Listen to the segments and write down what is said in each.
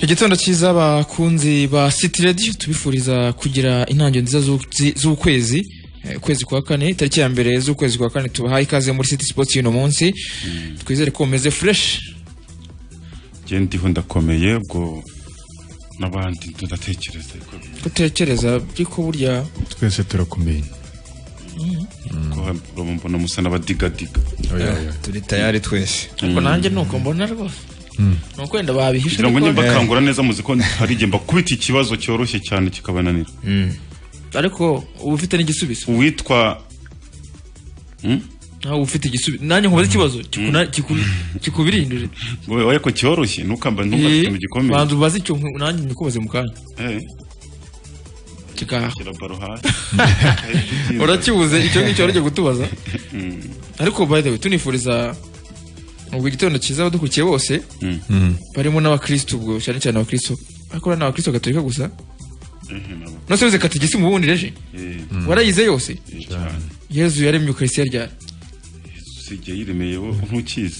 igitondo cyiza abakunzi ba City Radio tubifuriza kugira intangiriro nziza z'ukwezi- z'ukwezi eh, ukwezi kwa kane tariki ya mbere z'ukwezi kwa kane tubahaye ikaze muri City Sports y'uno munsi twizere ko mumeze fresh njye ndiho ndakomeye ubwo n'abandi ndatekereza ko gutekereza ariko burya twese turakumenya ko hano mbona musa n'abadigadiga Oya, oya. turi tayari twese ariko nanjye nuko mbona rwose ni ukwenda babihisha kugira ngo njye ariko- mbakangura neza muzi ko hari igihe mbakubita ikibazo cyoroshye cyane kikabananira ariko uba ufite n'igisubizo uwitwa nawe uba ufite igisubizo nanjye nkubaza ikibazo kikuna- kiku- kikubirindure ngo wowe ko cyoroshye ntukamba ntukafite ikintu gikomeye banza ubaze icyo nku- nanjye nkubaze mu kanya Eh, kikaha shyira baro hasi urakibuze icyo ngicyo warajya gutubaza ariko by the way tunifuriza ubwo igitondo cyiza abadukurikiye bose Mm. barimo n'abakristo ubwo cyane cyane abakristo akora n'abakristo gatolika gusa Eh, nabo, nose wize katigisimu ubundi reje eh, warayize yose eh, cyane yezu yaremye ukaristiya ryari usibye yiremeye wowe ntukizi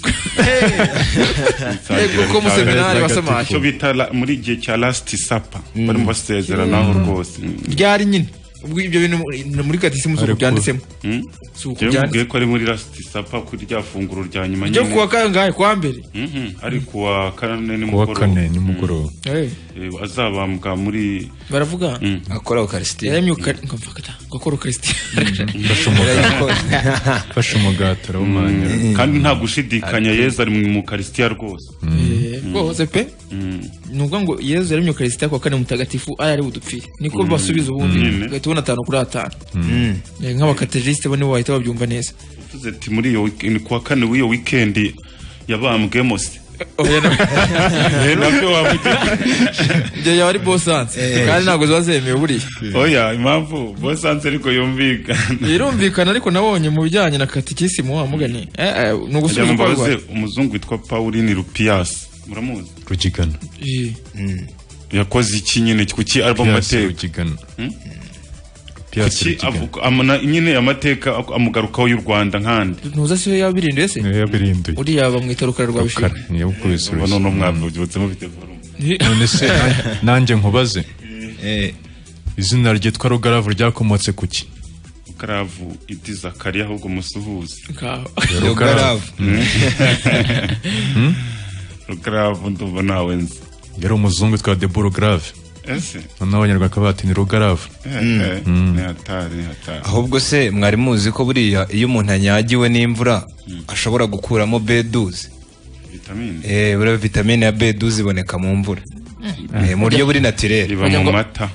Yego, ko mu seminari wasamaje. icyo bita la- muri igihe cya last supper barimo basezeranaho rwose ryari nyine ubwo ibyo bintu muri- muri katigisimu si uko Ariko- byanditsemo Mm. si uko Njyewe mubwiye byanditsemo ko ari muri last supper kuri rya funguro rya nyuma ryo nyine. kuwa kangahe kuwa mbere Mhm, ari kuwa kane kuwa kane nimugoroba nimugoroba Eh, Eh, azabambwa muri baravuga Mm. akora ukarisitiya yaremye ukaristiya gukora ukaristiya fasha umugati arawumanyura kandi nta gushidikanya yezu ari mu karisitiya rwose Eh, rwose pe Mm. ni ukuvuga ngo yezu yaremye ukarisitiya kuwa kane mutagatifu ari ari budupfire niko basubiza ubundi Mm. ugahita ubona atanu kuri atanu Eh, nk'abakaterisite bo nibo bahita babyumva neza tuze ati muri iyo wik- ni kuwa kane w'iyo wikendi yabambwemo se Oya, na- Eh, nabyo wavugira ibyo yaba ari bosanse kandi ntabwo ziba zemewe buriya oya impamvu bosanze ariko yumvikana birumvikana ariko nabonye mu bijyanye na katikisimu wa mugani eh, eh, ni Kugira ugusubiza uko ngo mbabaze arwaye umuzungu witwa pauline rupiyasi muramuzi rugigana Eh, yakoze iki nyine kuki album piyasi ateka rugigana piyasi kuki rugigana avuga- amana- nyine amateka ak- amugarukaho y'u rwanda nkandi ntuza se yabirinduye se niyo yabirinduye uriya bamwita rukara rwa bishira kare niyo ubu kubisubiza noneho mwabyutse mufite forumu none se na- nanjye nkubaze izina ryitwa rugaravu ryakomotse ku ki ukaravu idizakari ahubwo musuhuze Nkaho. rugaravu ukaravu ndumva nawe nzi yari umuzungu witwa debora grave ese noneho abanyarwanda bavuga ati ni rugaravu Eh, eh, ni hatari ni hatari ahubwo se mwari muzi ko buriya iyo umuntu anyagiwe n'imvura ashobora gukuramo beduzi vitamine eh buriya vitamine ya beduzi iboneka mu mvura Eh, mu buryo buri naturel iba mu mata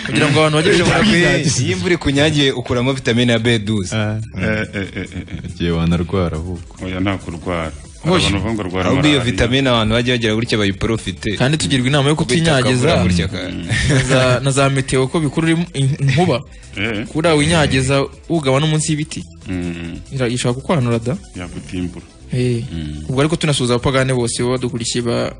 kugira ngo abantu bajye bishobora iyo imvura ikunyagiye ukuramo vitamine ya beduzi Eh, eh, eh, eh, eh. igihe wanarwara ahubwo oya nta kurwara hari Hoshi. abantu bavuga ngo rwara ahubwo iyo malariya. vitamine abantu bajya bagira gutya bayiporofite kandi tugirwa inama yo Bitakabura kutinyagiza gutya ka- na za- na za meteo ko bikurura im- in- inkuba Eh, kuriya winyagiza ugaba no munsi y'ibiti mm, ira- ishobora kukwanura da yagutimbura Eh, ubwo ariko tunasuhuza abapagane bose baba badukurikiye ba-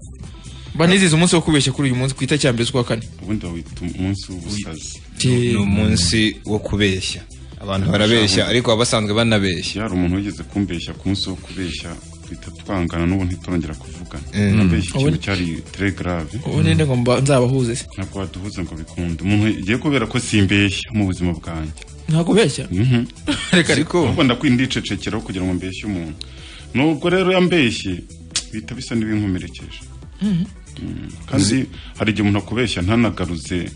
baniziza umunsi wo kubeshya kuri uyu munsi ku itariki ya mbere z'ukwa kane ubundi bawita umunsi w'ubusazi ni umunsi wo kubeshya abantu barabeshya ariko baba basanzwe banabeshya yari umuntu wigeze kumbeshya ku munsi wo kubeshya duhita twangana n'ubu ntitwongera kuvugana Mm. nabeshya ikintu Ubundi- cyari tere grave ubu ninde ngo mba- nzabahuze se ntabwo waduhuza ngo bikunde umuntu igiye kubera ko simbeshya mu buzima bwanjye ntabwo beshya Mhm. reka reka ariko ubwo ndakwinda icecekeraho kugira ngo mbeshye umuntu nubwo rero yambeshye bihita bisa n'ibinkomerekeje Mm, kandi hari igihe umuntu akubeshya ntanagaruze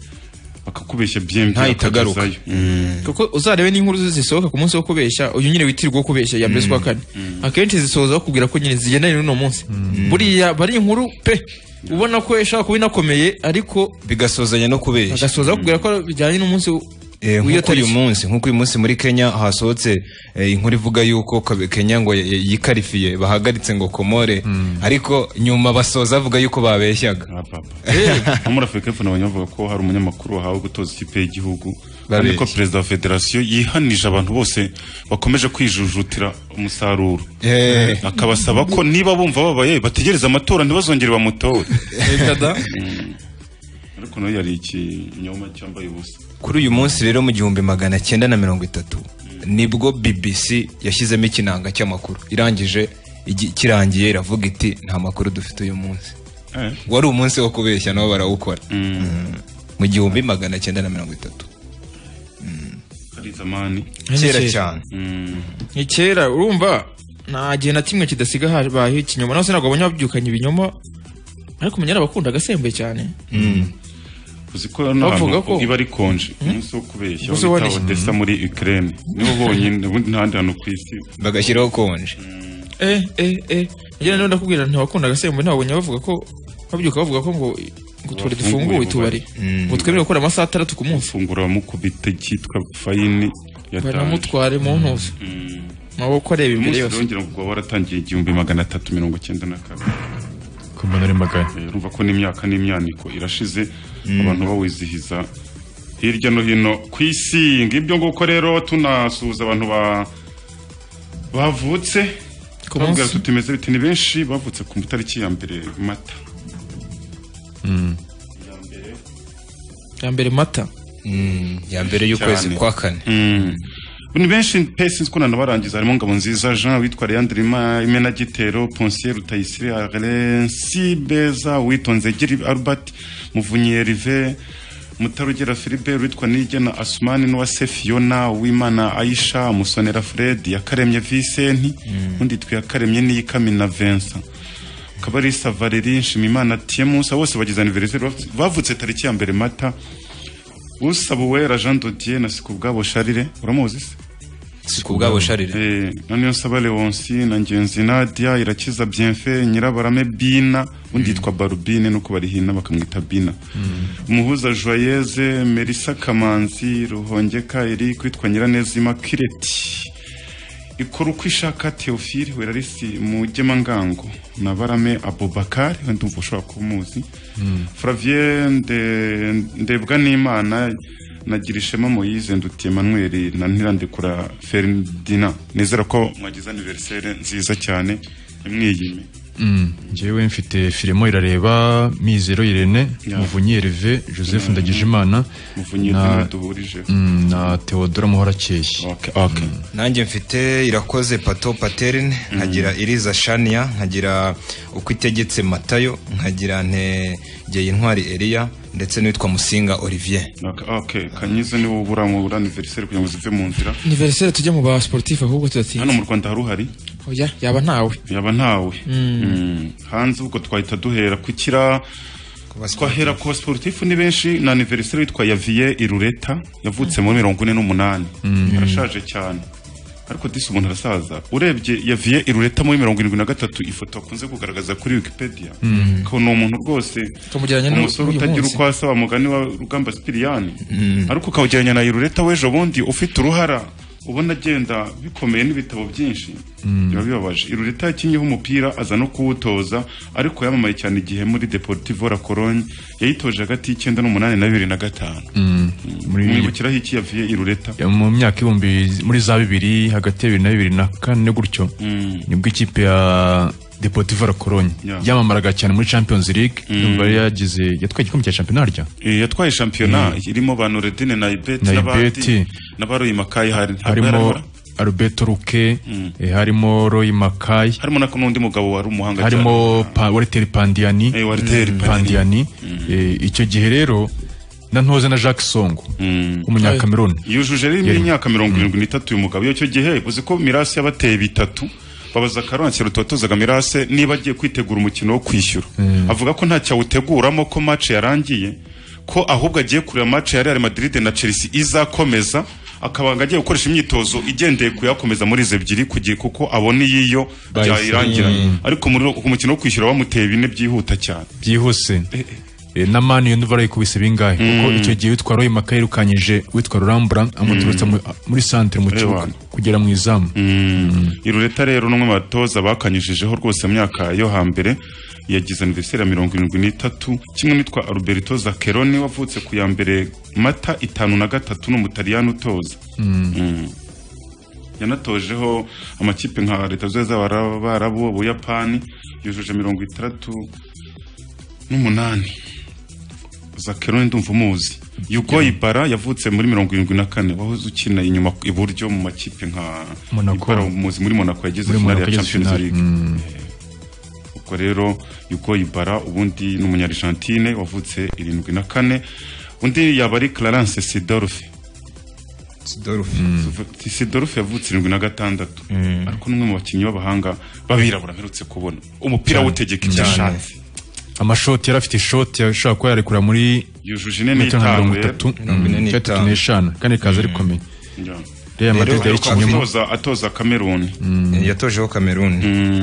akakubeshya byembi Ntahite agaruka. akakugezayo. kuko uzarebe n'inkuru zisohoka ku munsi wo kubeshya uyu nyine witirirwa wo kubeshya ya mbere z'ukwa kane akenshi zisoza bakubwira ko nyine zigendanye n'uno munsi buriya bari inkuru pe ubona ko ishobora kuba inakomeye ariko bigasozanya no kubeshya agasoza bakubwira ko bijyanye n'umunsi Eh, w'iyo nk'uko uyu tariki munsi nk'uko uyu munsi muri kenya hasohotse eh, inkuru ivuga yuko Ka- kenya ngo y- y- yikarifiye bahagaritse ngo komore ariko nyuma basoza bavuga yuko babeshyaga Ah, papa. no muri afurika y'epfo nabonye bavuga ko hari umunyamakuru wahawe gutoza ikipe y'igihugu kandi ko Babeshya. perezida wa federasiyo yihanije abantu bose bakomeje kwijujutira umusaruro Eh, akabasaba ko niba bumva babaye bategereze amatora ntibazongere bamutore Reka da. ariko nayo yari ikinyoma cyambaye ubusa kuri uyu munsi rero mu gihumbi magana cyenda na mirongo itatu nibwo bbc yashyizemo ikinanga cy'amakuru irangije igi- kirangiye iravuga iti nta makuru dufite uyu munsi Eh. wari umunsi wo kubeshya nabo barawukora Mm. Mm. mu gihumbi magana cyenda na mirongo itatu hari zamani kera Kera. cyane Mm. ni kera urumva nta gihe na kimwe kidasiga habayeho ikinyoma nawe ntabwo abonye wabyukanye ibinyoma ariko umenya abakunda agasembuye cyane uzi ko hano Bavuga hantu ko- iba ari konje umunsi wo kubeshya Umunsi wita wa- odessa muri ukraine niwo bonyine ubundi ntahandi hantu ku isi bagashyiraho konje eh eh eh njyewe rero ndakubwira ntiwakunda agasembuye ntabwo abonye bavuga ko babyuka bavuga ko ngo ngo utubari dufunguye Bafunguye utubari Mm. ngo twemerewe gukora amasaha atandatu ku munsi fungura bamukubita cyitwa fayini yatanze banamutware mu ntuza Mm. amaboko areba imbere umunsi yose urongera kuba waratangiye igihumbi magana atatu mirongo icyenda na kane ku mbona ari magana Eh, urumva ko n'imyaka n'imyaniko irashize abantu bawizihiza hirya no hino ku isi ngibyo nguko rero tunasuhuza abantu ba bavutse Ku tubabwira munsi? tutimeze biti ni benshi bavutse ku itariki ya mbere mata ya mbere mata Mm, ya mbere y'ukwezi Cyane. kwa kane Mm. ni benshi pe sinzi ko nanabarangiza harimo ngabo nziza jean witwa leandrima imena gitero ponsier rutayisire arensi beza witonze giri albert muvunyi erive mutarugera filibe witwa nigena asumani n'uwase fiona wimana aisha musonera fred yakaremye visenti undi twe yakaremye n'iyikamina vincent kabarisa valeri nshimimana tiemusa bose bagize aniveriseri bavutse tariki ya mbere mata usaba uwera jean dodier na sikubwabo sharire uramuzi se si ku bwabo sharire Eh, noneho nsaba leonsi na ngenzi nadia irakiza bienfe nyirabarame bina undi yitwa barubine nuko barihina bakamwita bina umuhuza joyeze merisa kamanzi ruhongeka eri kwitwa nyiraneza imakireti ikora uko ishaka theophile werarisi mugemangango na barame abubakar ndumva ushobora kumuzi flavien de- ndebwa n'imana nagira ishema moyize ndutiye manuel na ntirandikura ferdina nizera ko mwagize aniverisere nziza cyane imwiyime Mm. njyewe mfite filimo irareba mizero irene Ya. muvunyi erive joseph ndagijimana muvunyi na- na... duhurije mm, na theodora muhorakeye okay, okay. nanjye mfite irakoze pato paterine nkagira iriza shania nkagira uko itegetse matayo nkagira ntegeye intwari eliya ndetse n'uwitwa musinga olivier Okay, okay. kanyize niwe ubura mu aniverisere kugira ngo zive mu nzira aniveriseri tujye mu ba sportif ahubwo hano tudatinze mu rwanda hari uhari oya yaba ntawe yaba ntawe Mm. hanze ubwo twahita duhera kukira twahera ku sportif ni benshi na aniveriseri witwa yaviye irureta yavutse muri mirongo ine n'umunani arashaje cyane ariko disi umuntu arasaza urebye yaviye irureta muri mirongo irindwi na gatatu ifoto akunze kugaragaza kuri wikipedia ko ni umuntu rwose Tukamugereranya n'u- umusore n'uyu utagira munsi. uko asaba mugani wa rugamba sipiriyani ariko ukawugereranya na irureta w'ejo bundi ufite uruhara ubona agenda bikomeye n'ibitabo byinshi biba bibabaje irureta yakinnyeho umupira aza no kuwutoza ariko yamamaye cyane igihe muri deportivo la cologne yayitoje hagati y'icyenda n'umunani na bibiri na gatanu muri mwibukiraho iki yavuye irureta mu myaka ibihumbi muri za bibiri hagati ya bibiri na bibiri na kane gutyo nibwo ikipe ya deportivo la cologne Ya. yamamaraga cyane muri champions league yumva yari yagize yatwaye igikombe cya champion harya Eh, yatwaye shampiyona irimo banoredine na ibeti Na n'abandi Ibeti. n'abaroyimakaye hari ntabwo yari harimo ahora? alberto ruke eh, harimo roy makayi harimo na n'undi mugabo wari umuhanga cyane harimo pa- wariteri pandiyani Eh, Wariteri pandiyani Eh, icyo gihe rero na ntoze na jacques songo w'umunyakameruni yujuje rero imyaka mirongo irindwi n'itatu uyu mugabo icyo gihe uzi ko mirasi yabateye bitatu babaza karanse rutotozaga mirase niba agiye kwitegura umukino wo kwishyura avuga ko nta cyawuteguramo ko match yarangiye ko ahubwo agiye kureba match ya Real Madrid na Chelsea izakomeza akabanga agiye gukoresha imyitozo igendeye kuyakomeza muri izo ebyiri kugiye kuko abona iyiyo byayirangiranye ariko muri- ku mukino wo kwishyura bamuteye bine byihuta cyane byihuse Eh, na mani yo ndumva arayikubise bingahe kuko icyo gihe witwa roy makayi yirukanyije witwa rurambura amuturutse mu- muri santere mu kibuga wano. kugera mu izamu irureta rero n'umwe mu batoza bakanyujijeho rwose mu myaka yo hambere yagize aniveriseri ya mirongo irindwi n'itatu kimwe n'itwa alberto zakeroni wavutse ku ya mbere mata itanu na gatatu n'umutaliyani utoza Mm. yanatojeho amakipe nka leta zose z'abarabu ubuyapani yujuje mirongo itandatu n'umunani zakeroni ndumva umuzi yugo ibara yavutse muri mirongo irindwi na kane wahoze ukina inyuma iburyo mu makipe nka Monaco. Ibara umuzi muri monaco yagize Muri finale Monaco ya yagize champions finale. league ubwo yitwa rero yuko ibara ubundi ni umunyarishantine wavutse irindwi na kane undi yaba ari clarence sidolphe sidolphe sidolphe yavutse irindwi na gatandatu ariko n'umwe mu bakinnyi b'abahanga b'abirabura mperutse kubona umupira awutegeka ibyo ashatse amashoti yari afite ishoti ashobora kuba yarekura muri yujuje ine metero nka mirongo n'itanu itatu Mirongo ine cyangwa itatu n'itanu. n'eshanu kandi ikaza ari komeye rero reba madrid Rero- yayikinyemo atoza atoza kameruni yatojeho cameroon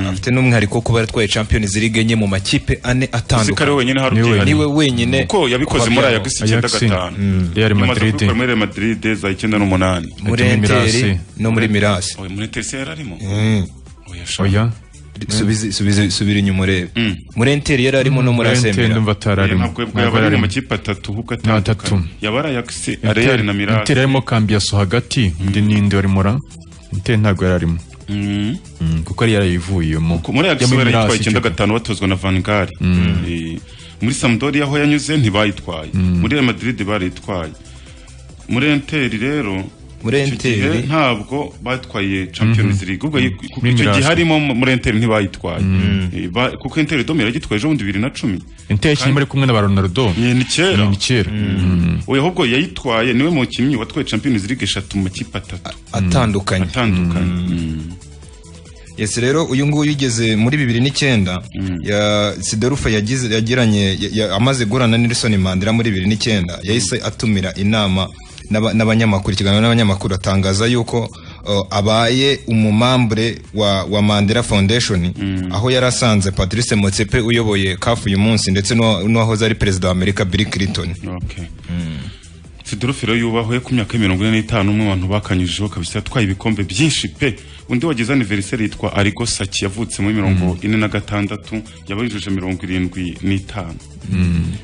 afite n'umwihariko wo kuba yaratwaye champions league enye mu makipe ane ziko ari atandukanye we wenyine hari Niwe ubyihariye. niwe wenyine kuko yabikoze muri Fabiano. ayagisi icyenda Ajax. gatanu Mm. Real Imaze Madrid. kubikora muri Real Madrid za icyenda n'umunani Ati muri muri enteri Mirasi. no muri mirasi Oya, muri tese yari arimo Oya, sha. oya Subize- subize- subira inyuma urebe Mm. muri enteri yari arimo no muri rente asembera ndumva atari Oya, arimo ntabwo yabwo ntabwo yaba yari ari mu arimo makipe atatu kuko atatu. atandukanye yaba ari ayagisi areyari na mirasi Inter yarimo kambiyaso hagati undi ninde wari mura Inter ntabwo yari arimo Mm. Mm, kuko yari yarayivuyemo Ku- muri Yo ayagisi muri barayitwaye Mirasi, icyenda Inter. gatanu batozwa na vangari muri samudori aho yanyuze ntibayitwaye muri Real Madrid barayitwaye muri enteri rero Muri icyo gihe Enteri. ntabwo batwaye champions league ubwo yi- kuko Ni icyo gihe Mirasi. harimo mu- muri enteri ntibayitwaye Eh, ba- kuko enteri dom yaragitwaye ejo bundi bibiri na cumi Inter yakinnye bari kumwe na ba Ronaldo Ni- ni kera ni kera oya ahubwo yayitwaye niwe mukinnyi watwaye champions league eshatu mu makipe atatu atandukanye atandukanye Mm. yes rero uyu nguyu ugeze muri bibiri n'icyenda ya sidorufa yagize yagiranye ya- ya- amaze guhura na nelson mandela muri bibiri n'icyenda yahise atumira inama n'aba- n'abanyamakuru ikiganiro n'abanyamakuru atangaza yuko uh, abaye umumambure wa, wa mandela foundation aho yari asanze patrice motsepe uyoboye kafu uyu munsi ndetse n'uwa- n'uwahoze ari perezida wa amerika bill clinton Okay. Sidorofe rero yubahwe ku myaka mirongo ine n'itanu umwe mu bantu bakanyujijeho kabisa yatwaye ibikombe byinshi pe undi wagize aniveriseri yitwa Arigo Saki yavutse muri mirongo ine na gatandatu yaba yujuje mirongo irindwi n'itanu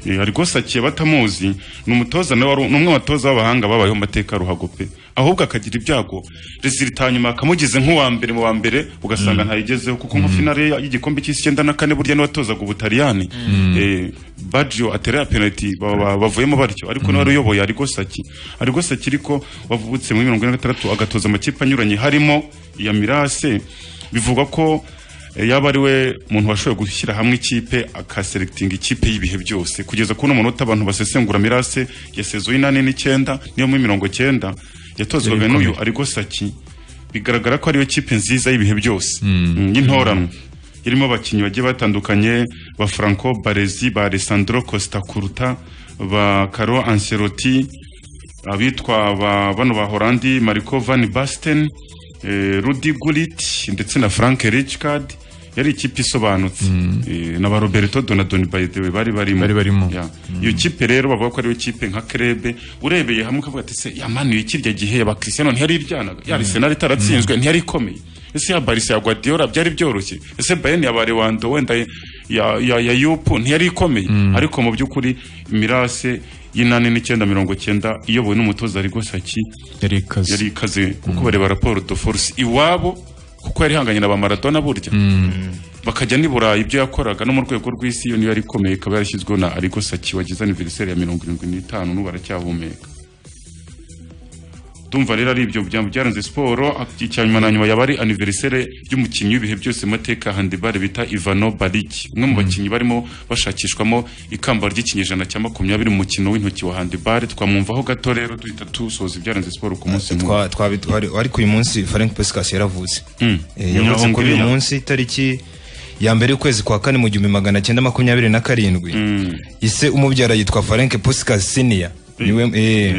Eh, Arigo Saki abatamuzi ni umutoza nawe wari ni umwe mu batoza b'abahanga babayeho mu mateka ya ruhago pe ahubwo akagira ibyago resulita hanyuma akamugize nk'uwa mbere mu wa mbere ugasanga ntayigezeho kuko nka finale ya- y'igikombe cy'isi icyenda na kane burya n'uwatozaga ubutaliyani eh, Baggio atera ya penalty ba- ba- bavuyemo batyo ariko nawe uyoboye Arigo Saki Arigo Saki ariko wavutse muri mirongo ine na gatandatu agatoza amakipe anyuranye harimo iya Mirase bivugwa ko eh, yaba ari we muntu washoboye gushyira hamwe ikipe akaselectinga ikipe y'ibihe byose kugeza kuri uno munota abantu basesengura Mirase yasezuye inani n'icyenda niyo muri mirongo cyenda yatozwaga n'uyu Arigo Saki bigaragara ko ariyo kipe nziza y'ibihe byose Mm, y'intoranwa irimo abakinnyi bagiye batandukanye ba Franco Baresi ba Alessandro Costa Curta ba Carlo Ancelotti abitwa ba bano ba Holandi Marco van Basten eh, Rudi Gullit ndetse na Frank Rijkaard yari ikipe isobanutse eh, na ba Roberto Donadoni by the way bari barimo Bari barimo. Ya. iyo kipe rero bavuga ko ariyo kipe nka Krebe urebeye hamwe ukavuga ati se yamanuye kirya gihe ya Cristiano ntiyari iryanaga ya Arsenal itaratsinzwe ntiyari ikomeye ese ya Barca ya Guardiola byari byoroshye ese Bayern ya Barewando wenda ya ya, ya Yupu ntiyari ikomeye ariko mu by'ukuri Mirase y'inani n'icyenda mirongo cyenda iyobowe n'umutoza Arigo Saki yari ikaze yari ikaze kuko bareba raporo do force iwabo kuko yari ihanganye na ba maradona burya bakajya n'i burayi ibyo yakoraga no mu rwego rw'isi iyo niyo yari ikomeye ikaba yarashyizweho na arigo saki wagize aniveriseri ya mirongo irindwi n'itanu n'ubu aracyahumeka ndumva rero ari ibyo byambo byaranze siporo icya nyuma na nyuma yaba ari aniveriseri y'umukinnyi w'ibihe byose mu mateka ya handibare bita ivano bariki umwe mu bakinnyi barimo bashakishwamo ikamba ry'ikinyejana cya makumyabiri mu mukino w'intoki wa handibare twamwumvaho gato rero duhita dusoza ibyaranze siporo ku munsi mukuru Twa- twabi- twari- ariko uyu munsi frank pescas yaravutse Mm. Eh, yavutse kuri uyu Umunyahongiriya. munsi itariki ya mbere y'ukwezi kwa kane mu gihumbi magana cyenda makumyabiri na karindwi ise umubyara yitwa frank puskas siniya niwe eh. Eh,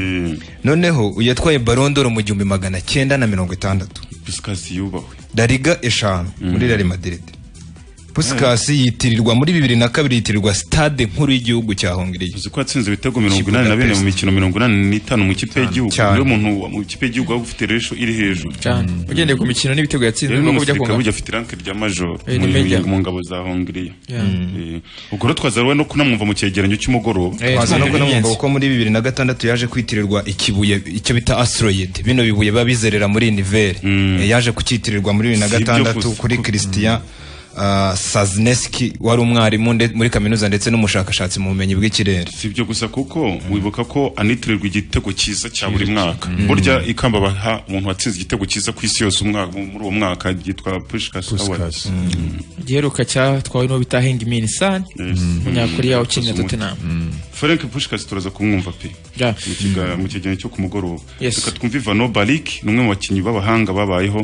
noneho yatwaye barondoro mu gihumbi magana cyenda na mirongo itandatu Puskas yubahwe dariga eshanu muri real madrid puskas yitirirwa muri bibiri na kabiri yitirirwa stade nkuru y'igihugu cya hongiriya uzi ko yatsinze ibitego mirongo Kibuga inani na bine Pest. mu mikino mirongo inani n'itanu mu ikipe y'igihugu Cyane. niwe muntu wa- mu ikipe y'igihugu waba ufite resho iri hejuru cyane ugendeye ku mikino n'ibitego yatsinze rero ni ngombwa n'umusirikare kongana burya afite iranke rya majoro Eh, mu- n'imajya. mu ngabo za hongiriya Yeah. Eh, ubwo rero twaza rero no kunamwumva mu cyegeranyo cy'umugoroba Eh, twaza twumva no kunamwumva ibigenzi. kuko muri bibiri na gatandatu yaje kwitirirwa ikibuye icyo bita asteroid bino bibuye biba bizerera muri nivere yaje kucyitirirwa muri bibiri na Si ibyo gatandatu gusa. kuri christian ah, sazineski wari umwarimu nde- muri kaminuza ndetse n'umushakashatsi mu bumenyi bw'ikirere si ibyo gusa kuko wibuka ko anitirirwa igitego cyiza cya buri mwaka burya ikamba baha umuntu watsinze igitego cyiza ku isi yose umwaka muri uwo mwaka ryitwa pushikasi awadi Puskas. igiheruka cyatwawe n'uwo bita heng min san umunyakoreya ukinira tottenham frank pushikasi turaza kumwumva pe Yeah. mu kiga- mu kiganiro cyo ku mugoroba Yes. reka twumve ivano bariki ni umwe mu bakinnyi b'abahanga babayeho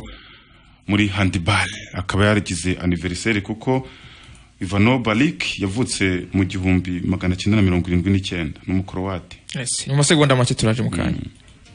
muri handibare akaba yaragize aniveriseri kuko ivano bariki yavutse mu gihumbi magana cyenda na mirongo irindwi n'icyenda ni umukorowate Yes, mu masegonda make turaje mu kanya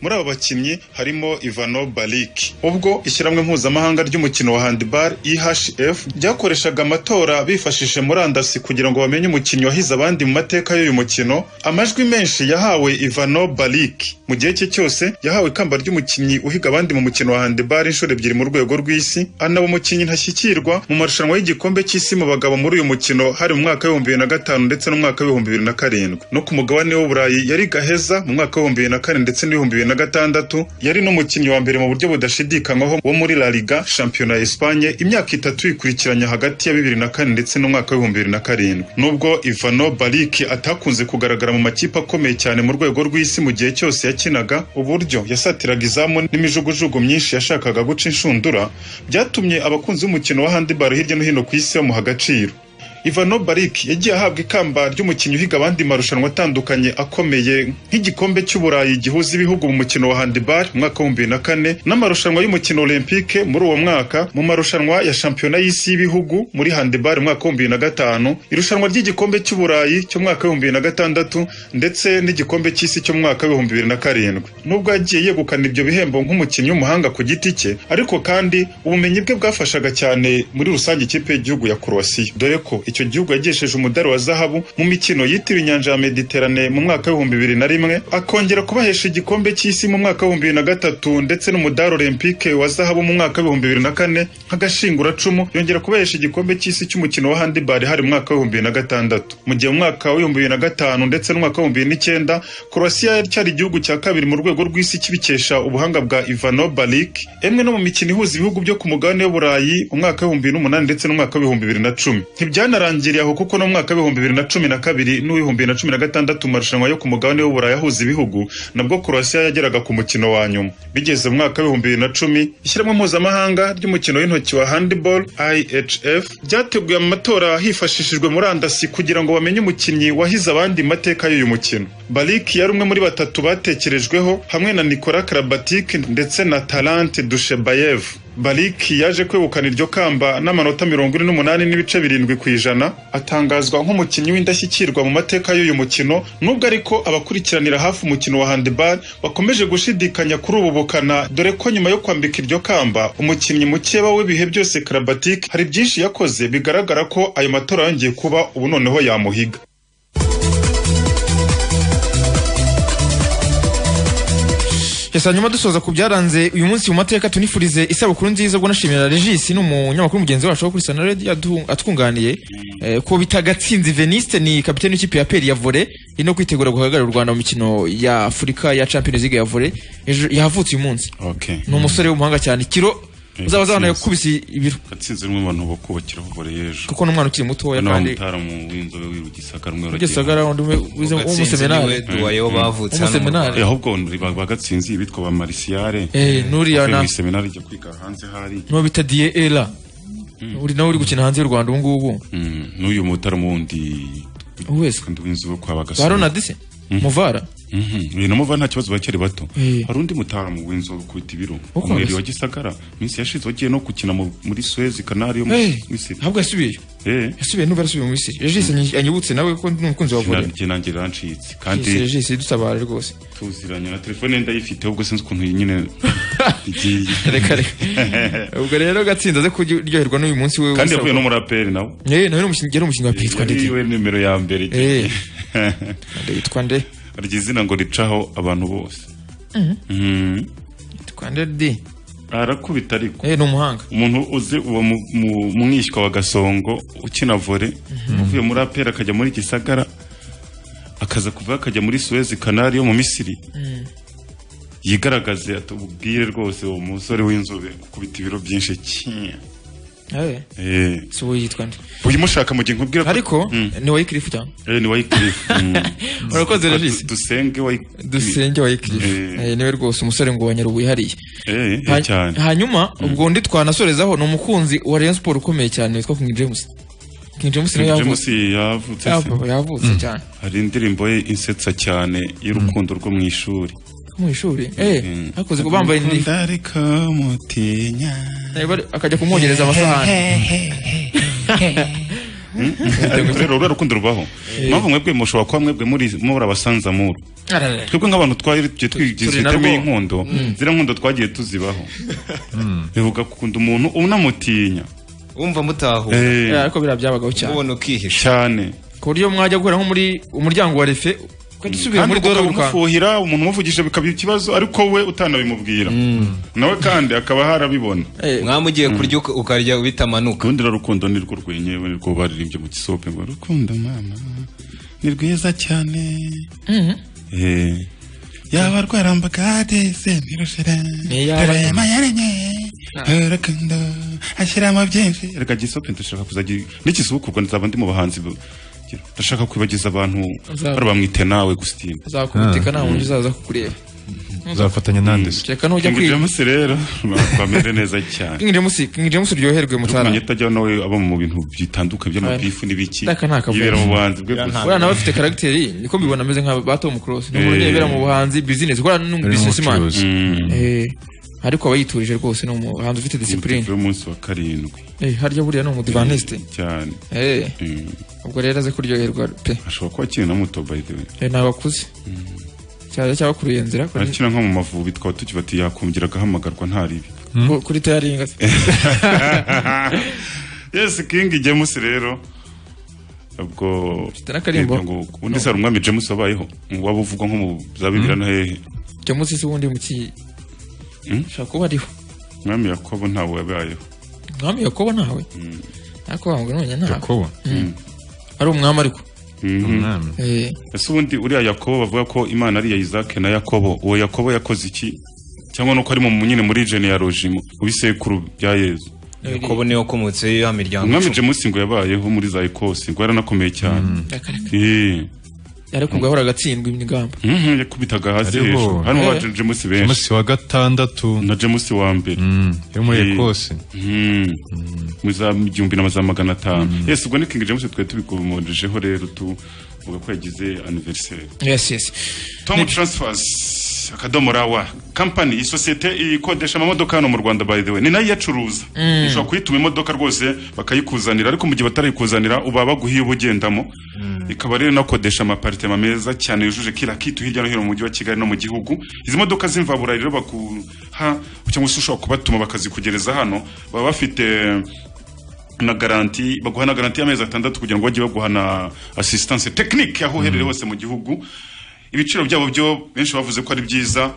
muri abo bakinnyi harimo ivano bariki ubwo ishyirahamwe mpuzamahanga ry'umukino wa handibari ihf ryakoreshaga amatora bifashishije murandasi kugira ngo bamenye umukinnyi wahize abandi mu mateka y'uyu mukino amajwi menshi yahawe ivano bariki mu gihe cye cyose yahawe ikamba ry'umukinnyi uhiga abandi mu mukino wa handibari inshuro ebyiri mu rwego rw'isi anaba umukinnyi ntashyikirwa mu marushanwa y'igikombe cy'isi mu bagabo muri uyu mukino hari mu mwaka w'ibihumbi bibiri na gatanu ndetse n'umwaka w'ibihumbi bibiri na karindwi no ku mugabane w'uburayi yari gaheza mu mwaka w'ibihumbi bibiri na kane ndetse n'ibihumbi bibiri na gatandatu yari n'umukinnyi wa mbere mu buryo budashidikanywaho wo muri la liga shampiyona ya esipanye imyaka itatu yikurikiranya hagati ya bibiri na kane ndetse n'umwaka w'ibihumbi bibiri na karindwi nubwo ivano bariki atakunze kugaragara mu makipe akomeye cyane mu rwego rw'isi mu gihe cyose yakinaga uburyo yasatiraga izamu n'imijugujugu myinshi yashakaga guca inshundura byatumye abakunzi b'umukino wa handibaro hirya no hino ku isi bamuha agaciro Ivano Bariki yagiye ahabwa ikamba ry'umukinnyi uhiga abandi marushanwa atandukanye akomeye nk'igikombe cy'uburayi gihuza ibihugu mu mukino wa handball mu mwaka w'ibihumbi bibiri na kane n'amarushanwa y'umukino olympique muri uwo mwaka mu marushanwa ya shampiyona y'isi y'ibihugu muri handball mu mwaka w'ibihumbi bibiri na gatanu irushanwa ry'igikombe cy'uburayi cyo mu mwaka w'ibihumbi bibiri na gatandatu ndetse n'igikombe cy'isi cyo mu mwaka w'ibihumbi bibiri na karindwi nubwo yagiye yegukana ibyo bihembo nk'umukinnyi w'umuhanga ku giti cye ariko kandi ubumenyi bwe bwafashaga cyane muri rusange ikipe y'igihugu ya Croatia dore ko icyo gihugu yagesheje umudari wa zahabu mu mikino yitiriwe inyanja ya Mediterane mu mwaka w'ibihumbi bibiri na rimwe akongera kubahesha igikombe cy'isi mu mwaka w'ibihumbi bibiri na gatatu ndetse n'umudari olympique wa zahabu mu mwaka w'ibihumbi bibiri na kane nk'agashinguracumu yongera kubahesha igikombe cy'isi cy'umukino wa handibari hari mu mwaka w'ibihumbi bibiri na gatandatu mu gihe mu mwaka w'ibihumbi bibiri na gatanu ndetse n'umwaka w'ibihumbi bibiri n'icyenda Croatia yari cyari igihugu cya kabiri mu rwego rw'isi kibikesha ubuhanga bwa Ivano Bariki emwe no mu mikino ihuza ibihugu byo ku mugabane w'uburayi umwaka w'ibihumbi bibiri n'umunani ndetse n'umwaka w'ibihumbi bibiri na cumi ntibyanarangiriye aho kuko no mu mwaka w'ibihumbi bibiri na cumi na kabiri n'uw'ibihumbi bibiri na cumi na gatandatu mu marushanwa yo ku mugabane w'uburayi ahuza ibihugu nabwo Croatia yageraga ku mukino wa nyuma bigeze mu mwaka w'ibihumbi bibiri na cumi ishyirahamwe mpuzamahanga ry'umukino w'intoki wa handball ihf ryateguye amatora hifashishijwe murandasi kugira ngo bamenye umukinnyi wahize abandi mu mateka y'uyu mukino bariki yari umwe muri batatu batekerejweho hamwe na nikola karabatike ndetse na talante dushebayevu bariki yaje kwegukana iryo kamba n'amanota mirongo ine n'umunani n'ibice birindwi ku ijana atangazwa nk'umukinnyi w'indashyikirwa mu mateka y'uyu mukino nubwo ariko abakurikiranira hafi umukino wa handibari bakomeje gushidikanya kuri ubu bukana dore ko nyuma yo kwambika iryo kamba umukinnyi mukeba w'ibihe byose karabatike hari byinshi yakoze bigaragara ko ayo matora yongeye kuba ubu noneho yamuhiga Yes, hanyuma dusoza ku byaranze uyu munsi mu mateka tunifurize isabukuru nziza ubwo nashimira Regis ni umunyamakuru mugenzi wacu wo kuri Sana Radio adu- atwunganiye eh, ko bitagatsinzi Veniste ni kapiteni w'ikipe ya PER ya volley iri no kwitegura guhagararira u Rwanda mu mikino ya Afurika ya Champions League ya volley Ejo- yavutse uyu munsi ni umusore w'umuhanga cyane kiro uzaba azabana yakubise ibiro gatsinzi ni umwe mu bantu bakubakiraho bore y'ejo kuko ni umwana ukiri mutoya noneho kandi umutaramu w'inzobe w'irugisagara umwe Gisagara undi umwe Gatsinzi niwe w'umuseminari duwayeho bavutse hano mu Rwanda. umuseminari ahubwo ba ba gatsinzi bitwa ba marisiyare eh nuriya bavuye na mu iseminari ijya kwiga hanze hari n'uwo bita Die Era uri nawe uri gukina hanze y'u Rwanda ubu ngubu Mm, n'uyu mutaramu wundi wese kandi w'inzobe kwa bagasore barona dise muvara uyu namuva nta kibazo bakiri bato Eh. hari undi mutaramu w'inzobe kubita ibiro Uko umweri ameze? wa gisagara iminsi yashize wagiye no gukina mu- muri suwezi kanari yo mu- Eh, Misiri ntabwo yasubiyeyo Eh, yasubiye n'ubu yarasubiye mu misiri regis anyi- anyibutse nawe ko ndi umukunzi wa ikinara vore rye nanjye rancitse Yes, kandi regis dutabara rwose tuziranye na telefone ye ndayifite ubwo sinzi ukuntu iyi nyine igiye reka reka ubwo rero gatsinda aze kuryoherwa n'uyu munsi we kandi yavuye no muri aperi nawe eh nawe ni umukinnyi yari umukinnyi wa pili yitwa ndede yiwe nimero ya mbere eh Ndede yitwa nde arya izina ngo ricaho abantu bose Mhm. yitwa ndede arakubita ariko eh ni umuhanga umuntu uzi uwo mu- mu- mwishywa wa gasongo ukina vore uvuye muri aperi akajya muri gisagara akaza kuva akajya muri suwezi kanari yo mu misiri yigaragaze atubwire rwose uwo musore w'inzobe ukubita ibiro byinshi cyane Eh, Eh, si wowe yitwa nde uyimushaka mu gihe nkubwira ko ariko Mm. ni wayikirifu cyane Eh, ni Wycliffe, mm. urakoze Du- regisi dusenge Wycliffe. dusenge Mm. wayikirifu Eh, niwe rwose umusore ngo wanyara wihariye Eh, eh, Ha- cyane hanyuma ubwo undi twanasorezaho ni umukunzi wa Rayon Sport ukomeye cyane witwa King James King James niwe yavutse James yavutse se. Yavutse- yavutse cyane hari indirimbo ye insetsa cyane y'urukundo rwo mu ishuri mu ishuri eh akoze ko bambaye indi Ukunda ariko mutinya Eh, bari- akajya kumwongereza amasahani ariko rero urwo rukundo rubaho mpamvu mwebwe mushobora kuba mwebwe muri muri abasanzamuru Ararara. twebwe nk'abantu twari tugiye twigize Turi narwo. iteme y'inkondo ziriya nkondo twagiye tuzibaho bivuga gukunda umuntu unamutinya wumva mutahu Eh, Eh, ariko biriya byabagaho cyane ubona ukihisha cyane ku buryo mwajya guhera nko muri umuryango wa refe usubiye kandi muri ubwo dore wirukanka ukabimufuhira umuntu umuvugije bikaba ikibazo ariko we utanabimubwira nawe kandi akaba harabibona Eh, mwamugiye kurya uka- ukarya bitamanuka ubundi rero rukundo ni rwo rwenyewe ni rwo baririmbye mu gisope ngo rukundo mama ni rwiza cyane Eh, yaba rwarambagade se ntirushire Ni yaba- dore amayaremye urukundo ashyiramo byinshi reka gisope ndashaka kuzagira n'ikisubukurwa nzaba ndi mu bahanzi bu- ndashaka kwibagiza abantu Uzaba- bari bamwite nawe gusitini azakubiteka nta muntu uzaza kukureba uzafatanya nanjye se kereka nujya King kwiga James rero bamere neza cyane King James King James uryoherwe mutara kumenya atajya nawe aba mu bintu bitandukanye by'amabifu n'ibiki Ndaka nta kavuyo. yibera mu buhanzi bwe gusa buriya nawe afite karagiteri niko mbibona ameze nka ba Tom Close ni umuntu Eh. yibera mu buhanzi business buriya ni Ari business man n'umucuruzi. Mm. ariko aba yiturije rwose ni umuhanzi ufite discipline Umutuku w'umunsi wa karindwi Eh, harya buriya ni umudivaniste cyane Eh, Mm. ubwo rero aze kuryoherwa pe ashobora kuba akina na muto by the way Eh, ni abakuze cyane cy'abakuriye nzira kuri- arakina nko mu mavubi twaba tukibati yakongera agahamagarwa nta ribi ku- kuri tayaringa yes king james rero ubwo n'akarimbo. Yego, ngo ubundi se hari umwami james wabayeho waba uvugwa nko mu za bibiri na hehe jamusi se ubundi mu ki Mm? shaka kuba ariho umwami yakobo ntawe wabayeho umwami yakobo ntawe Mm. ariko wangu none ntawe yakobo ari umwami ariko Mhm. umwami Eh, ese ubundi uriya yakobo bavuga ko imana ari iya isake na yakobo uwo yakobo yakoze iki cyangwa nuko ari mu nyine muri jene ya rojimo mu bisekuru bya yezu yakobo niwe wakomotseyo ya miryango umwami icumi. james ngo yabayeho muri za ekosi ngo yaranakomeye cyane akareka. Eh, ariko ubwo ahora agatsindwa imigamba mhm, yakubitaga hasi Hariho. hejuru harimo ba Eh. james benshi james wa gatandatu na james wa mbere Mm, yo muri Eh. ekose Mhm. mu za igihumbi na za magana atanu yesi ubwo ni king james twari tubikomojejeho rero tuvuga ko yagize aniveriseri yes yes Tom Transfers akadomo rawa kampani isosiyete ikodesha amamodoka hano mu Rwanda by the way ni nayo iyacuruza ushobora kuyituma imodoka rwose bakayikuzanira ariko mu gihe batarayikuzanira uba baguhiye uba ugendamo ikaba rero inakodesha amaparitema meza cyane yujuje kira kitu hirya no hino mu mujyi wa Kigali no mu gihugu izi modoka z'imvaburayi rero bakuha cyangwa se ushobora kubatuma bakazikugereza hano baba bafite na garanti baguha na garanti y'amezi atandatu kugira ngo bajye baguha na assistance technique aho uherereye hose mu gihugu ibiciro byabo byo benshi bavuze ko ari byiza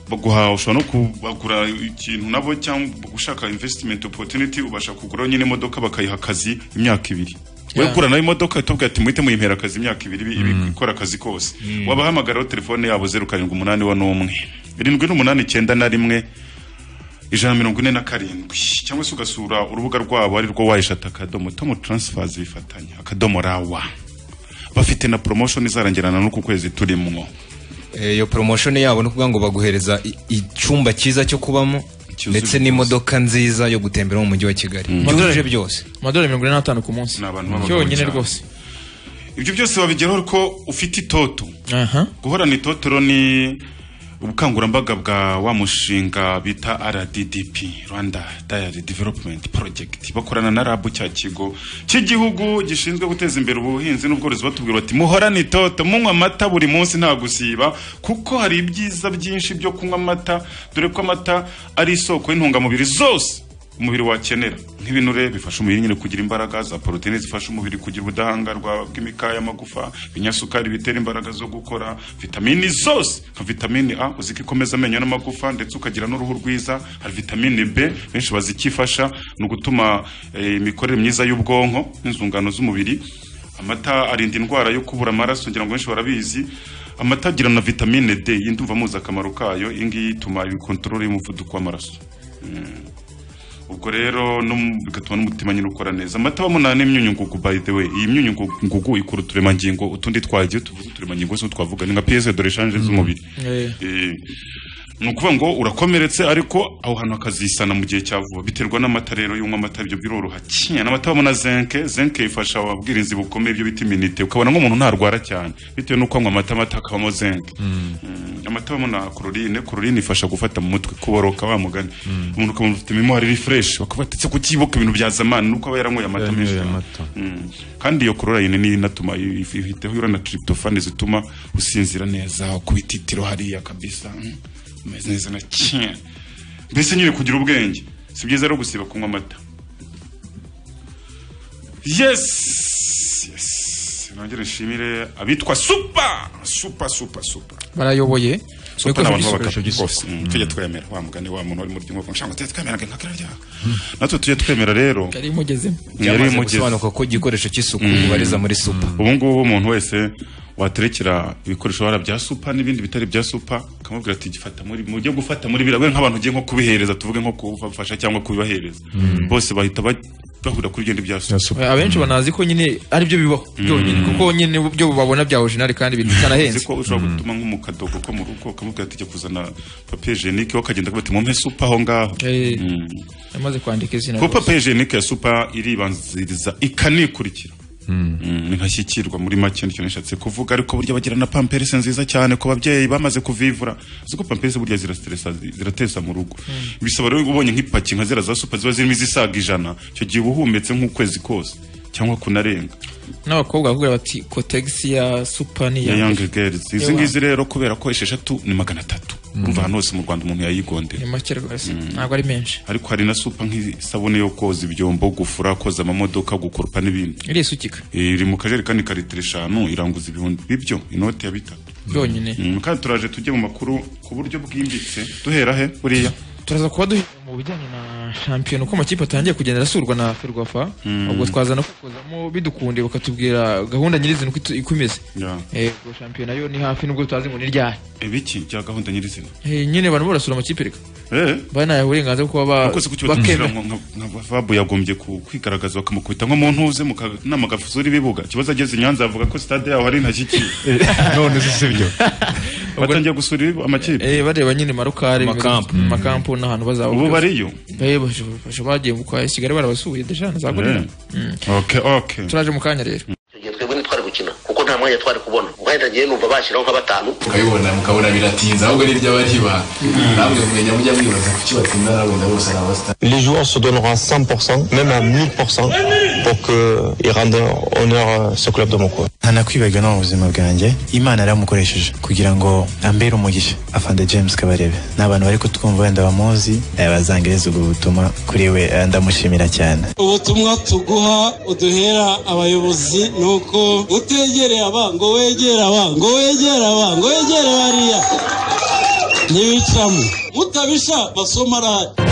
baguha ushobora no kubagura ikintu nabo cyangwa gushaka investment opportunity ubasha kugura nyine imodoka bakayiha akazi imyaka ibiri we Yeah. gura nayo imodoka itubwira ati muhite muyimpera akazi imyaka ibiri ibi- ikora akazi kose wabahamagaraho telefone yabo zeru karindwi umunani wa n'umwe irindwi n'umunani icyenda na rimwe ijana na mirongo ine na karindwi cyangwa se ugasura urubuga rwabo ari rwo wayishata akadomo tomu taransifazi bifatanya akadomo rawa bafite na promotion izarangirana n'uku kwezi turimo Eh, iyo promotion yabo ni ukuvuga ngo baguhereza i- icyumba cyiza cyo kubamo Cyuzuye ndetse n'imodoka nziza yo gutembera mu mujyi wa kigali byujuje byose amadolari mirongo ine n'atanu ku munsi Ni abantu b'abagabo cyonyine cyane. rwose ibyo byose babigeraho ko ufite itoto aha guhorana itotoro ni ubukangurambaga bwa wa mushinga bita RDDP Rwanda Dairy Development Project bakorana na RAB cya kigo cy'igihugu gishinzwe guteza imbere ubuhinzi n'ubworozi batubwira bati muhorane itoto munywa amata buri munsi nta gusiba kuko hari ibyiza byinshi byo kunywa amata dore ko amata ari isoko y'intungamubiri zose umubiri wakenera nk'ibinure bifasha umubiri nyine kugira imbaraga za poroteyine zifasha umubiri kugira ubudahangarwa bw'imikaya y'amagufa ibinyasukari bitera imbaraga zo gukora vitamini zose nka vitamini a uzi ko ikomeza amenyo n'amagufa ndetse ukagira n'uruhu rwiza hari vitamini b benshi bazi icyo ifasha ni ugutuma eh, imikorere myiza y'ubwonko n'inzungano z'umubiri amata arinda indwara yo kubura amaraso ngira ngo benshi barabizi amata agira na vitamine d yindi umva muzi akamaro kayo iyi ngiyi ituma ibikontorore y'umuvuduko w'amaraso ubwo rero no mu- bigatuma n'umutima nyine ukora neza amata bamuna n'imyunyungugu by the way iyi myunyungugu ikura uturemangingo utundi twagiye tuvuze uturemangingo zo twavuga ni nka piyese dore shanje z'umubiri Eh. Eh, ni ukuvuga ngo urakomeretse ariko aho hantu hakazisana mu gihe cya vuba biterwa n'amata rero iyo unywa amata ibyo biroroha kinya n'amata babona zenke zenke ifasha ababwirinzi bukomeye ibyo bita iminite ukabona nk'umuntu ntarwara cyane bitewe n'uko anywa amata amata hakabamo zenke Mm, amata babona kororine kororine ifasha gufata mu mutwe kuboroka wa mugani umuntu ukamenya ufite memori refresh wakabatetse kukibuka ibintu bya zamani nuko aba yaranyweye amata menshi Yaranyweye cyane. amata. Mm. kandi iyo kororayine niyo inatuma ihita ihura na tryptophan zituma usinzira neza ukubita itiro hariya kabisa mm, umeze neza na kimwe mbese nyine kugira ubwenge si byiza rero gusiba kunywa amata yes yes nongere nshimire abitwa super super super super barayoboye Super Bari ni ko abantu bisuka- b'abagabo gisuka. rwose Mm, tujye twemera wa mugani wa muntu wari muri ry'inkovu ngo tujye twemera ngo inkaka iraryoha natwe tujye twemera rero yari imugezemo yari byamaze imugeze gusobanuka ko igikoresho cy'isuku ubariza muri supa ubu ngubu umuntu wese waterekera ibikoresho wara bya supa n'ibindi bitari bya supa akamubwira ati gifata muri mu byo gufata muri biriya we nk'abantu ugiye nko kubihereza tuvuge nko kubafasha cyangwa kubibahereza bose bahita ba- bahura kuri ibyo bya supa Yasuka. abenshi banazi ko nyine ari byo bibaho byonyine kuko nyine byo babona bya orijinali kandi uzi bitanahenze ko ushobora gutuma nko mu kadogo ko mu rugo ukamubwira ati jya kuzana papiye jenike we akagenda akabati mumpe supa aho ngaho Eh. Mm. yamaze kwandika izina kuko rwose. papiye jenike ya supa iribanziriza ikanikurikira Mm, ntashyikirwa muri make nicyo nishatse kuvuga ariko burya bagira na pamperese nziza cyane ku babyeyi bamaze kuvivura uzi ko pamperese burya zirastresa ziratesa mu rugo bisaba rero ubonye nk'ipaki nka zera za supa ziba zirimo izisaga ijana icyo gihe uba uhumetse nk'ukwezi kose cyangwa kunarenga n'abakobwa bakubwira bati kotegisi ya supa ni ya iya young girls izi Ewa. ngizi rero kubera ko esheshatu ni magana atatu urumva ahantu hose mu rwanda umuntu yayigondera ni make rwose ntabwo ari menshi ariko hari na supa nk'isabune yo koza ibyombo gufura koza amamodoka gukurupa n'ibindi iri isukika Eh, iri mu kajerekani ka litiro eshanu iranguza ibihumbi bibyo inote ya bitatu byonyine Mm, kandi turaje tujye mu makuru ku buryo bwimbitse duhera he buriya turaza kuba duhe mu bijyanye na shampiyona uko amakipe atangiye kugenda arasurwa na ferwafa ubwo twaza no kukozamo bidukunde bakatubwira gahunda nyirizina uko itu- uko imeze Ya. Eh, ubwo shampiyona yo ni hafi nubwo tutazi ngo ni ryari ibiki bya gahunda nyirizina Eh, nyine abantu barasura amakipe reka Eh, banaye uburenganzira bwo kuba ba- kose kuki batumvira bakemera nka nka- nka Fabu yagombye ku- kwigaragaza bakamukubita nko mu ntuze mu kanama gafuzura ibibuga ikibazo ageze i nyanza avuga ko sitade yaho hari intashyikiri none se sibyo batangiye gusura ibi- amakipe Eh, bareba nyine marukare Amakampu. bimeze- amakampu n'ahantu bazaba ubu byose. bariyo Eh, baje- baje bagiye mu kwa kigali barabasuye deshana za Eh. gorira okay okay turaje mu kanya rero igihe twebwe ntitwari gukina kuko nta mwanya twari kubona ubwo nagiye numva bashyiraho nka batanu mukabibona mukabona biratinze ahubwo niryo bariba namwe mumenya mujya mwibaza kuki batsinda n'abunda bose ni abasitari les joueurs se donneront à 100%, même à 1000%, pour qu'ils rendent honneur à ce club de Moko. nta nakwibagirwa no mu buzima bwanjye imana yaramukoresheje kugira ngo ambere umugisha afande james kabarebe ni abantu bari kutwumva wenda bamuzi eh, bazangereza ubwo butumwa kuri we eh, ndamushimira cyane ubutumwa tuguha uduhera abayobozi ni uko utegereye abango wegera abango wegera abango wegere bariya ntibicaramo mutabisha basoma radiyo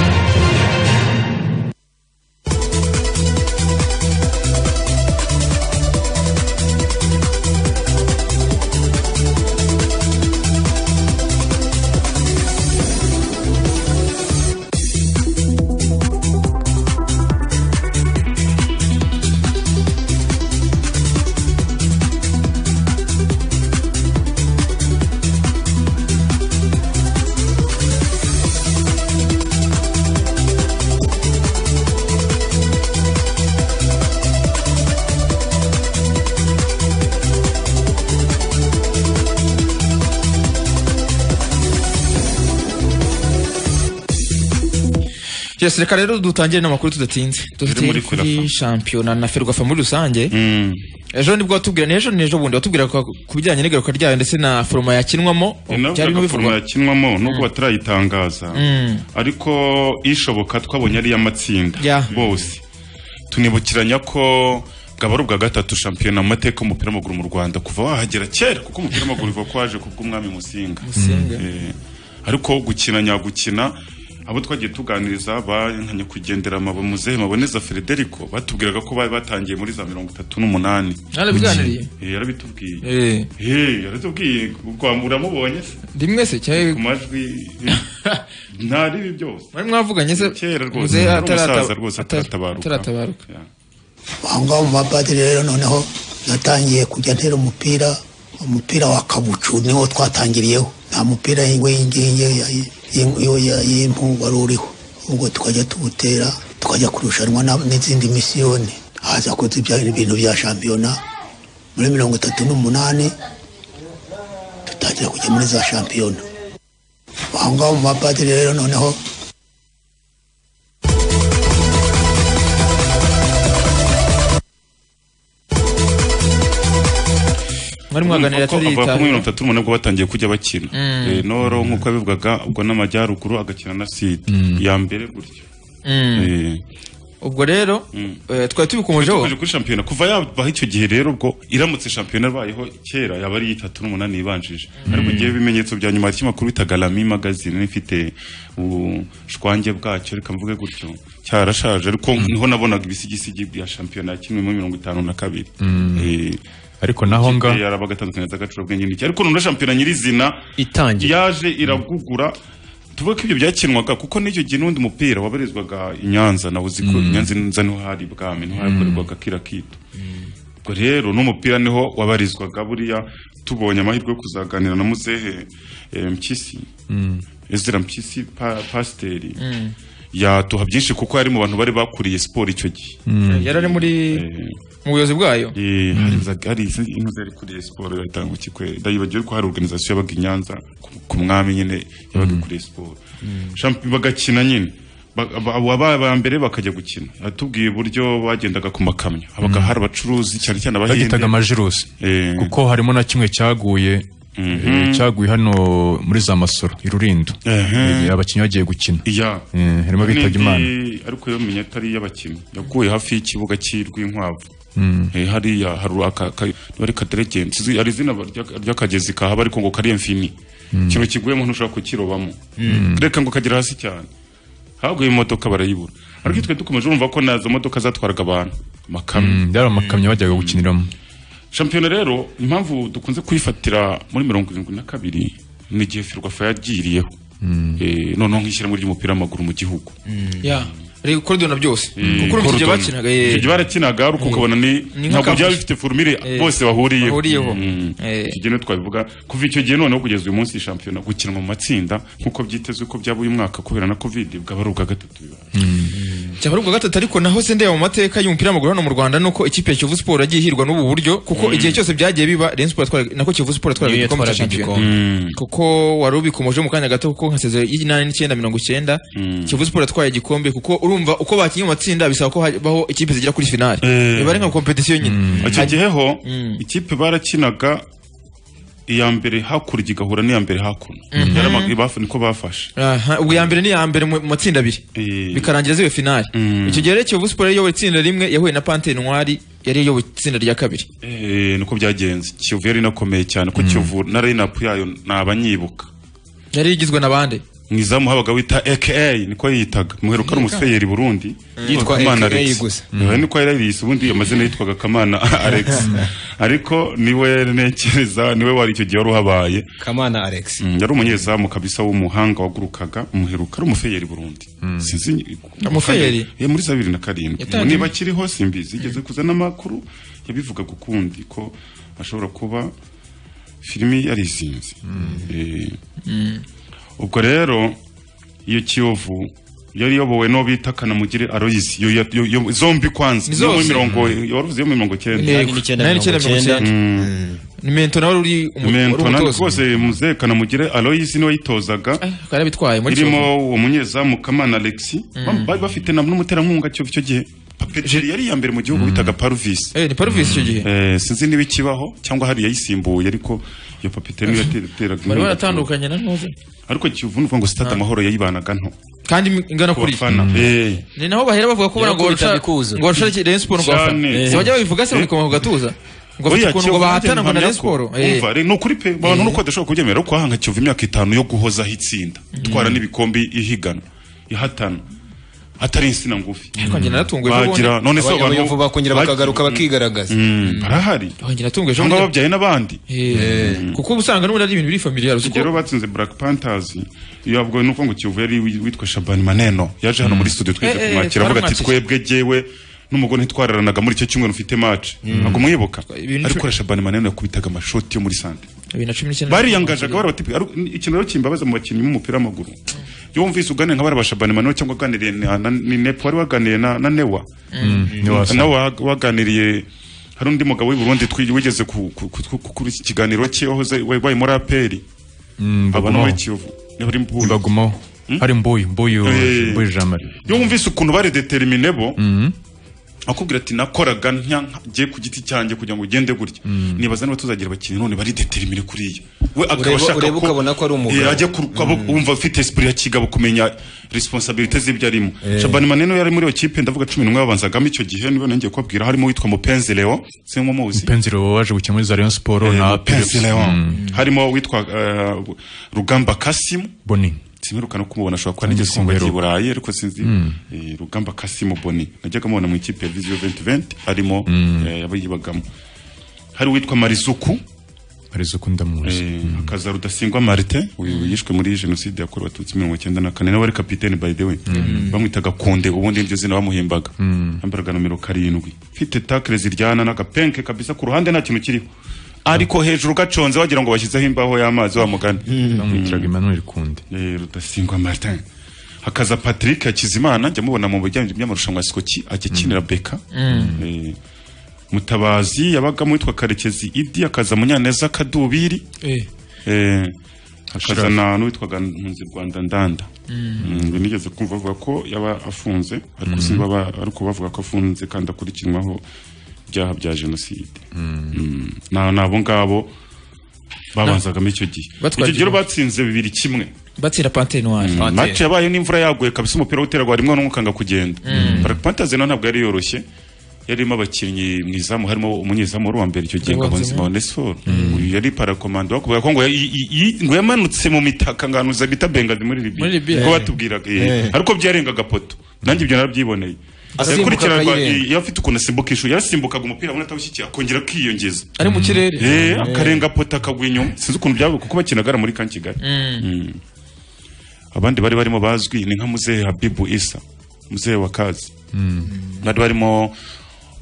yes reka rero dutangire n'amakuru tudatinze muri dufite kuri Ferwafa. shampiyona na ferwafa muri rusange Mm. ejo nibwo watubwira ni ejo ni ejo bundi watubwira ku ku bijyanye n'igaruka ryayo ndetse na foroma yakinwamo Ni nawe byari uvuga ko foroma bivugwa yakinwamo nubwo batarayitangaza ariko ishoboka twabonye ari iy'amatsinda Ya. bose tunibukiranya ko bwaba ubwa gatatu shampiyona mu mateka y'umupira w'amaguru mu rwanda kuva wahagera kera kuko umupira w'amaguru uva ko waje kubw'umwami musinga Musinga. Eh, ariko gukinanya gukina abo twagiye tuganiriza ba nka nyakwigenderama ba muzehe maboneza frederico batubwiraga ko bari batangiye muri za mirongo itatu n'umunani narabiganiriye Eh, yarabitubwiye Eh, Eh, yarabitubwiye ubwo uramubonye se ndi mwese cyangwa ku majwi ntari ibi byose mwari mwavuganye se Kera rwose, muzehe yari atarata- umusaza rwose ata- ataratabaruka. ataratabaruka Yeah. ahongaho mu bapadiri rero noneho natangiye kujya ntera umupira umupira wa kabucu niwo twatangiriyeho nta mupira w'ingingi y'impu wari uriho ubwo tukajya tuwutera tukajya kurushanwa na- n'izindi misiyoni haza kuza ibya- ibintu bya shampiyona muri mirongo itatu n'umunani dutangira kujya muri za shampiyona ahongaho mu bapadiri rero noneho mwari mwaganira Kuko avuga atarita ko muri mirongo itatu n'umunani ubwo batangiye kujya bakina Eh, noro nk'uko yabivugaga ubwo n'amajyaruguru agakina na sida ya mbere gutyo Eh, ubwo rero eh, twari tubikomejeho tuje kuri shampiyona kuva yabaho icyo gihe rero ubwo iramutse shampiyona ibayeho kera yaba ari itatu n'umunani yibanjije ariko igihe ibimenyetso bya nyuma hari ikinyamakuru bitaga Lami magazine ifite ubushwange bwacyo reka mvuge gutyo cyarashaje ariko niho nabonaga ibisigisigi bya shampiyona kimwe muri mirongo itanu na kabiri Eh, ariko naho nga yari abagatandukanye z'agacurabwenge n'iki ariko none shampiyona nyirizina itangira yaje iragugura tuvuge ko ibyo byakinwaga kuko n'icyo gihe n'undi mupira wabarizwaga i Nyanza nawe uzi ko i Nyanza nza niho hari bwami niho hakorerwaga kira kitu ubwo rero n'umupira niho wabarizwaga buriya tubonye amahirwe yo kuzaganira na muzehe eh, mpyisi ezra mpyisi pa- pasiteri yatuha byinshi kuko yari mu bantu bari bakuriye siporo icyo gihe yari ari muri Eh, mu buyobozi bwayo Eh, hari za- hari izi- imwe zari kuri siporo yatanga ikikwere ndayibagiwe ko hari organization yabaga i Nyanza ku- ku mwami nyine yabaga kuri siporo Champions- bagakina nyine ababa ba mbere bakajya gukina atubwiye uburyo bagendaga ku makamyo habaga hari abacuruzi cyane cyane abahinde bagitaga amajirusi Eh. kuko harimo na kimwe cyaguye eh, cyaguye hano muri za masoro i Rulindo Ehe. Eh, abakinnyi bagiye gukina iya Eh, harimo abitabye Imana N'indi, ariko yo menya atari iy'abakinnyi yaguye hafi y'ikibuga cy'Urwinkwavu Eh, hariya hari aka ka- ari kaderegenti Sizi- hari izina barya- ry'akagezi kahaba ariko ngo kari emfini ikintu kiguyemo ntushobora kukirobamo reka ngo kagera hasi cyane haguye imodoka barayibura ariko twe dukomeje urumva ko nazo modoka zatwaraga abantu amakamyo Mm, byari amakamyo bajyaga gukiniramo shampiyona rero impamvu dukunze kuyifatira muri mirongo irindwi na kabiri ni igihe ferwafa yagiriyeho Eh, noneho nk'ishyirahamwe ry'umupira w'amaguru mu gihugu ya rero korodona byose kuko urumva igihe Gordon. bakinaga Icyo gihe ye barakinaga ariko ukabona ni Ni ntabwo nk'akavuyo. byaba bifite formule Eh, bose bahuriyeho bahuriyeho. Mm. Eh. Icyo gihe niho twabivuga kuva icyo gihe noneho kugeza uyu munsi shampiyona gukinwa mu matsinda nk'uko byitezwe ko byaba uyu mwaka kubera na covid bwaba ari ubwa gatatu bibaye. cyaba ari ubwa gatatu ariko naho se ndeba mu mateka y'umupira w'amaguru hano mu Rwanda nuko ikipe ya Kiyovu Sport yagiye ihirwa n'ubu buryo kuko igihe cyose byagiye biba Rayon Sport yatwaraga- nako Kiyovu Sport yatwaraga niyo igikombe cya yatwaraga shampiyona igikombe kuko wari ubikomoje mu kanya gato kuko nka sezo y'inani n'icyenda mirongo icyenda Kiyovu Sport yatwaye igikombe kuko urumva uko bakinnye mu matsinda bisaba ko habaho ikipe zigera kuri finale biba ari nka competition nyine icyo gihe ho Mm. ikipe barakinaga iya mbere hakurya igahura n'iya mbere hakuno Yaramaga- bafu- niko bafashe Aha, ubwo ya mbere ni iya mbere mu mu matsinda abiri Eh, bikarangira zibe finale Mm. icyo gihe rero Kiyovu Sport yari iyoboye itsinda rimwe yahuye na Pante Noir yari iyoboye itsinda rya kabiri eh, niko byagenze kiyovu yari inakomeye cyane ko kiyovu na reyinapu yayo nabanyibuka yari igizwe na bande mu izamu habaga wita aka niko yiyitaga muheruka ari umusweyeri burundi Yitwa Kamana AKA Alex. gusa. Eh, niko yari yariyise ubundi amazina yitwaga kamana alex ariko niwe ntekereza niwe wari icyo gihe wari uhabaye kamana alex Mm, yari umunyezamu kabisa w'umuhanga wagurukaga umuheruka ari umufeyeri burundi sinzi Umufeyeri? Eh, muri za bibiri na karindwi Yatangiye- niba akiriho simbizi igeze kuzana amakuru yabivugaga ukundi ko ashobora kuba filimi yarizinze Eh, ubwo rero iyo kiyovu yari iyobowe n'uwo bita kanamugire aloyisi Yo- yo- yo- yo- zombi kwanza Ni niyo muri zose. mirongo yaruvuze yo muri mirongo icyenda Yego. n'icyenda Nani mirongo icyenda. ni mento nawe uri umu- wari mentora umutoza rwose muzehe kanamugire aloyisi niwe yitozaga Eh, akaba yarabitwaye muri irimo uwo munyezamu Kamana Alex Ba- bari bafite na n'umuterankunga cyo icyo gihe papeteri yari iya mbere mu gihugu bitaga Parvis eh ni Parvis icyo gihe Eh, sinzi niba ikibaho cyangwa hari yayisimbuye ariko iyo papeteri niyo yateraga bari inkunga. baratandukanye na ntuze ariko kivuga ngo stade amahoro yayibanaga nto kandi ingana ku kuri bafana Eh, ni naho bahera bavuga ko ngo Yarakubita barusha bikuza. ngo barusha Rayon Sport ngo bafana Cyane. se bajya babivuga se babikoma ku gatuza ngo bafite buriya ukuntu Kiyovu ngo nanjye bahatana ngo na mpamya Rayon ko- Sport eh Umva, re- ni ukuri pe abantu nuko badashobora kubyemera ko hahanga kiyovu imyaka itanu yo guhozaho itsinda itwara n'ibikombe ihiganwa ihatana atari insina ngufi ariko njye naratunguwe ejo bundi bagira none se Aba- abantu abayovu bakongera bagi- bakagaruka bakigaragaza Mm, barahari aho njye natunguwe ejo cyangwa bundi babyaye n'abandi Eh, kuko uba usanga n'ubundi ari ibintu biri familiar uzi rero ko batsinze black panthers yabwo nuko ngo kiyovu yari wi- witwa shabani maneno yaje hano muri studio twije Eh, eh, kumwakira avuga ati twaramwakiriye. twebwe jewe n'umugore ntitwararanaga muri icyo cyumweru mfite match ntabwo mwibuka Ibintu ariko cumi- ura shabani maneno yakubitaga amashoti yo muri santre bibiri na cumi n'icyenda bariyangajaga barabatipi ikintu rero kimbabaza mu bakinnyi b'umupira w'amaguru iyo wumvise uganiriye nka bariya ba shabani maneno cyangwa waganiriye na na- ni nepo wari waganiriye na na newa nawe wa- waganiriye hari undi mugabo w'i Burundi twi- wigeze ku- ku- ku- ku- kuri iki kiganiro cye wahoze wabaye muri aperi aba no muri kiyovu bari mu Burundi. bagumaho hari mboyi mboyi Eh. mboyi jean marie iyo wumvise ukuntu bari determine bo akubwira ati nakoraga njye ku giti cyanjye kugira ngo ugende gutya nibaza niba tuzagira abakinnyi none bari determine kuriya we akaba Ureba- ashaka ureba ukabona ko ari umugabo. Eh, ajya ku- aba- wumva afite esprit ya kigabo kumenya responsabilité z'ibyo arimo Shabani Maneno yari muri iyo kipe ndavuga 11 babanzagamo icyo gihe niwe nongeye kubabwira harimo witwa Mupenzi Leo sinko muzi penziro waje gukina muri za rayon siporo Eh, na Mupenzi Philips. Leo Mm, harimo witwa eh, Rugamba Kasim boni simurukana kumubona ashobora kuba n'igeze Simubera. kumva burayi ariko sinzi eh, rugamba kasimo boni najyaga mubona mu ikipe ya viziyo 2020 arimo eh, abayibagamo hari uwitwa marisuku arizo ukunda muzi eh, hakaza rudasingwa marite uyu yishwe muri jenoside yakorewe abatutsi mirongo icyenda na kane nawe ari kapitene by the way bamwitaga konde ubundi niryo zina bamuhimbaga yambaraga nomero karindwi mfite takire ziryana n'agapenke kabisa ku ruhande nta kintu kiriho ariko hejuru gaconze wagira ngo bashyizeho imbaho y'amazi wa mugani bamwitiraga emmanuel kunde Eh, rudasingwa martin hakaza patrick hakizimana njya mubona mu bijyanye by'amarushanwa ya sikoki ajya akinira beka Eh, mutabazi yabagamo witwa karekezi idi akaza munyaneza kadubiri Eh, Eh, hakaza na n'uwitwaga mpunzi rwanda ndanda Mm, nigeze kumva avuga ko yaba afunze ariko sinzi baba- ariko bavuga ko afunze kandi akurikiranwaho ibyaha bya jenoside Mm, na n'abo ngabo babanzagamo icyo gihe Batwaje icyo gihe igihugu. batsinze bibiri kimwe batsinda pante noire match yabaye n'imvura yaguye kabisa umupira w'iteragwa rimwe n'umukanga kugenda Black Panthers nayo ntabwo yari yoroshye yarimo abakinnyi mu izamu harimo umunyezamu wari uwa mbere icyo gihe Ngabonzima Onesphore uyu yari parakomando bakubwira ko ngo yi- yi- yi- ngo yamanutse mu mitaka nganuza bita Bengazi muri Muri Libya. Libya ko batubwiraga eh. ariko byarengaga poto nanjye ibyo narabyiboneye Asimbuka yakurikiranwa akayirenga. eh, iyo afite ukuntu asimbuka ishuri yarasimbukaga umupira abona atawushyikiye akongera akiyongeza ari mu kirere Eh, akarenga poto akagwa inyuma sinzi ukuntu byabaye kuko bakinagara muri kan kigali Mm. abandi bari barimo bazwi ni nka muzehe habibu isa muzehe wa kazi bari barimo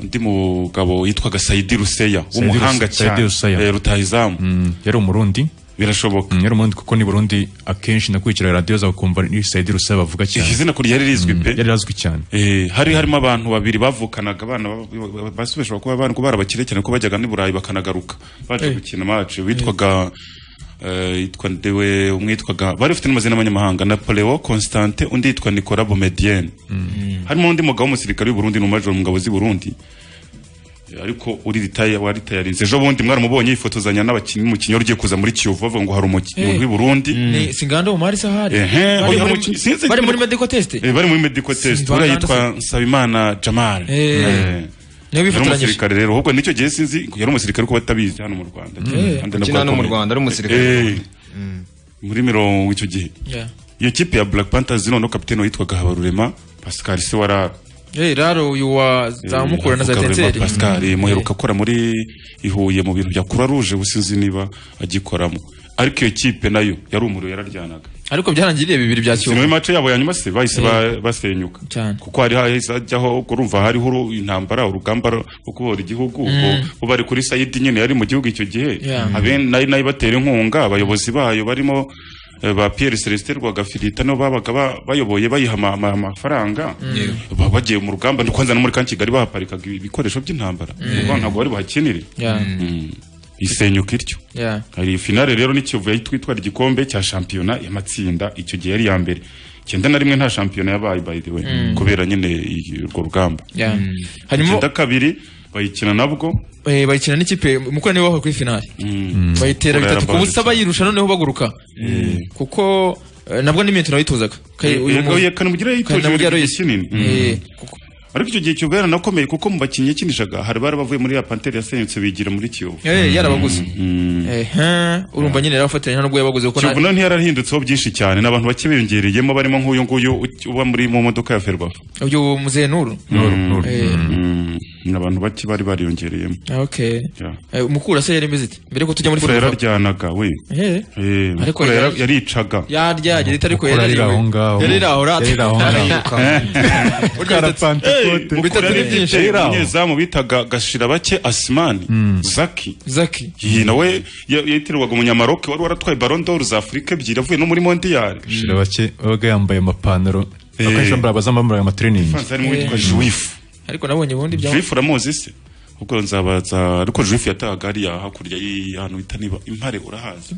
undi mugabo yitwaga sayidi ruseya Saidi w'umuhanga Ruse- Saidi cyane Ruseya. eh, rutahizamu Mm, yari umurundi birashoboka Mm, yari umurundi kuko ni burundi akenshi nakurikira radiyo zawe ukumva ni sayidi rusaba bavuga cyane izina kuri yari rizwi pe yari azwi cyane Eh, hari harimo abantu babiri bavukanaga abana ba- ba- ba- basubishwa kuba abana kuba barabakire cyane ko bajyaga n'i Burayi bakanagaruka baje gukina match witwaga eh, yitwa ndewe umwe yitwaga bari bafite n'amazina y'abanyamahanga Napoleon Constantin undi yitwa Nicolas Bomedienne harimo undi mugabo w'umusirikare w'i Burundi n'umajoro mu ngabo z'i Burundi Eh, ariko uri ritaye wari tayarinze ejo bundi mwaramubonye yifotozanya n'abakinnyi umukinnyi wari ugiye kuza muri Kiyovu bavuga ngo hari umukinnyi Eh. w'i Burundi ni singanda umari sahari Ehe, Bari oya, muri- muki- sinzi- bari muri medical test Eh, bari muri medical test Simba uriya Anderson. yitwa Nsabimana Jamal Eh. niyo yari bifatiranyije umusirikare rero ahubwo nicyo gihe sinzi yari umusirikare ko batabizi hano mu Rwanda Kandi nabwo Ukina hano mu akomeye. Rwanda ari umusirikare. Eh, muri mirongo icyo gihe Yeah. iyo kipe ya Black Panthers noneho kapitene witwaga Habarurema Pascal se wara Eh, raro uyu wa zamukura na za Habarurema teteri Pascal eh, muheruka akora muri i Huye mu bintu bya Croix Rouge ubu sinzi niba agikoramo ariko iyo kipe nayo yari umuriro yararyanaga ariko byarangiriye bibiri bya Sinema kiyovu mace yabo ya nyuma se bahise ba- basenyuka Cyane. kuko hari hahise hajyaho urumva hariho uru- intambara urugamba ro- rwo kubohora igihugu ubwo bo bari kuri sayidi nyine yari mu gihugu icyo gihe Yeah. aben nayo nayo batera inkunga abayobozi bayo barimo eh, ba Pierre Celestin Rwagafirita no babaga ba- bayoboye bayiha ama- ama- amafaranga Ba- bagiye mu rugamba no kwanza no muri kan Kigali bahaparikaga ibi- ibikoresho by'intambara kuko ntabwo bari buhakinire Yeah. Mm. isenyuka iryo Yeah. hari finale rero ni Kiyovu yahita itwara igikombe cya shampiyona y'amatsinda icyo gihe yari iya mbere icyenda na rimwe nta shampiyona yabaye by the way kubera nyine i- urwo rugamba Yeah. hanyuma icyenda kabiri bayikina nabwo eh, bayikina n'ikipe mukora niwe wahuye kuri finale bayitera Kora bitatu ku busa yarabarutse. bayirusha noneho baguruka kuko eh, nabwo n'imetero yayitozaga Kay- uyu mu- yagaye kanamugire Kanamugire yitoje yari igihe kinini Mm. Eh, kuko- ariko icyo gihe kiyovu yaranakomeye kuko mu bakinnyi yakinishaga hari bari bavuye muri ya panteri yasenyutse bigira muri kiyovu Eh, yarabaguze ehe urumva nyine yarabafatanya n'ubwo yabaguze kuko na- kiyovu noneho yarahindutseho byinshi cyane n'abantu bake biyongereyemo barimo nk'uyu nguyu u- uba muri mu modoka ya ferwafa uyu muzehe nuru Eh, ni abantu bake bari bariyongereyemo okay Eh, umukura se yari imeze ite mbere ko tujya muri Mukura Ferwafa. yararyanaga we Eh, Eh, Ariko Mukura yara- yari- yaricaga yaryagira itariko Mukura yarariwe yarira aho ngaho. yarira aho rata Yarira aho ngaho. bitatu Mukura ni byinshi yaribyinshi umunyezamu bitaga gashira bake asimani zaki zaki iyi nawe ya- yitirirwaga umunyamaroke wari waratwaye Ballon d'Or za Afurika ebyiri avuye no muri mondiyari Shira bake babaga yambaye amapantaro akenshi bambara abazambambara amatrening Franz harimo uwitwa Juif ariko nabonye ubundi bya Juif uramuzi se ubwo nzabaza ariko Juif yatahaga hariya hakurya y'ahantu bita niba impare urahazi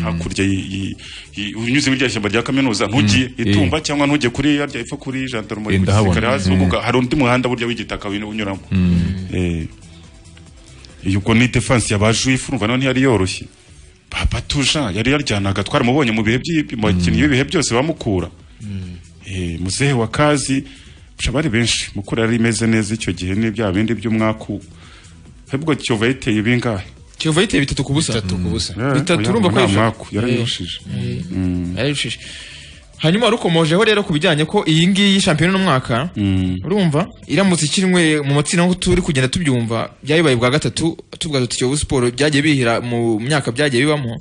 hakurya y- y- y- unyuze muri rya shyamba rya kaminuza ntugiye Mm. itumba cyangwa ntugiye kuri yarya ifa kuri gendarmerie Eh, mu ndahabona. gisirikare hasi Mm. uvuga hari undi muhanda burya w'igitaka wino- unyuramo Eh, iyo ubwo ni defense yaba juif urumva nawe ntiyari yoroshye papa tuja yari yaryanaga twaramubonye mu bihe by'i- mu bakinnyi b'ibihe byose bamukura Eh, muzehe wa kazi busha bari benshi mukura yari imeze neza icyo gihe n'ibya bindi by'umwaku ahubwo kiyovu yayiteye bingahe kiyovu yayiteye bitatu ku busa bitatu ku busa bitatu urumva ko yari yayifashe. mwaku yarayirushije Eh, Mm. yarayirushije hanyuma rukomojeho rero ku bijyanye ko iyi ngiyi shampiyona n'umwaka urumva iramutse ikinwe mu matsinda nk'uko turi kugenda tubyumva byayibaye bwa gatatu tuvuga tuti kiyovu siporo byagiye bihira mu myaka byagiye bibamo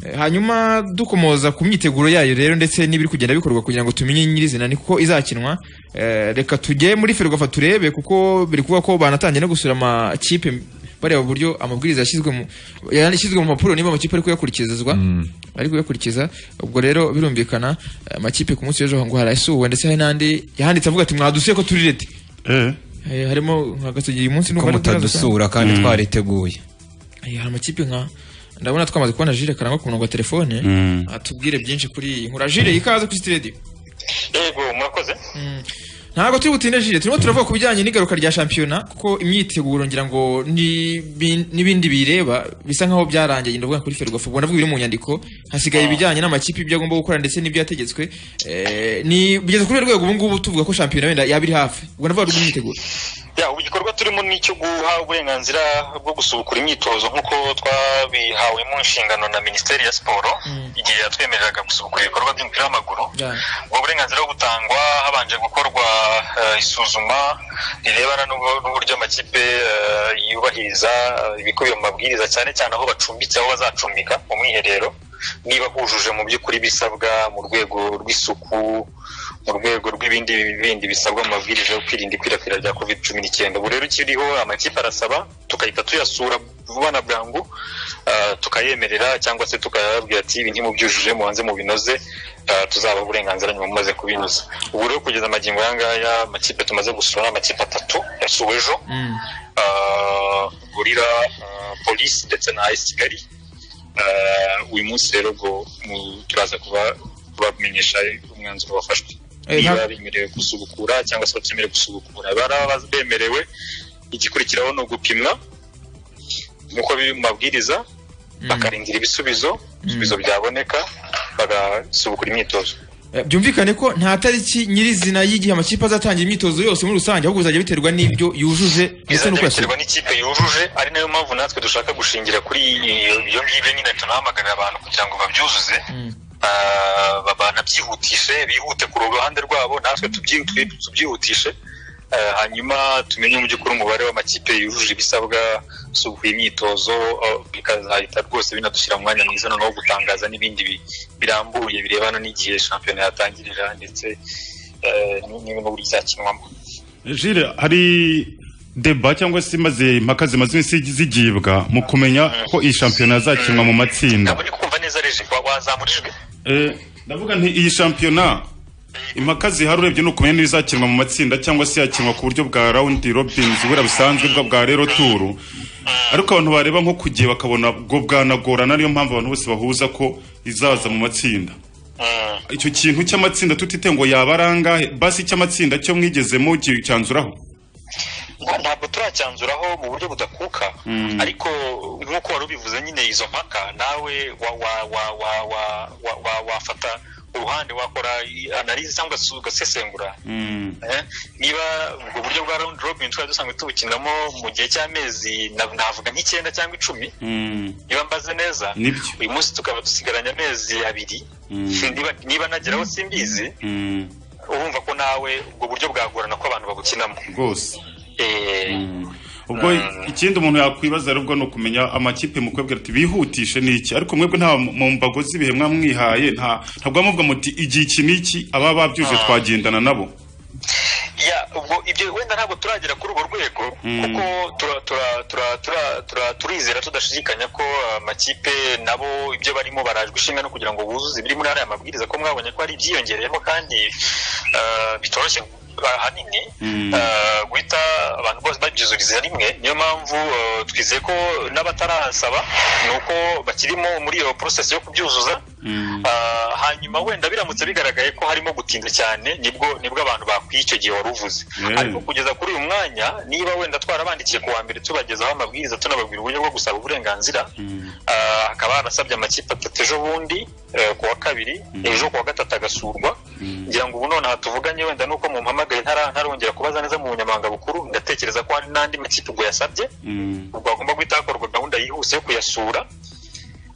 Eh, hanyuma dukomoza ku myiteguro yayo rero ndetse n'ibiri kugenda bikorwa kugira ngo tumenye nyirizina ni kuko izakinwa Eh, reka tujye muri ferwafa turebe kuko biri kuvuga ko banatangiye no gusura amakipe bareba uburyo amabwiriza yashyizwe mu yashyizwe mu mpapuro niba amakipe ari kuyakurikizwa ari kuyakurikiza ubwo rero birumvikana eh, amakipe ku munsi w'ejo ngo harasuwe ndetse hari n'andi yahanditse avuga ati mwadusuye ko turi leta Eh, harimo nka gasugi uyu ko munsi n'ubwo mutadusura kandi twariteguye Eh, hari amakipe nka ndabona twamaze kubona Jire karangwa ku murongo wa telefone Mm. atubwire byinshi kuri iyi nkura Jire ikaze kuri City Radio yego murakoze ntabwo turi butinde Jire turimo turavuga ku bijyanye n'igaruka rya shampiyona kuko imyiteguro ngira ngo n'ibi- n'ibindi bireba bisa nkaho byarangiye ndavuga kuri Ferwafa ubwo ndavuga ibiri mu nyandiko hasigaye ibijyanye n'amakipe ibyo agomba gukora ndetse n'ibyo yategetswe Eh, ni bigeze kuri urwo rwego ubu ngubu tuvuga ko shampiyona wenda yaba iri hafi ubwo ndavuga rwo imyiteguro ya ubu igikorwa turimo ni icyo guha uburenganzira bwo gusubukura imyitozo nk'uko twabihawemo inshingano na minisiteri ya siporo igihe yatwemereraga gusubukura ibikorwa by'umupira w'amaguru ubwo burenganzira butangwa habanje gukorwa eh, isuzuma rirebana n'ubu- n'uburyo amakipe eh, yubahiriza eh, ibikubiye mu mabwiriza cyane cyane aho bacumbitse aho bazacumbika mu mwiherero niba hujuje mu by'ukuri ibisabwa mu rwego rw'isuku mu rwego rw'ibindi bindi bisabwa mu mabwiriza yo kwirinda ikwirakwira rya covid cumi n'icyenda ubu rero ikiriho amakipe arasaba tugahita tuyasura vuba na bwangu ah, tukayemerera cyangwa se tukayabwira ati ibi ntimubyujuje mubanze mubinoze ah, tuzabaha uburenganzira nyuma mumaze kubinoza ubu rero kugeza amagingo aya ngaya amakipe tumaze gusura ni amakipe atatu yasuwe ejo ah, gorira ah, polisi ndetse na as kigali Ah, uyu munsi rero ubwo mu- turaza kuba- kubamenyesha umwanzuro wafashwe Eh, niba nta- bemerewe gusubukura cyangwa se batemerewe gusubukura baraba bemerewe igikurikiraho ni ugupimwa nk'uko biri mu mabwiriza bakarindira ibisubizo ibisubizo byaboneka bagasubukura imyitozo Eh, byumvikane ko nta tariki nyirizina y'igihe amakipe azatangira imyitozo yose muri rusange ahubwo bizajya biterwa n'ibyo yujuje ndetse n'uko yasuye biterwa n'ikipe yujuje ari nayo mpamvu natwe dushaka gushingira kuri iyo- iyo ngibyo nyine tunahamagarira abantu kugira ngo babyuzuze Ah, ba- banabyihutishe bihute ku ruhande rwabo natwe tubyi- twi- tubyihutishe Ah, hanyuma tumenye mu by'ukuri umubare w'amakipe yujuje ibisabwa sukuye imyitozo ah, bikazahita rwose binadushyira mu mwanya mwiza noneho wo gutangaza n'ibindi bi- birambuye birebana n'igihe shampiyona yatangirira ndetse eh, n- n'uburyo cyakinwamo Jire hari deba cyangwa se maze impaka zimaze iminsi zigibwa mu kumenya ko iyi shampiyona yazakinwa mu matsinda kumva neza reje wa- wazamurijwe Eh, ndavuga nti iyi shampiyona impaka zihari urebye ni ukumenya niba izakinwa mu matsinda cyangwa se yakinwa ku buryo bwa rawundi robinzi buriya busanzwe bwa bwa rero turu ariko abantu bareba nko ku gihe bakabona ubwo bwanagorana niyo mpamvu abantu bose bahuza ko izaza mu matsinda icyo kintu cy'amatsinda tutite ngo yaba ari angahe basi icy'amatsinda cyo mwigezemo cyanzuraho ntabwo turacyanzuraho mu buryo budakuka ariko nk'uko wari ubivuze nyine izo mpaka nawe wa wa wa wa wa wa wa wafata uruhande wakora analize cyangwa se ugasesengura niba ubwo buryo bwa round robin twari dusanzwe tubukinamo mu gihe cy'amezi na- navuga nk'icyenda cyangwa icumi niba mbaze neza Nibyo. uyu munsi tukaba dusigaranye amezi abiri Mm. Niba- niba nageraho simbizi Mm. urumva ko nawe ubwo buryo bwagorana ko abantu babukinamo rwose Eh, ubwo ikindi umuntu yakwibaza rero ubwo ni ukumenya amakipe mukubwira ati bihutishe ni iki ariko mwebwe nta mu mbago z'ibihe mwamwihaye nta ntabwo muvuga muti igihe iki n'iki ababa babyuje twagendana nabo ya ubwo ibyo wenda ntabwo turagera kuri urwo rwego kuko tura- tura- tura- tura- tura- turizera tudashidikanya ko amakipe nabo ibyo barimo barajwe ishinga no kugira ngo buzuze ibiri muri ariya mabwiriza ko mwabonye ko hari ibyiyongereyeho kandi ah, bitoroshye ah, ahanini ah, guhita abantu bose babyizuriza rimwe niyo mpamvu ah, twizeye ko n'abatarasaba ni uko bakirimo muri iyo process yo kubyuzuza Ah, hanyuma wenda biramutse bigaragaye ko harimo gutinda cyane nibwo nibwo abantu bakwiye icyo gihe wari uvuze Yeah. ariko kugeza kuri uyu mwanya niba wenda twarabandikiye ku wa mbere tubagezaho amabwiriza tunababwira uburyo bwo gusaba uburenganzira Ah, hakaba harasabye amakipe atatu ejo bundi eh, ku wa kabiri ejo ku wa gatatu agasurwa ngira ngo ubu nonaha tuvuganye wenda nuko mumpamagaye ntara- ntarongera kubaza neza mu bunyamabanga bukuru ndatekereza ko hari n'andi makipe ubwo yasabye ubwo hagomba guhita hakorwa gahunda yihuse yo kuyasura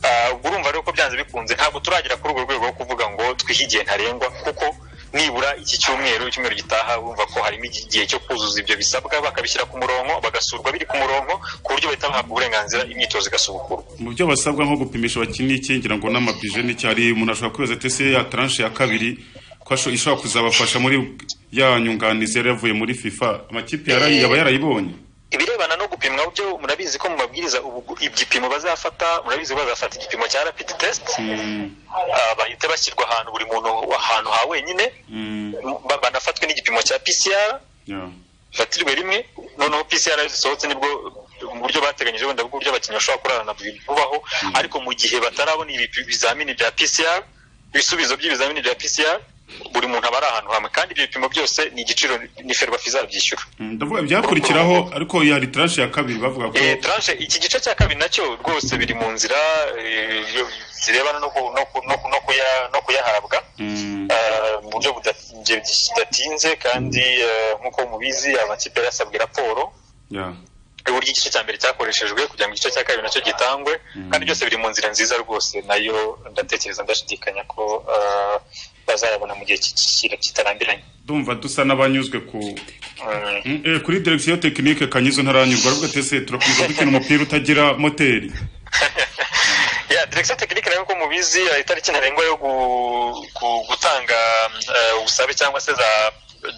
Ah, ubwo urumva rero ko byanze bikunze ntabwo turagera kuri urwo rwego rwo kuvuga ngo twihe igihe ntarengwa kuko nibura iki cyumweru icyumweru gitaha urumva ko harimo igi- igihe cyo kuzuza ibyo bisabwa bakabishyira ku murongo bagasurwa biri ku murongo ku buryo bahita bahabwa uburenganzira imyitozo igasubukurwa mu byo basabwa nko gupimisha abakinnyi iki ngira ngo n'amabije n'iki hari umuntu ashobora kwibaza ati ese ya tranche ya kabiri ko asho- ishobora kuzabafasha muri ya nyunganizi yari yavuye muri fifa amakipe yarayi- yaba yarayibonye ibirebana no gupimwa byo murabizi ko mu mabwiriza ubu- igipimo bazafata murabizi ko bazafata igipimo cya rapid test ah, bahita bashyirwa ahantu buri muntu ahantu ha wenyine ba- banafatwe n'igipimo cya pcr Yeah. fatirwe rimwe noneho PCR iyo zisohotse nibwo mu buryo bateganyije wenda bw'uburyo abakinnyi bashobora kurarana vubaho ariko mu gihe batarabona ibi- ibizamini bya PCR ibisubizo by'ibizamini bya PCR buri muntu aba ari ahantu hamwe kandi ibyo bipimo byose ni igiciro ni ferwafa izabyishyura Mm, ndavuga ibyakurikiraho ariko iyo hari tranche ya kabiri bavuga ko Eh, tranche iki gice cya kabiri nacyo rwose biri mu nzira eh, yo- zirebana no ku- no ku- no ku- no kuya- no kuyahabwa Eh, mu buryo buda- budatinze kandi eh, nk'uko mubizi amakipe yari yasabwe raporo Yeah. uburyo igice cya mbere cyakoreshejwe kugira ngo igice cya kabiri nacyo gitangwe kandi byose biri mu nzira nziza rwose nayo ndatekereza ndashidikanya ko eh, bazayabona mu gihe ki- ki- kitarambiranye ndumva dusa n'abanyuzwe ku Mm. Mm, eh, kuri direction tekinike kanyizo ntaranyurwa aravuga ati ese turakomeza dukina umupira utagira moteri ya direkisiyo tekinike nayo ko mubizi eh, itariki ntarengwa yo gu- gu- gutanga eh, ubusabe cyangwa se za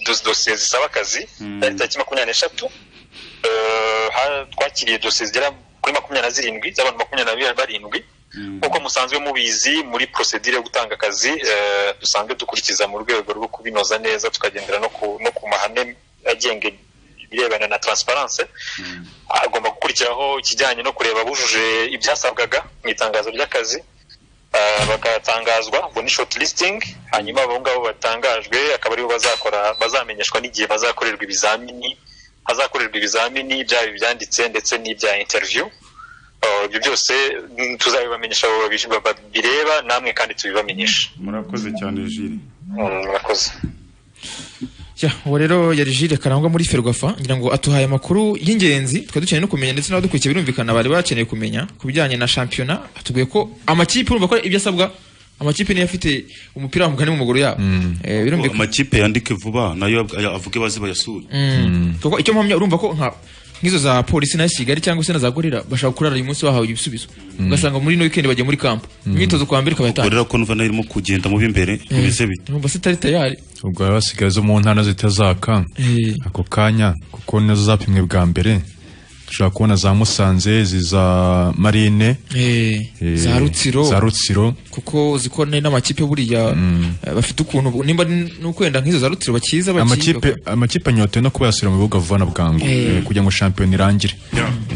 dos- dosiye zisaba akazi yari tariki makumyabiri n'eshatu Eh, ha- twakiriye dosiye zigera kuri makumyabiri na zirindwi z'abantu makumyabiri na barindwi nk'uko musanzwe mubizi muri prosedire yo gutanga akazi eh, dusanzwe dukurikiza mu rwego rwo kubinoza neza tukagendera no ku no ku mahame agenga ibirebana na transparence agomba gukurikiraho ikijyanye no kureba abujuje ibyasabwaga mu itangazo ry'akazi Ah, bagatangazwa ubwo ni short listing hanyuma abo ngabo batangajwe akaba aribo bazakora bazamenyeshwa n'igihe bazakorerwa ibizamini hazakorerwa ibizamini byaba ibyanditse ndetse n'ibya interview Ah, ibyo byose mm, tuzabibamenyesha abo babi- babireba namwe kandi tubibamenyeshe murakoze cyane jiri Mm, murakoze Ya, uwo rero yari Jules Karangwa muri Ferwafa ngira ngo atuhaye amakuru y'ingenzi twari dukeneye no kumenya ndetse n'abadukurikiye birumvikana bari bakeneye kumenya ku bijyanye na shampiyona atubwiye ko amakipe urumva ko ibyo asabwa amakipe niyo afite umupira w'amugani mu maguru yabo Eh, birumvikana amakipe yandike vuba nayo avuge baze bayasure Mm. kuko icyo mpamya urumva ko nka nk'izo za polisi na kigali cyangwa se na za gorira bashaka kurara uyu munsi bahawe ibisubizo ugasanga muri ino weekend bagiye muri kampo imyitozo kwa mbere ikaba yatangiye rero ko numva nayo irimo kugenda mu b'imbere bimeze bite urumva se itari tayari ubwo hari abasigaye zo mu ntara zitazaka Eh. ako kanya kuko nizo zapimwe bwa mbere dushobora kubona za musanze ziza marine Eh, eh, za rutsiro za rutsiro kuko zikora n'amakipe buriya eh, bafite ukuntu nimba nuko wenda nk'izo za rutsiro bakiza amakipe amakipe anyotewe no kuba yasubira mu bibuga vuba na bwangu Eh. eh, kugira ngo shampiyona irangire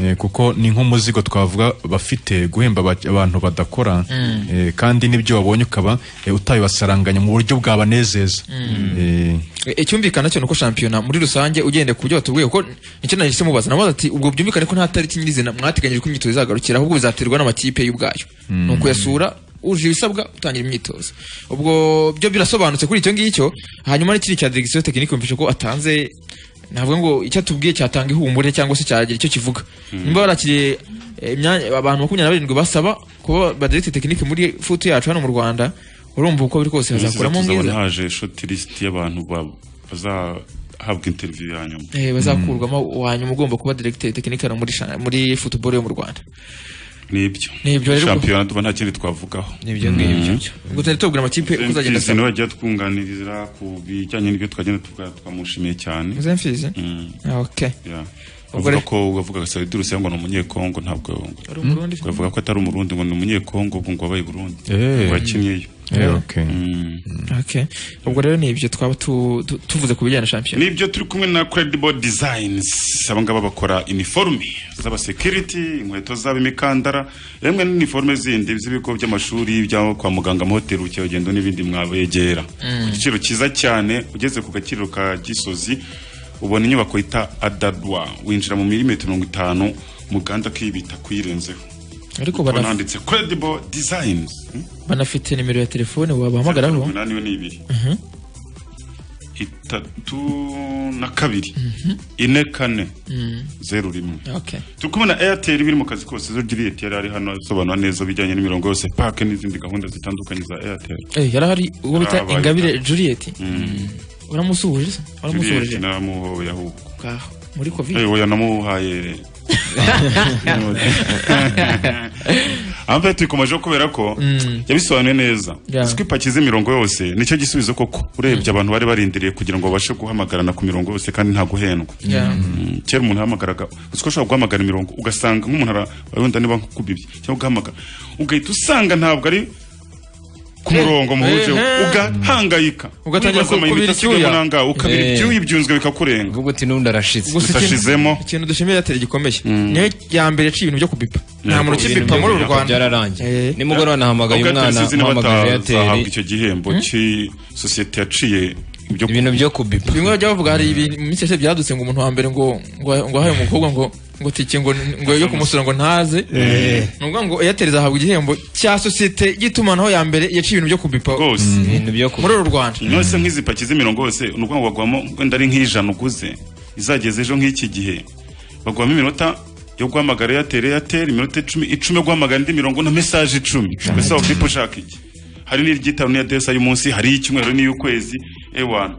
Eh, kuko ni nk'umuzigo twavuga bafite guhemba abak- abantu badakora Mm. eh, kandi n'ibyo wabonye ukaba eh, utabibasaranganya mu buryo bwabanezeza Eh, E- icyumvikana cyo nuko shampiyona muri rusange ugendeye ku byo batubwiye kuko nicyo nahise mubaza namubaza ati ubwo byumvikane ko nta tariki nyirizina mwateganyije ko imyitozo izagarukira ahubwo bizaterwa n'amakipe y'ubwayo Mm. ni ukuyasura wujuje ibisabwa utangira imyitozo ubwo byo birasobanutse kuri icyo ngicyo hanyuma n'ikindi cya diregisiyo tekinike mvise ko atanze ntabwo ngo icyo atubwiye cyatanga ihumure cyangwa se cyagira icyo kivuga nimba barakiriye imyanya abantu makumyabiri na barindwi basaba kuba badirigite tekinike muri futu yacu hano mu rwanda urumva uko biri kose hazakuramo mwiza haje shoti lisiti y'abantu bazahabwa interiviyu ya nyuma bazakurwamo wanyuma ugomba kuba diregiteri tekinike hano muri muri futuboro yo mu rwanda nibyo Nibyo rero. shampiyona tuba nta kindi twavugaho Nibyo ngibyo. Ubwo tari tubwira amakipe uko uzagenda Mfizi asaba. niwe wajya twunganiriza ku bijyanye n'ibyo twagenda tuvuga twamushimiye cyane Muze Mfizi? Mm. Ah, okay. Yeah. Ubwo Bavuga rero- ko ugavuga Sawidiru ngo ni umunyekongo ntabwo Ari Umurundi? ukavuga ko atari umurundi ngo ni umunyekongo ubu ngo wabaye i Burundi Eh. ngo yakiniyeyo Eh, okay. Okay. Ubwo rero ni ibyo twaba tu- tu- tuvuze ku bijyanye na shampiyona. nibyo turi kumwe na credible designs aba ngaba bakora iniforume z'abasekiriti inkweto zabo imikandara yemwe n'iniforume zindi z'ibigo by'amashuri bya kwa muganga amahoteli ubukerarugendo n'ibindi mwabegera Mm. ku giciro cyiza cyane ugeze ku gaciro ka gisozi ubona inyubako yita adadwa winjira mu milimetero mirongo itanu muganda akibita kuyirenzeho Ariko Ubona bana- handitse credible designs Hmm? banafite nimero ya telefone wabahamagaraho. umunani we ni ibiri Mhm. itatu na kabiri ine kane Mm. zeru rimwe Okay. turi kubona airtel biri mu kazi kose zo gira airtel ari hano asobanura neza ibijyanye n'imirongo yose pake n'izindi gahunda zitandukanye za airtel Eh yarahari ubwo bita Yarabaye. Ingabire Juliet. Uramusuhuje? Juliet Uramusuhuje? naramuhoya ahubwo Ngaho, Muri covid. Eh, oya namuhaye amve tuyikomejeho kubera ko Mm. yabisobanuye neza Yeah. uzi ko ipaki z'imirongo yose nicyo gisubizo koko urebye abantu bari barindiriye kugira ngo babashe guhamagarana ku mirongo yose kandi nta guhendwa Yeah. Mm, kera umuntu yahamagaraga uzi ko ushobora guhamagara imirongo ugasanga nk'umuntu ara- wenda niba nkukubibye cyangwa ugahamagara ugahita usanga ntabwo ari ku murongo muhuje eh. ugahangayika Ugatangira Wibaza amayinite kubira asigayemo icyuya. nangahe, ukabira Eh. ibyuya ibyunzwe bikakurenga ubwo uti n'undi arashitse Ubwo si Utashizemo. ikintu- ikintu dushimira Airtel gikomeye. Niyo ya mbere yaciye ibintu byo kubipa. Nta muntu ukibipa muri uru Rwanda. byararangiye Eh. nimugoroba nahamagaye Ubwo umwana Airtel zizina mpamagaje bataha- eyateri zahabwa icyo gihembo cy'isosiyete yaciye ibintu byo kubipa bimwe bajya bavuga hari ibintu mu minsi yashize byadutse ngo umuntu wa mbere ngo ngo ngo ahaye umukobwa ngo ngo tike ngo ngo yo kumusura ngo ntaze Eh. ni ukuvuga ngo Airtel izahabwa igihembo cya sosiyete y'itumanaho ya mbere yaciye ibintu byo kubipa rwose ibintu byo muri uru Rwanda yose nk'izi paki z'imirongo yose ni ukuvuga ngo bagwamo wenda ari nk'ijana uguze izageze ejo nk'iki gihe bagwamo iminota yo guhamagara eyateri eyateri iminota icumi icumi yo guhamagara indi mirongo na mesaje icumi mbese waba ufite ushaka iki hari n'iryitaro n'iyadesa y'umunsi hari iy'icyumweru n'iy'ukwezi ewana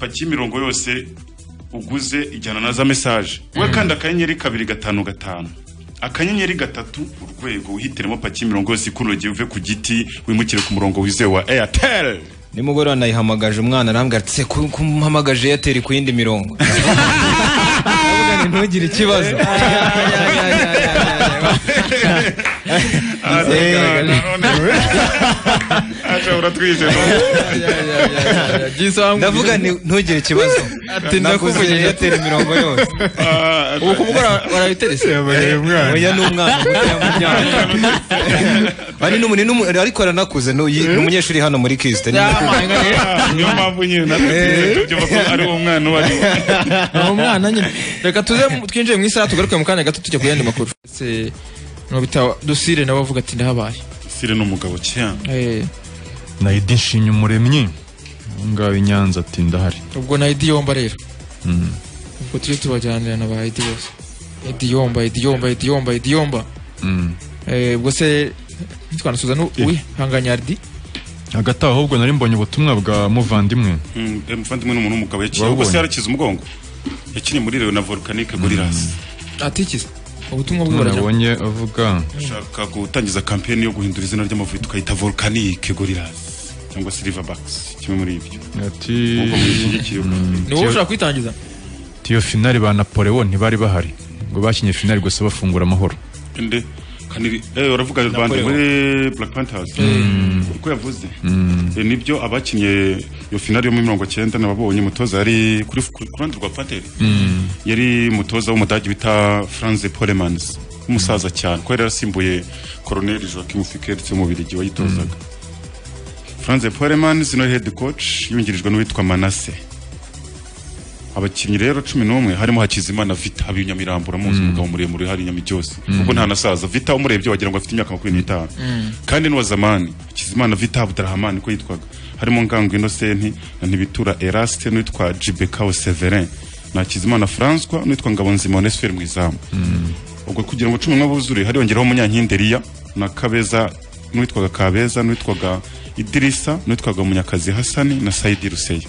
paki y'imirongo yose uguze ijyana na za mesaje we kandi akanyenyeri kabiri gatanu gatanu akanyenyeri gatatu urwego wihitiremo paki y'imirongo yose ikunogeye uve ku giti wimukire ku murongo wizewe wa eyateri nimugoroba nayihamagaje umwana arambwira ati se kumpamagaje eyateri ku yindi mirongo Ndavuga nti, ntugire ikibazo ashobora twije ndavuga nti, ntugire ikibazo naguze Ati, ndakuvugira. eyateri imirongo yose ubu kuvuga warabiterese oya ni umwana mutoya mu myaka Ari n'umu- ni n'umu- ariko aranakuze ni uyi- ni umunyeshuri hano muri kisite niyo mpamvu nyine natwe tubyumva ko ari uwo mwana uwo ari we uwo mwana nyine reka tuze mu- twinjire mu isaha tugaruke mu kanya gato tujya ku yandi makuru Se- no bita dosire nawe avuga ati ndahabaye dosire ni umugabo cyane eh na Edi Nshimyumuremyi aho ngaho i Nyanza ati ndahari ubwo na Idi Yomba rero Mm. ubwo tujye tubajyanira na ba Idi bose Idi Yomba Idi Yomba Idi Yomba Idi Yomba Mm. Eh, ubwo se ntitwanasubiza n'uwihanganyardi hagati aho ahubwo nari mbonye ubutumwa bwa muvandimwe Mm, eh, muvandimwe ni umuntu w'umugabo yakiye Wabonye. ubwo se yarakize umugongo yakiniye muri Leona Volcanic Gorillas atikiza ubutumwa bwe None burajya nabonye avuga ashaka gutangiza campaign yo guhindura izina ry'amavubi tukayita Volcanic Gorillas cyangwa Silverbacks kimwe muri ibyo ati Ubwo mushyigikiye ubwo. ni wowe ushaka kwitangiza tiyo finali ba Napoleon ntibari bahari ngo bakinye finali gusa bafungura amahoro ende kandi eh uravuga bande Napoleon. muri Black Panthers uko yavuze Eh, nibyo abakinnye iyo finali yo muri mirongo cyenda nababonye umutoza yari kuri kuri rundi rwa Panther yari umutoza w'umudage bita Franz Polemans umusaza cyane ko yari yarasimbuye Colonel Joachim Fickert mu Biligi wayitozaga Franz Polemans no head coach yungirijwe n'uwitwa Manasse abakinnyi rero cumi n'umwe harimo hakizimana vita habiri nyamirambura muzi umugabo muremure hari nyamicyose kuko nta nasaza vita umurebye wagira ngo afite imyaka makumyabiri n'itanu kandi n'uwa zamani hakizimana vita abudarahamani ko yitwaga harimo ngango inosenti na ntibitura erasite n'uwitwa jibekawo severin na hakizimana francois n'uwitwa ngabonzima onesiferi mu izamu ubwo kugira ngo cumi n'umwe buzure hariyongeraho umunyankinderiya na kabeza n'uwitwaga kabeza n'uwitwaga idirisa n'uwitwaga munyakazi hasani na sayidi ruseyo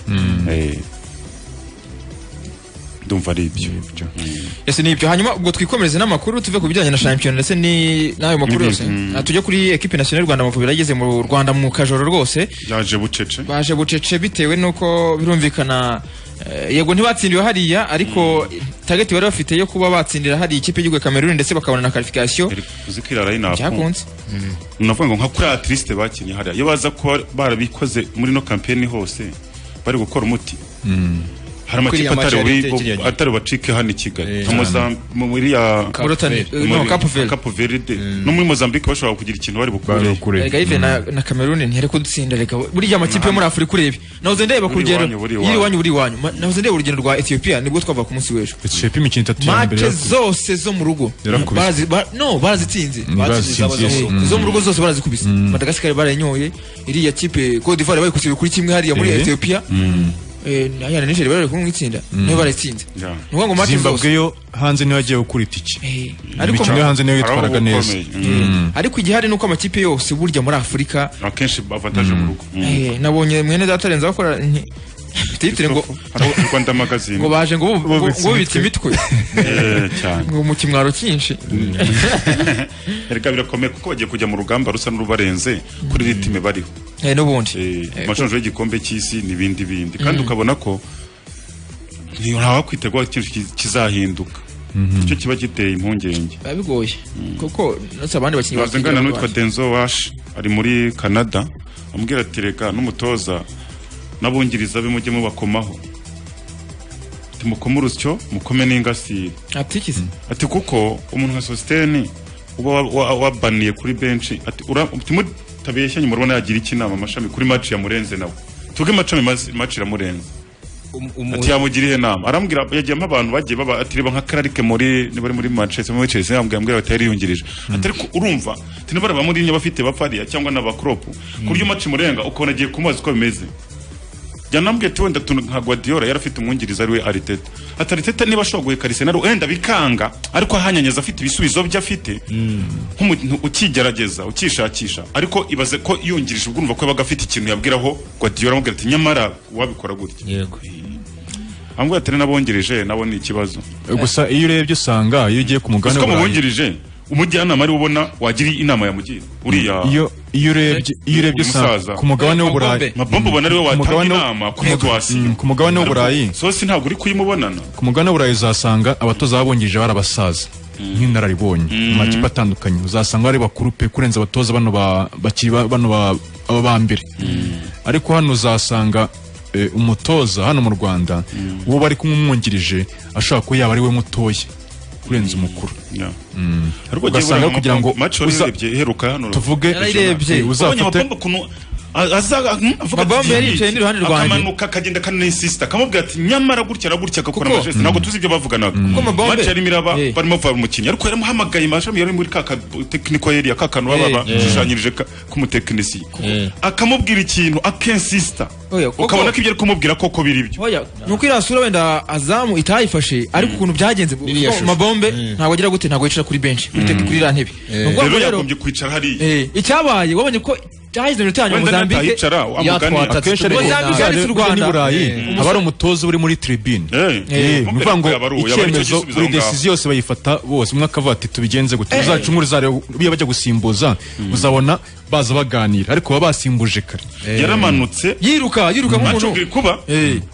ndumva ari ibyo ese ni ibyo hanyuma ubwo twikomereze n'amakuru tuve ku bijyanye na shampiyona ndetse ni- n'ayo makuru yose Ah, tujye kuri ekipe nasiyonari y'u rwanda amavubi yageze mu rwanda mu kajoro rwose yaje bucece baje bucece bitewe n'uko birumvikana eh, yego ntibatsindiwe hariya ariko target bari bafite yo kuba batsindira hariya ikipe y'igihugu ya kameruni ndetse bakabona na karifikasiyo uzi ko irarayi napo Byakunze. navuga ngo nka kuri atiriste bakinnye hariya iyo baza kuba barabikoze muri no kampeni hose bari gukora umuti hari Kuri amakipe iriya match atari yari bubi- itegeranye. atari bacike hano i kigali nka cyane. Mozambique muri ya Cape Burutani- Verde. no, muri- Cape Cape Verde no muri mozambique bashobora kugira ikintu bari Erega Yves bukure na, na Cameroon ntiyari kudutsinda reka buriya amakipe yo muri Afurika urebe nahoze ndeba ku Buri rugero iwanyu, buri yiri wanyu buri wanyu Ma- nahoze ndeba urugendo rwa Ethiopia nibwo twava ku munsi w'ejo Ethiopia imikino itatu ya mbere mace yarakuze. zose zo mu rugo Barazi- Yarakubise. ba- no barazitsinze Batsinze Ni barazitsinze, zabo zose. yes. zo mu rugo zose barazikubise Madagascar barayanyoye iriya kipe Cote d'Ivoire bayikubise kuri kimwe hariya muri Eh. Ethiopia eh na ya Nigeria bari kumwe itsinda niyo baratsinze ni ukuvuga ngo mace zimbabwe zose yo hanze niyo yagiye gukura itike ariko imikino yo hanze niyo yitwaraga neza Mm. ariko igihari ni uko amakipe yose burya muri Afurika akenshi avantaje mu rugo Eh, nabonye mwene data arenze bakora nti- titire ngo Hariho rwanda magazine ngo baje ngo bu- ngo ngo bubitse imitwe Eh, cyane ngo mu kimwaro cyinshi reka birakomeye kuko bagiye kujya mu rugamba rusa n'urubarenze kuri ritime bariho Eh, n'ubundi amashusho y'igikombe cy'isi n'ibindi bindi kandi ukabona ko ntawakwitegura ikintu ki- kizahinduka icyo kiba giteye impungenge biba bigoye kuko ndetse abandi bakinnyi Ntazi ngana n'uwitwa denzo washi ari muri canada amubwira ati reka n'umutoza n'abungiriza be mujye mubakomaho timukome urusyo mukome n'ingasire atikize ati kuko umuntu nka sositeni uba wa- wa- wabaniye kuri benshi ati timutabeshya nyuma urabona yagira iki inama amashami kuri maci yamurenze nawe tuge amacami maci iramurenze ati yamugira ihe nama arambwira yagiyemo abantu bagiye baba ati reba nka kararike muri niba ari muri manchester muri chelsea yambwira yambwira ati yari yungirije ati ariko urumva ati niba ari abamurinya bafite bapariya cyangwa n'abakropu ku buryo maci murenga ukabona agiye kumubaza uko bimeze yanambwiye ati wenda tuntu nka Guardiola yari afite umwungiriza ari we Ariteta ati Ariteta niba ashobora guheka Arsenal wenda bikanga ariko ahanyanyaza afite ibisubizo bye afite nk'umuntu ukigerageza ukishakisha ariko ibaze ko yungirije ubwo urumva ko yabaga afite ikintu yabwiraho Guardiola amubwira ati nyamara wabikora gutya yego ambwira ati nabongereje nabo ni ikibazo gusa iyo urebye usanga iyo ugiye ku mugabane uko w'uburayi, mubungirije umujyanama ari we ubona wagira inama yamugira uriya iyo iyo urebye iyo urebye usanga ku mugabane w'uburayi mabombo ubona ari we Ku watanga mugabane w- inama ku muga- mm, ku mugabane w'uburayi sosi ntabwo uri kuyimubonana ku mugabane w'uburayi uzasanga abatoza babungirije bari abasaza nk'inararibonye mu makipe atandukanye uzasanga ari bakuru pe kurenza abatoza bano ba- bakiri ba- bano ba- baba ba mbere ariko hano uzasanga eh, umutoza hano mu rwanda uwo bari kumwumwungirije ashobora kuba yaba ari we mutoya kurenza umukuru Mm. ariko ugasanga kugira ngo maco uza- urebye iheruka hano tuvuge uzabonye uzafate amapombo kuntu a- aza mm, avuga Mabombo ati, yaricaye "Yiki." n'iruhande rwanjye. akamanuka akagenda kanayisisita akamubwira ati nyamara gutya na gutya agakora Kuko- amajesi ntabwo tuzi ibyo bavuganaga Kuko Mabombe- maco yarimo iraba barimo bavura umukinnyi ariko yaramuhamagaye amashami yari muri ka ka- tekiniko yeri ka kantu baba Eh, eh. bashushanyirije ka- k'umutekinisiye akamubwira ikintu akensisita kuko- ukabona ko ibyo ari kumubwira koko biri ibyo oya nuko iriya sura wenda azamu itayifashe ariko ukuntu byagenze Iriya shusho. mabombe ntabwo agira gute ntabwo yicara kuri benshi kuri tek- kuri iriya ntebe Ni ukuvuga ngo rero rero yagombye kwicara hariya eh, icyabaye wabonye ko cyaheze iminota ya nyuma Wenda Mozambique natahicara, wa mugani. akenshi ariko Mozambique yaretse u ni Rwanda burayi Eh. haba ari umutoza uri muri tribune Eh, bivuga ngo yaba ari uwo, yaba ari cyo icyemezo gisubizo buri aho ngaho. desiziyo yose bayifata bose umwe akavuga ati tubigenze gute Eh. uzacungure uzareba iyo bajya gusimbuza uzabona baza baganira ariko baba basimbuje kare yaramanutse yiruka yiruka nk'umuntu kuba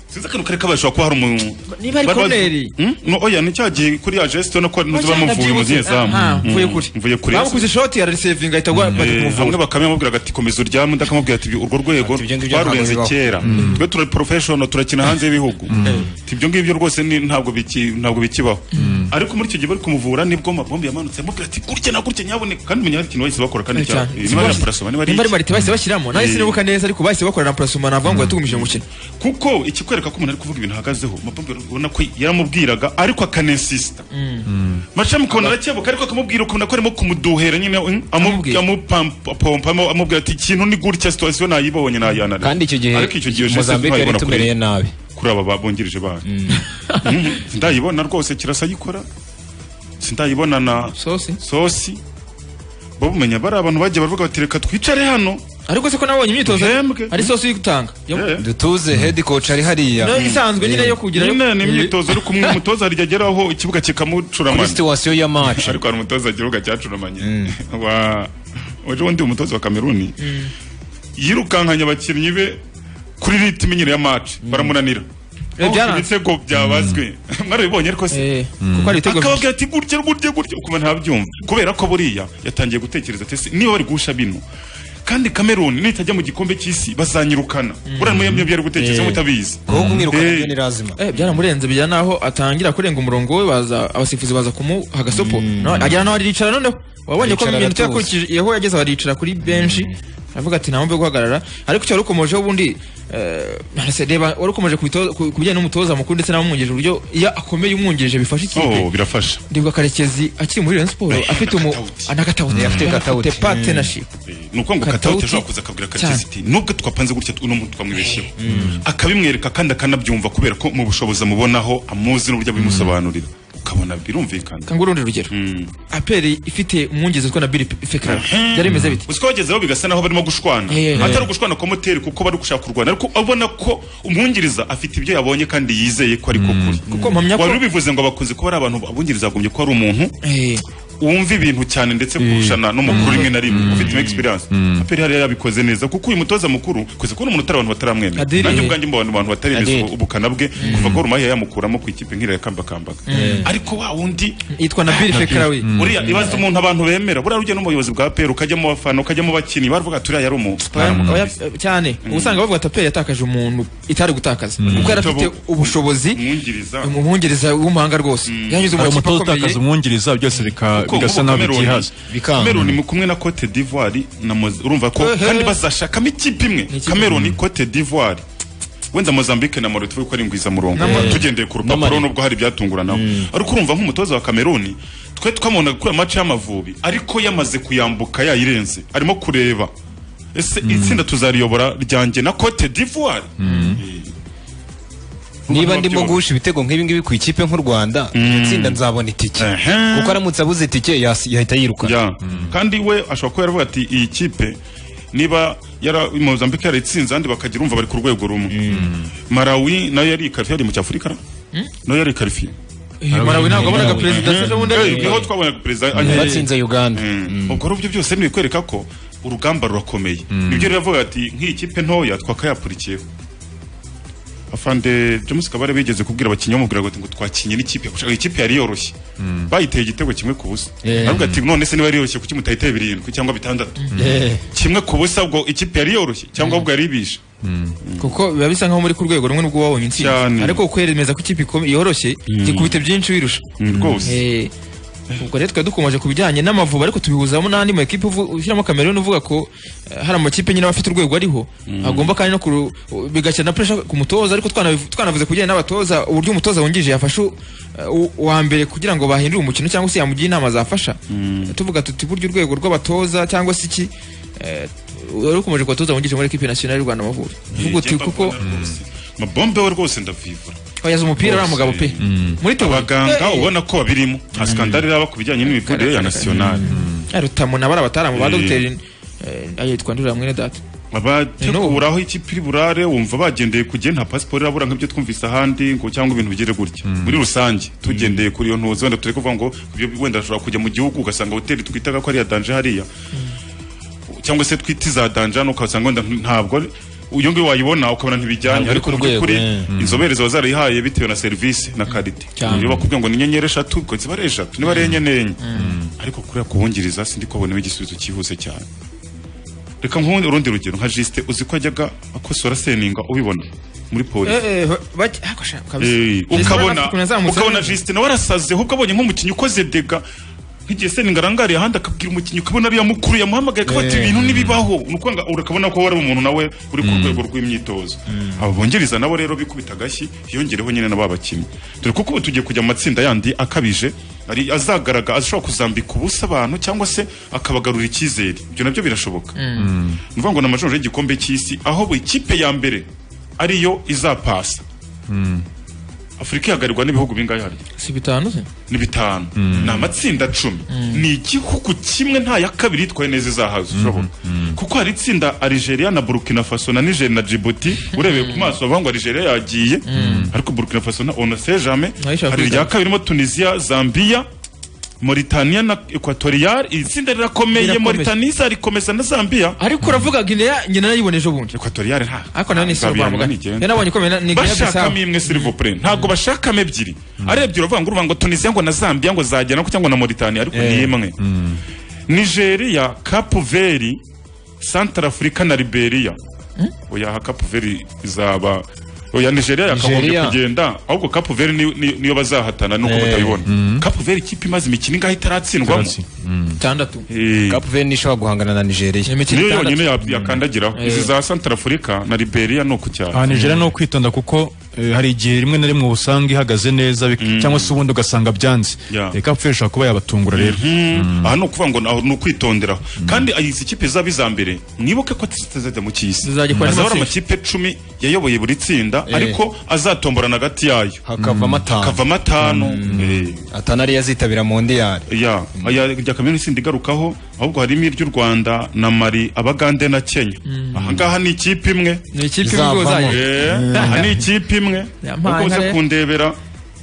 sinzi akantu kari kabashobora kuba hari umuntu Niba ari bari bazi- corneri. Hmm? no oya ni cya gihe kuri ya geste ubona ko ntuzi Oya, bamuvuye mu ndabyibutse. zamu Ah, Mm, mvuye mvuye kuri bamukuze ishoti ararisevinga ahita agwa bajya Eh, kumuvura hamwe bakame yamubwiraga ati komeza uryame undi akamubwira ati urwo rwego ngibyo twarurenze ntabwo bibaho." kera twe turi porofeshono turakina hanze y'ibihugu Ati, ibyo ngibyo rwose ni- ntabwo biki- ntabwo bikibaho ariko muri icyo gihe bari kumuvura nibwo amabombe yamanutse amubwira ati gutya na gutya nyaboneka kandi umenya hari ikintu bahise bakora kandi Cyane cya- cyane. niba ari amparasoma niba ari Niba ari iki. marite bahise bashyiramo nawe Eh. sinibuka neza ariko bahise bakorera amparasoma navuga ngo yatugumije umukino kuko ikikwereka ko umuntu ari kuvuga ibintu ahagazeho amabombe ubona ko yaramubwiraga ariko akanensisita macamu ukabona arakebuka ariko akamubwira ukuntu ako arimo kumuduhera nyine mm, amu- amupompa amu- amubwira ati ikintu ni gutya situwasiyo nayibonye nayanarira Kandi icyo gihe ariko icyo gihe Mozambique yari itumereye nabi kuri aba babungirije bayo sindayibona rwose kirasa ayikora sindayibona na sosi sosi bo bumenya bari abantu bagiye baravuga bati reka twicare hano ariko se ko nabonye imyitozo ari sosi y'igutanga dutuze head coach ari hariya No, isanzwe nyine yo kugira- nyine ni imyitozo ariko umwe umutoza arijya ageraho ikibuga kikamucuramana Kuri situwasiyo ya match ariko hari umutoza ikibuga cyacuramanye wa waje undi umutoza wa kameruni yirukankanye abakinnyi be kuri ritime nyine ya match baramunanira Eh, Aho byaranze. ibitego byabazwe mwarabibonye ariko se kuko hari ibitego akababwira ati gutya gutya gutya ukumva ntabyumva kubera ko buriya yatangiye gutekereza ati "Ese niba bari guhusha bino kandi kameruni nitajya mu gikombe cy'isi bazanyirukana buriya muyamye byari gutekereza Eh. mutabizi Eh, Eh, byaramurenze bijya naho atangira kurenga umurongo we baza abasifuzi baza kumuha agasopo No, agera naho aricara noneho wabonye ko Aricara mu minota aratuje. yakurikijeho yageze aho aricara kuri benshi aravuga ati ntamwumve guhagarara ariko icyo warukomojeho ubundi eh, nase- reba warukomoje ku bito- ku ku bijyanye n'umutoza mukuru ndetse n'abamwungirije uburyo iyo akomeye umwungirije bifasha ikipe oh birafasha ndibuka karekezi akiri muri Rayon Sport afite umu anakatawuti Mm. afite partnership ni ukuvuga ngo Katauti. katawuti ashobora kuza akabwira Cyane. karekezi iti nubwo twapanze gutya uno muntu twamwibeshyeho akabimwereka kandi akanabyumva kubera ko mu bushobozi amubonaho amuzi n'uburyo abimusobanurira ukabona birumvikana kangura urundi rugero aperi ifite umwungirizi utwa na Billy Fekara byari bimeze bite uziko bagezeho bigasa naho barimo gushwana Eh, eh. atari ugushwana kwa moteri kuko bari gushaka kurwana ariko ubona ko umwungiriza afite ibyo yabonye kandi yizeye ko ari ko kuri Kuko mpamya ko- wari ubivuze ngo abakunzi kuba ari abantu abungiriza bagombye ko ari umuntu Eh. wumva ibintu cyane ndetse kurushana n'umukuru rimwe na rimwe ufite imo experience aperi hariya yabikoze neza kuko uyu mutoza mukuru kwese kubona umuntu atari abantu bataramwemera Adiri. nanjye ubwanjye mbona abantu bataremeza Adiri. ubukana bwe kuva ko rumaye yamukuramo ku ikipe nk'iriya yakambakambaka Eh. ariko wa wundi yitwa Nabil Fekarawi buriya ibaze umuntu abantu bemera buriya ujya no mu buyobozi bwa peri ukajya mu bafana ukajya mu bakinnyi baravuga turiya yari umu Oya, cyane ubu usanga bavuga ati aperi yatakaje umuntu itari gutakaza kuko yari afite ubushobozi umwungiriza w'umuhanga rwose yanyuze mu hari makipe umutoza akomeye utakaza umwungiriza byose bika- Kuko bigasa nk'ubu nabi Cameroon- byihaza Cameroon ni kumwe na Cote d'Ivoire na Moz- urumva ko Ehe. kandi bazashakamo ikipe imwe Cameroon Cote d'Ivoire wenda Mozambique na Mauritania ko ari ingwizamurongo Na Mali. tugendeye ku rupapuro nubwo hari ibyatunguranaho ariko urumva nk'umutoza wa Cameroon twe twamubonaga kuri match y'amavubi ariko yamaze kuyambuka yayirenze arimo kureba ese itsinda tuzariyobora ryanjye na Cote d'Ivoire niba ndimo guhusha ibitego nk'ibi ngibi ku ikipe nk'u Rwanda itsinda nzabona itike kuko aramutse abuze itike yas- yahita yirukana kandi we ashobora kuba yaravuga ati iyi kipe niba yara Mozambique yaritsinze andi bakagira umva bari ku rwego rumwe Malawi nayo yari ikarifiye yari mu cyafurika na? nayo yari ikarifiye Eh, Malawi ntabwo wabonaga perezida Eh, sasa wundi eh, ari- niho twabonaga perezida Eh, batsinze Uganda ubwo ari byo byose ni bikwereka ko urugamba rurakomeye nibyo rero yavuga ati nk'iyi kipe ntoya twakayapurikiyeho afande james kabare bigeze kubwira abakinnyi bamubwira ngo ati ngo twakinye n'ikipe gushaka ikipe yari yoroshye bayiteye igitego kimwe ku busa Yeah. aravuga ati none se niba yari yoroshye kuki mutayiteye birindwi cyangwa bitandatu Yeah. kimwe ku busa ubwo ikipe yari yoroshye cyangwa ubwo yari ibishe kuko biba bisa nkaho muri ku rwego rumwe n'ubwo wabonye intsinzi Cyane. ariko kwemeza ko ikipe ikomeye- yoroshye gikubita byinshi wirusha rwose. Eh, ubwo rero twari dukomeje ku bijyanye n'amavubi ariko tubihuzamo n'andi mu ekipe uvu- ushyiramo Cameroon uvuga ko eh, hari amakipe nyine aba afite urwego ariho agomba kandi no kuru- bigashyira na pressure ku mutoza ariko twanabiv- twanavuze ku bijyanye n'abatoza uburyo umutoza wungirije yafashe u- eh, u- uwa mbere kugira ngo bahindure umukino cyangwa se yamugiye inama zafasha tuvuga tuti burya urwego rw'abatoza cyangwa se iki eh, wari ukomeje ku batoza wungirije muri ekipe nasiyonari y'u Rwanda Amavubi uvuga uti kuko mabombe we rwose ndavivura oyaza umupira uriya mugabo pe muri tebura abaganga ubona ko babirimo nta skandali iraba ku bijyanye n'imivurire ya nasiyonali rutamu na bari abataramu ba Eh. dogiteri eh, ayo twandurira mwene data abategura aho ikipe iri burare wumva bagendeye ku gihe nta pasiporo irabura nk'ibyo twumvise ahandi ngo cyangwa ibintu bigere gutya muri rusange tugendeye kuri iyo ntuzi wenda turi kuvuga ngo ibyo wenda ashobora kujya mu gihugu ugasanga hoteli twitaga ko ari iya danje hariya cyangwa se twita iza danje hano ukasanga wenda ntabwo ari- iyo ngiyo wayibona ukabona ntibijyanye Ntabwo ari ariko ku mu by'ukuri rwego, eh. inzobere ziba zarayihaye bitewe na serivisi na karite iyo bakubwiye ngo ni inyenyeri eshatu ubwo ziba ari eshatu niba ari enye n'enye ariko kuriya kubungiriza sindi kubonamo igisubizo cyihuse cyane reka nkubundi urundi rugero nka jisite uzi ko ajyaga akosora seninga ubibona muri polisi Eh, ukabona ukabona jisite nawe arasaze ahubwo abonye nk'umukinnyi ukoze dega nk'igihe seninga arangariye ahandi akabwira umukinnyi ukabona ariya mukuru yamuhamagaye akaba ati Eh. ibintu ntibibaho ni ukubona urakabona ko wari umuntu nawe uri ku Mm. rwego rw'imyitozo abo bongereza nabo rero bikubita agashyi hiyongereho nyine na ba bakinnyi dore kuko ubu tugiye kujya mu matsinda yandi akabije ari azagaragara ashobora kuzambika ubusa abantu cyangwa se akabagarura icyizere ibyo nabyo birashoboka ni ukuvuga ngo ni amajoro y'igikombe cy'isi aho buri kipe ya mbere ariyo izapasa afurika ihagarirwa n'ibihugu bingahe harya si bitanu se ni bitanu ni amatsinda cumi ni igihugu kimwe nta ya kabiri yitwaye neza izahaza urabona kuko hari itsinda Algeria na Burkina Faso na Niger na Djibouti urebeye ku maso bavuga ngo Algeria yagiye ariko Burkina Faso na on ne sait jamais ishaka hari irya kwitana. kabiri mo Tunisia Zambia Mauritania na Equatorial iri tsinda rirakomeye Rirakomeye. Mauritania izarikomeza na Zambia ariko uravuga Guinea njye narayibona ejo bundi Equatorial nta ariko nayo ni nta isibo bihanwa bamugana ntigenda. njye nabonye ikomeye ni Guinea Bissau bashakamo imwe silivopure ntabwo bashakamo ebyiri ari ebyiri uravuga ngo uruvuga ngo tunisiya ngo na zambia ngo zagera cyangwa na moritani ariko ni imwe nigeria kapu veri santara afurika na liberia oya aha kapu veri izaba oya nigeria yakagombye Nigeria. kugenda ahubwo kapu veri ni- ni- niyo bazahatana nuko Eh. batabibona kapu veri ikipe imaze imikino ingahe itaratsindwamo itandatu kapu veni ishobora guhangana na nigeria niyo yonyine ya- yakandagiraho izi za santara afurika na liberia ni uku cyane aha nigeria ni ukwitonda kuko eh, hari igihe rimwe na rimwe usanga ihagaze neza bik- cyangwa se ubundi ugasanga byanze Yeah. reka apfuye ishobora kuba yabatungura rero aha ni ukuvuga ngo ni- ni ukwitonderaho kandi izi kipe zaba iza mbere mwibuke ko zitazajya mu cy'isi Zizajya ikora azahora neza amakipe cumi yayoboye buri tsinda Eh. ariko azatomborana hagati yayo Hakavamo atanu. hakavamo atanu atanu ariyo azitabira mondiyari ya aya rya kaminuza isindi igarukaho ahubwo harimo iry'u rwanda na mari abagande na kenya aha ngaha ni ikipe imwe Ni ikipe imwe ubwo Izavamo. uzajya. Eh, aha ni ikipe imwe Ya uko uze mpantare. kundebera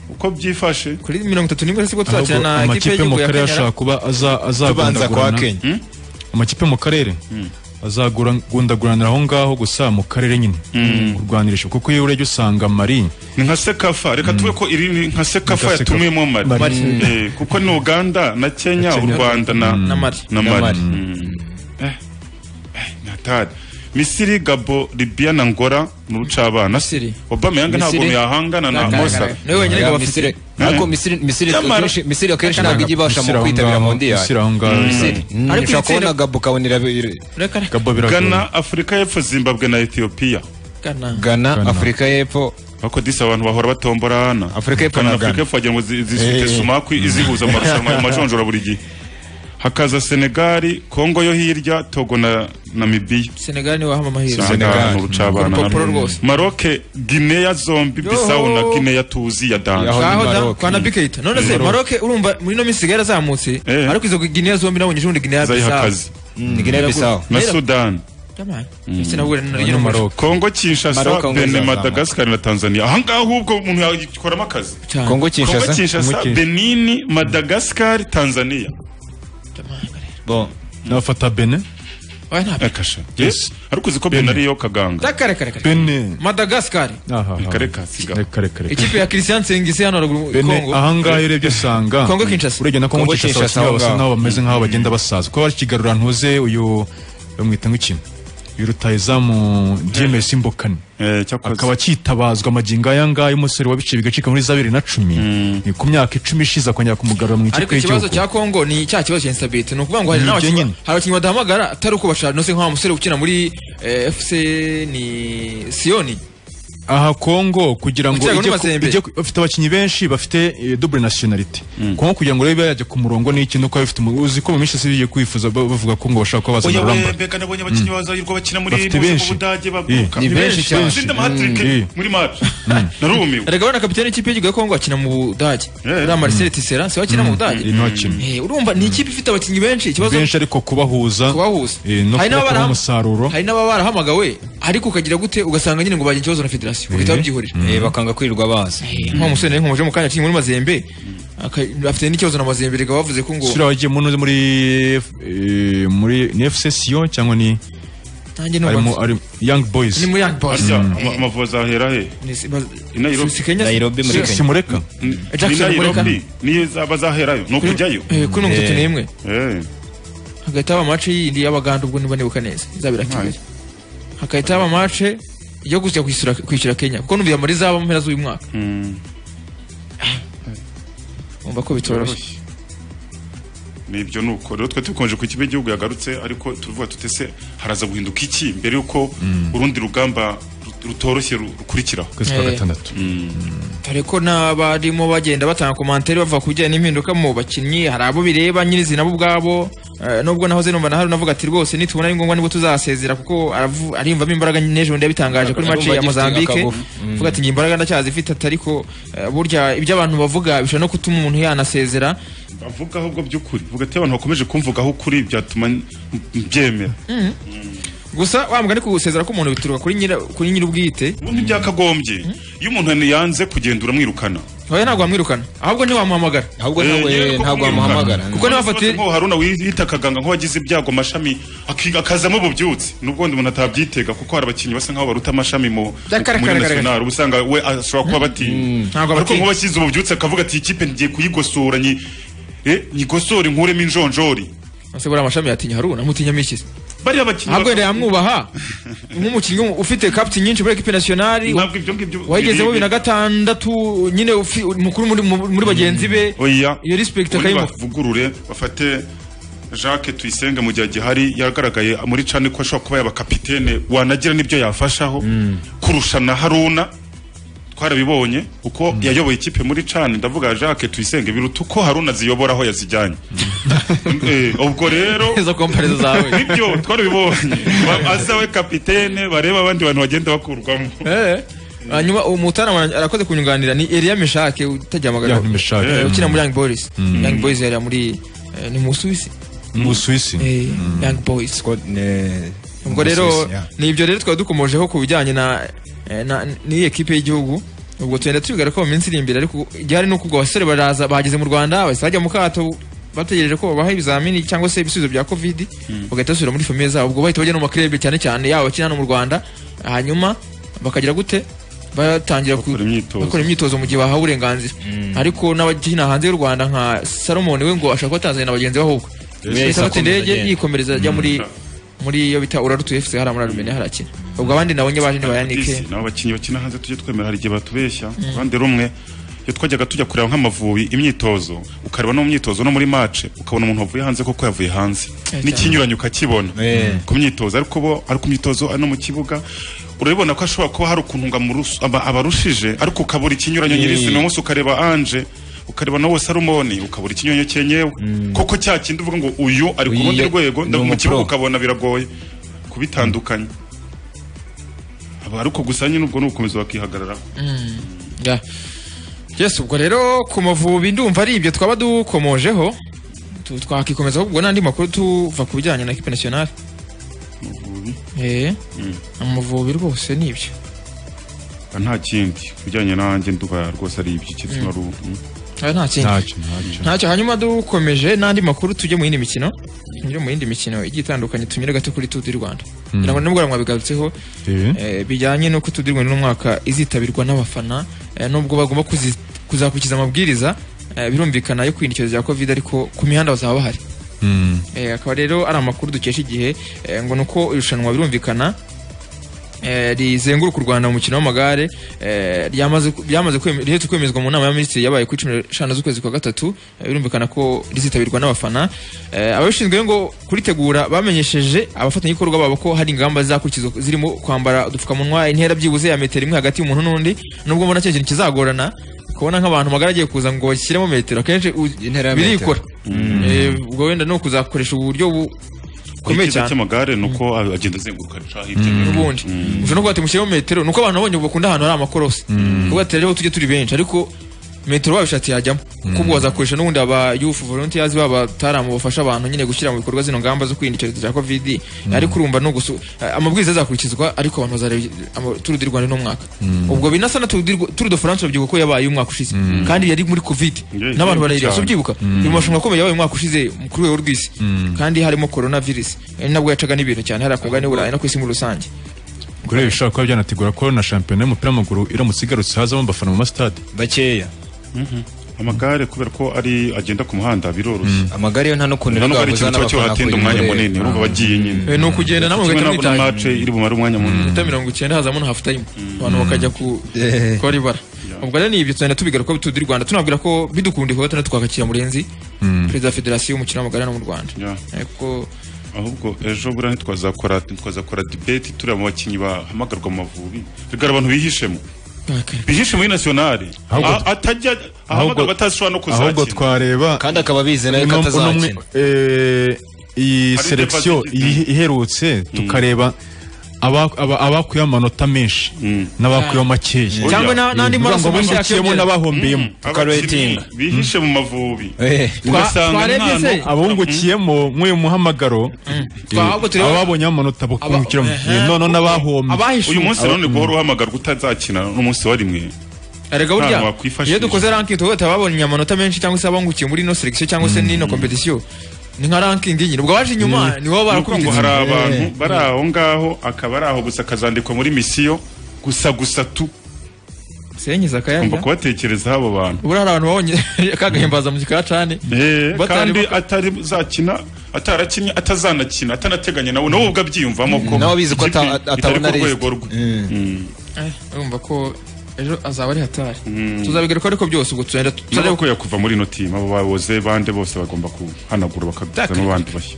uko byifashe kuri mirongo itatu n'imwe sibwo tuzakina Ahubwo na ekipe amakipe mu y'igihugu ya karere kenya ashobora kuba aza- Tubanza kwa azagundagurana Kenya. Hmm? amakipe mu karere azagundaguranira aho ngaho gusa mu karere nyine kurwanirisha kuko iyo urebye usanga mari ni nka sekafa reka tuve ko iri ni nka sekafa Sekafa. yatumwemo mari Mali. Mm. Eh, kuko ni uganda na kenya u rwanda na na mari na mari Eh, eh, ni hatari misiri gabo libya na ngora ni urucabana obama yanga ntabwo Misiri. yahangana na Ntagaragara. mosa Niwe wenyine Oya, gabafite. Misiri. Ariko Misiri- Misiri Nyamara- akenshi- Misiri akenshi ntabwo ijya ibasha mu Misiri aho kwitabira ngaho, Mondial. Misiri aho ngaho. Mm. Misiri. Mm, Ariko ushobora itsinda- kubona Gabo ukabona irabi- Ghana afurika y'epfo zimbabwe na etiyopiya Ghana, Afurika y'Epfo ariko disi abantu bahora batomborana Afurika y'Epfo Ghana na afurika Ghana. y'epfo wagira ngo zi- zifite Eh. sumaku izihuza mu marushanwa mu majonjora buri gihe hakaza senegali kongo yo hirya togo na namibiya senegal niwe wahama amahirwe Senegal, urucabana urupapuro rwose maroke gineya zombi bisau na gineya tuzi ya aho da dani kwa na bikayita none se maroc urumva muri no minsi igare azamutse ariko izo Guinea zombi nabonye ejo bundi Guinea zayihakaze na sudani ndetse na Burundi na Guinea Maroc. kongo kinshasa Maroc, Congo bene izazamuka. madagascar na tanzania ahangaha ahubwo umuntu yakoramo akazi Cyane. Congo Kinshasa, Congo kinshasa umuke. benini madagascar tanzania nafata bene Oya, nta- akasha yes ariko uziko bene ariyo kaganga Dakar, kare, kare. bene Madagascar kareka siga kareka ikipe ya Christian Sengise hano haruguru i bene Congo ahangaha iyo urebye usanga Congo Kinshasa. urebye na Congo Congo Kinshasa Kinshasa basa aho basa ngaho. n'aho bameze nk'aho bagenda basaza kuba bakigarura ntuze uyu bamwita nk'ikino uyu rutayizamu DMS Mbokani akaba akitabazwa amagingo aya ngaya umusore wabice bigacika muri za bibiri na cumi ni ku myaka icumi ishize akongera kumugarura mu ariko ikipe ikibazo y'igihugu cya Congo ni cya kibazo cya instability ni ukuvuga ngo hari Ni ibyo n'abakinnyi nyine. hari abakinnyi badahamagara atari uko bashaka no se nk'aho umusore ukina muri eh, FC ni Sioni aha Congo kugira ngo Ukirego ijye ku- n'Amazembe. ijye ku- bafite abakinnyi benshi bafite eh, double nationality Congo kugira ngo rero ibe yajya ku murongo n'iki nuko bafite umu- uzi ko mu minsi yose bigiye kwifuza ba- bavuga ko ngo bashaka kuba bazana oya Ramba we mbega nabonye abakinnyi bazahirwa bakina muri Bafite mu benshi. budage baguruka Eh, ni benshi cyane. Zinde amahatirike Mm. muri match narumiwe erega bana kapitene y'ikipe y'igihugu ya Congo akina mu Budage uriya Marcel Tisserand si we akina mu Budage niho akina Eh, urumva ni ikipe ifite abakinnyi benshi ikibazo benshi ariko kubahuza kubahuza eh, no Hari kubaha n'ababara- umusaruro hari n'ababa barahamagawe ariko ukagira gute ugasanga nyine ngo bagira ikibazo na federasiyo ugahita babyihorera bakanga kwirirwa baza nk'uwo musore nari nkomeje mu kanya aciye muri mazembe aka- afite n'ikibazo na mazembe reka bavuze ko ngo sura wagiye muri muri eh, muri ni FC Sion cyangwa ni nanjye numva arimo nzi- ari Young Boys ni muri young boys Harya Mm. ama- amavuzi ahera he Ni si- baz- i Nairobi si- si Kenya, si- Nairobi muri si- Kenya. si mureka Ni- Jackson ni muri Nairobi Kenya. niyo zaba zaherayo ni ukujyayo Eh, kuri mirongo itatu n'imwe. Eh. hagahita haba amace yindi y'abaganda ubwo niba nibuka neza izabera kigali hagahita haba amace yo gusya kwishyura kwishyura kenya kuko numvira muri zaba mu mpera z'uyu mwaka umva ko bitoroshye nibyo nuko rero twe tukonje ku kibe igihugu yagarutse ariko tuvuga tutese haraza guhinduka iki mbere yuko urundi rugamba rut- rutoroshye ru- rukurikiraho Kwezi kwa Eh. gatandatu. dore ko n'abarimo bagenda batanga komantere bava ku bijyanye n'impinduka mu bakinnyi hari abo bireba nyirizina bo ubwabo eh, nubwo nahoze numva na hano navuga ati rwose nitubona ari ngombwa nibwo tuzasezera kuko aravu- arimvamo imbaraga n'ejo bundi yabitangaje kuri Arumva maci ya agifite mozambique akagufu. Mm. avuga ati ngiye imbaraga ndacyazifite ati ariko eh, burya ibyo abantu bavuga bishobora no gutuma umuntu yanasezera bavuga ahubwo by'ukuri vuga ati abantu bakomeje kumvugaho ukuri byatuma n- mbyemera Mm. gusa wa mugani kugusezera k'umuntu bituruka kuri nyira kuri nyir'ubwite ubundi byakagombye iyo umuntu yanze kugenda uramwirukana oya ntabwo wamwirukana ahubwo ntiwamuhamagara Eh, yewe ko kumwirukana. kuko niba Uretse ko haruna wiyita akaganga nk'uwagize ibyago amashami aki- akazamo ububyutsi nubwo undi umuntu atabyitega kuko hari abakinnyi basa nkaho baruta amashami mu muri Byakarakaragaraga. national uba usanga we ashobora kuba batinya ntabwo ariko abatinya. nk'uwashyize ububyutsi akavuga ati iyi kipe ngiye kuyigosora nyi- eh, nyigosore nkuremo injonjori ese buriya amashami yatinya haruna mutinya mikisi bariya bakinnyi ahubwo rero yamwubaha nk'umukinnyi ufite kapiti nyinshi muri ekipe nasiyonari Ntabwo ibyo ngibyo wayigezemo bibiri biribwe. na gatandatu nyine ufi- mukuru muri- mu- muri bagenzi be oya iyo respect Ubundi akayimuha bavugurure bafate Jacques Tuyisenge mu gihe agihari yagaragaye muri cane ko ashobora kuba yaba kapitene wanagira n'ibyo yafashaho kurusha na Haruna twarabibonye uko yayoboye ikipe muri cane ndavuga Jacques Tuyisenge biruta uko Haruna ziyobora aho yazijyanye Eh, ubwo rero izo kompareza zawe nibyo twarabibonye Ba- aza we kapitene bareba abandi bantu bagenda bakurwamo Eh. hanyuma umutara wanjye arakoze kunyunganira ni Elia Meshake utajya amagana Young Meshake. Eh, ukina muri Young Boys Mm. Young Boys yari muri eh, ni mu Suisse mu Busuwisi Eh, Young Boys ubwo mu rero Busuwisi, yeah. ni ibyo rero twaba dukomojeho ku bijyanye na eh, na- n'iyi ekipe y'igihugu ubwo tugenda tubigara ko mu minsi iri imbere ariko igihari ni uko ubwo abasore baraza bageze mu rwanda bahise bajya mu kato bategereje ko babaha ibizamini cyangwa se ibisubizo bya covid bagahita basubira muri famiye zabo ubwo bahita bajya no mu makirebi cyane cyane yaba abakina hano mu rwanda hanyuma bakagira gute batangira ku- bakora imyitozo mu gihe bahawe uburenganzira ariko n'abakina hanze y'u rwanda nka salomoni we ngo ashaka kuba Tanzania na bagenzi be ahubwo Yes. Yahise afata indege Agenda. yikomereza ajya muri muri iyo bita urarutu fc hariya muri arumeniya harakina ubwo abandi nabo nyabaje ntibayanike Disi, nabo abakinnyi bakina hanze tujye twemera hari igihe batubeshya uruhande rumwe iyo twajyaga tujya kureba nk'amavubi imyitozo ukareba no mu myitozo no muri mace ukabona umuntu wavuye hanze koko yavuye hanze Eh, n'ikinyuranyo ukakibona ku myitozo ariko bo ari ku myitozo ari no mu kibuga urabibona ko ashobora kuba hari ukuntu ngo amurus- aba- abarushije ariko ukabura ikinyuranyo Eh. nyirizina umunsi ukareba anje ukareba na salomoni ukabura ikinyuranyo cyenyewe koko cya kindi uvuga ngo uyu ari ku Uyu rundi yo- rwego ni nda- mu umupro. kibuga ukabona biragoye kubitandukanya Aba- ariko gusa nyine ubwo ni ugukomeza bakihagararaho Mm, yeah. yes ubwo rero ku mavubi ndumva ari ibyo twaba dukomojeho Tu- twakikomeza ubwo n'andi makuru tuva ku bijyanye na ekipe nasiyonari Eh, amavubi rwose ni ibyo Ah, nta kindi ku bijyanye nanjye nduba rwose ari ibyo igitsina Mm. ruhu mm. Ah, nta kindi ntacyo hanyuma dukomeje n'andi makuru tujye mu yindi mikino tujye mu yindi mikino igiye itandukanye tunyure gato kuri tudu rwanda Mm. ngira ngo nimugoroba mwabigarutseho eh, bijyanye n'uko tudu rwanda uno mwaka izitabirwa n'abafana eh, nubwo bagomba kuzi- kuzakurikiza amabwiriza eh, birumvikana yo kwirinda icyorezo cya covid ariko ku mihanda bazaba bahari Eh, akaba rero ari amakuru dukesha igihe eh, ngo ni uko irushanwa birumvikana eh, rizenguruka u rwanda mu mukino w'amagare eh, ryamaze ku- ryamaze kweme- rihetse kwemezwa mu nama y'abaminisitiri yabaye kuri cumi n'eshanu z'ukwezi kwa gatatu eh, birumvikana ko rizitabirwa n'abafana Eh, ababishinzwe rero ngo kuritegura bamenyesheje abafatanyabikorwa babo ko hari ingamba zizakurikizwa zirimo kwambara udupfukamunwa intera byibuze ya metero imwe hagati y'umuntu n'undi nubwo mbona cyo kintu kizagorana kubona nk'abantu magaragiye kuza ngo bashyiremo metero akenshi u- ya birikora Mm. Eh, ubwo wenda ni ukuzakoresha uburyo bu- bukomeye icyiza cyane cy'amagare ni uko agenda azenguruka aca hirya no hino. n'ubundi ushobora no kuba ati mushyiremo metero ni uko abantu babonye bakunda ahantu hari amakorosi kuko ati rero tujye turi benshi ariko metero babishati yajyamo kuko wazakoresha n'ubundi aba youth volunteers baba bataramu bafasha abantu nyine gushyira mu bikorwa zino ngamba zo kwirinda icyorezo cya covid ariko urumva ni ugusu eh, amabwiriza azakurikizwa ariko abantu bazareba ama- Tour du Rwanda uno mwaka ubwo binasa na Tour du Rw- Tour de France urabyibuka ko yabaye umwaka ushize kandi yari muri covid Yeah, n'abantu yeah, barayireba cyane. si ubyibuka Mm. mu marushanwa akomeye yabaye umwaka ushize kuri rwego rw'isi kandi harimo corona virus ari nabwo yacaga n'ibintu cyane hari akobwa n'iburayi no ku isi muri rusange ubwo rero bishobora kuba byanategura ko na shampiyona y'umupira w'amaguru iramutse igarutse hazamo abafana mu masitade bakeya amagare kubera ko ari agenda ku muhanda biroroshye amagare yo nta n'ukuntu nta rero n'ubwo ari wabuza ikintu kiba n'abafana cyatinda umwanya kuyigurira. munini urumva bagiye nyine Eh, ni ukugenda namwe Kimwe bagahita n'abo na mwitahira. mace iri bumare umwanya munini minota mirongo icyenda hazamo na hafu tayimu abantu bakajya ku Eh. kwa ribara ubwo rero ni ibyo tugenda tubigaruka tundi rwanda tunabwira ko bidukundiye kuba tugenda twakakira murenzi Mm. perezida wa federasiyo y'umukino w'amagare hano mu rwanda ariko ahubwo ejo buriya ntitwazakora ntitwazakora dibeti tureba mu bakinnyi bahamagarwa mu mavubi rigara abantu bihishemo bihishe muri nationale Ahubwo- A- atajya ahamagarwa atashobora no ahubwo kuzakina twareba kandi akaba bize nawe ko uno- uno mwe- atazakina eh, iyi Hari selekisiyo deficit. iyi- iherutse tukareba aba- aba- abakuyeho amanota menshi n'abakuyeho makeya Cyangwa na- n'andi Ni maraso ukuvuga ngo menshi abimuciyemo yakiyongera. n'abahombeyemo Mm, abakinnyi bihishe mu mavubi ugasanga umwana abungukiyemo mw'uyu muhamagaro Twa- ahubwo tureba- ababonyeho amanota bakungukiramo Ehe. Eh, none n'abahombye uyu munsi rero ni guhora uhamagarwa utazakina n'umunsi wa rimwe erega Nta burya hantu wakwifashisha. iyo dukoze ranking tuvuga tuba babonye amanota menshi cyangwa se abungukiye muri ino selekisiyo cyangwa se n'ino kompetisiyo ni nka ranking iyi ubwo abaje inyuma ni bo Nuko ngo barakubitse hari abantu bari aho ngaho akaba ari aho gusa akazandikwa muri misiyo gusa gusa tu senyeza ngomba akayanja kubatekerezaho abo bantu ubura hari abantu babonye kagahimbaza mu gikacane Eh, Batari kandi atari zakina atarakinnye atazanakina atanateganya nawe nawe ubwo abyiyumvamo ko Nawe abizi ko ata- ikipe atabona itari ku list. rwego rwe Mm. urumva ko ejo azaba ari hatari tuzabigaruka ariko byose ubwo tugenda nabo turebe ko yakuva muri ino timu abo bayoboze bande bose bagomba kuhanagura bakazana abandi bashya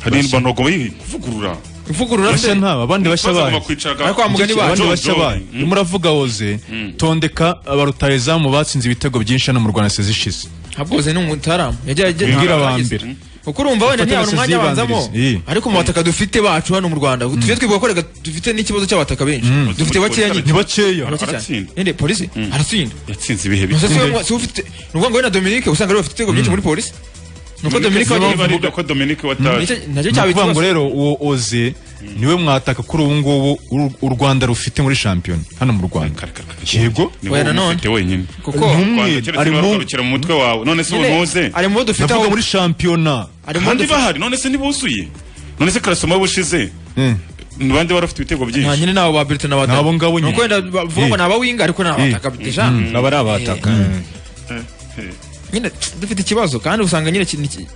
hari Bashya. intwanogo kuvugurura ivugurura bashya nta abandi bashya Baza bayo bakwicara- Ariko wa mugani John abandi John. bashya bayo Mm. muravuga oze tondeka abarutayezamu batsinze ibitego byinshi hano mu rwanda sezishize habwoze ni umutaramu yagiye agenda mbwira ahantu aba hageze. mbere kuko urumva wenda Dufate ntiyabona na umwanya abanzamo Sezibandirizi. Iyi. ariko mu bataka dufite bacu hano mu rwanda tujye twibuka ko reka dufite n'ikibazo cy'abataka benshi dufite bakeya nyine ni bakeya Arake cyane. Nende polisi aratsinda yatsinze ibihe Nonese si bikomeye we- si we ufite ni ukuvuga ngo we na dominique usanga ari we bafite ibitego byinshi muri polisi ni uko Dominique dominique Niba ari wagiye ibyo ko Dominique wataye Nicyo- Ni nacyo cyaba ukuvuga ikibazo. ngo rero uwo oze niwe mwataka kuri ubu ngubu u- u Rwanda rufite muri shampiyona hano mu Rwanda yego Ni wowe ufite wenyine Kuko- Ntumwe, Rwanda, keretse ari niba mu- bagarukira mu mutwe wawe none se ubu Nyine, ntuze ari mu bo dufite ndavuga aho- muri shampiyona ari mu bo kandi dufite- bahari none se ntibuzuye none se karasoma bushize ni bande bari bafite ibitego nta byinshi nyine nabo ba Britain n'abataka Nabo ngabo nyine. Ni uko wenda bavuga ngo ni abawinga ariko ni abataka deja aba ari abataka nyine dufite ikibazo kandi usanga nyine ki- ni ki-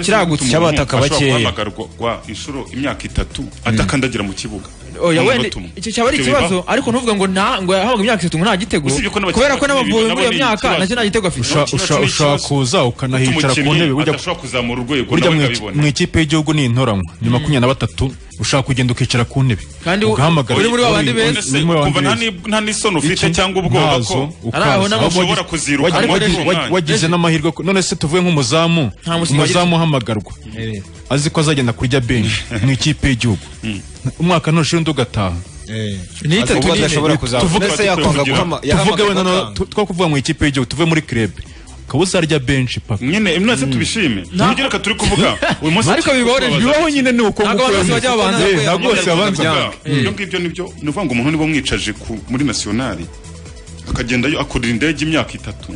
kiragutse guhamagarwa inshuro imyaka itatu atakandagira mu kibuga oya Nta wenda munota umwe. icyo cyaba ari Ibyo ikibazo bibaho. ariko ntuvuga ngo nta ngo yahabwa imyaka itatu ngo nta gitego Usibye ko n'abakinnyi kubera ko n'abavuye nabo muri iyo ni myaka ikibazo. nacyo nta gitego afite Usha- usha- ushobora kuza ukanahicara ku ntebe ujya adashobora kuzamura urwego burya nawe mu iki- ngabibona mu ikipe y'igihugu ni intoranywa ni makumyabiri na batatu ushaka kugenda ukicara ku ntebe Kandi ugahamagara uri muri babandi Uri- beza. uri muri babandi Kumva nta beza. ni- nta n'isoni ufite Iki? cyangwa ubwoba Ntazo, ko ukaza. Ari aho n'abagize- Ahubwo ushobora wagize- kuziruka wagize- muri uwo wagize- mwanya. wagize n'amahirwe ko- none se tuvuye nk'umuzamu Nta mukinnyi umuzamu uhamagarwa azi ko azagenda kurya benshi mu ikipe y'igihugu umwaka ntushize undi ugataha Ni itatu Ubwo nyine. adashobora kuzakora. tuvuge Mbese yakwanga guhama- tuvuge wenda yahamagarwa no- tu- two kuvuga mu ikipe y'igihugu tuve muri krebe ukaba uzarya benshi paka nyine imyase tubishime nibyo reka turi kuvuga uyu munsi Ariko bibaho rero, bibaho nyine ni uko Ntabwo nguko abantu bose wemeye. bajya babanza Eh, kwe- ntabwo bose kujya babanza. kuvuga. Mm. ibyo ngibyo nibyo ni ukuvuga ngo umuntu niba mwicaje ku- muri nationali akagendayo akurira indege imyaka itatu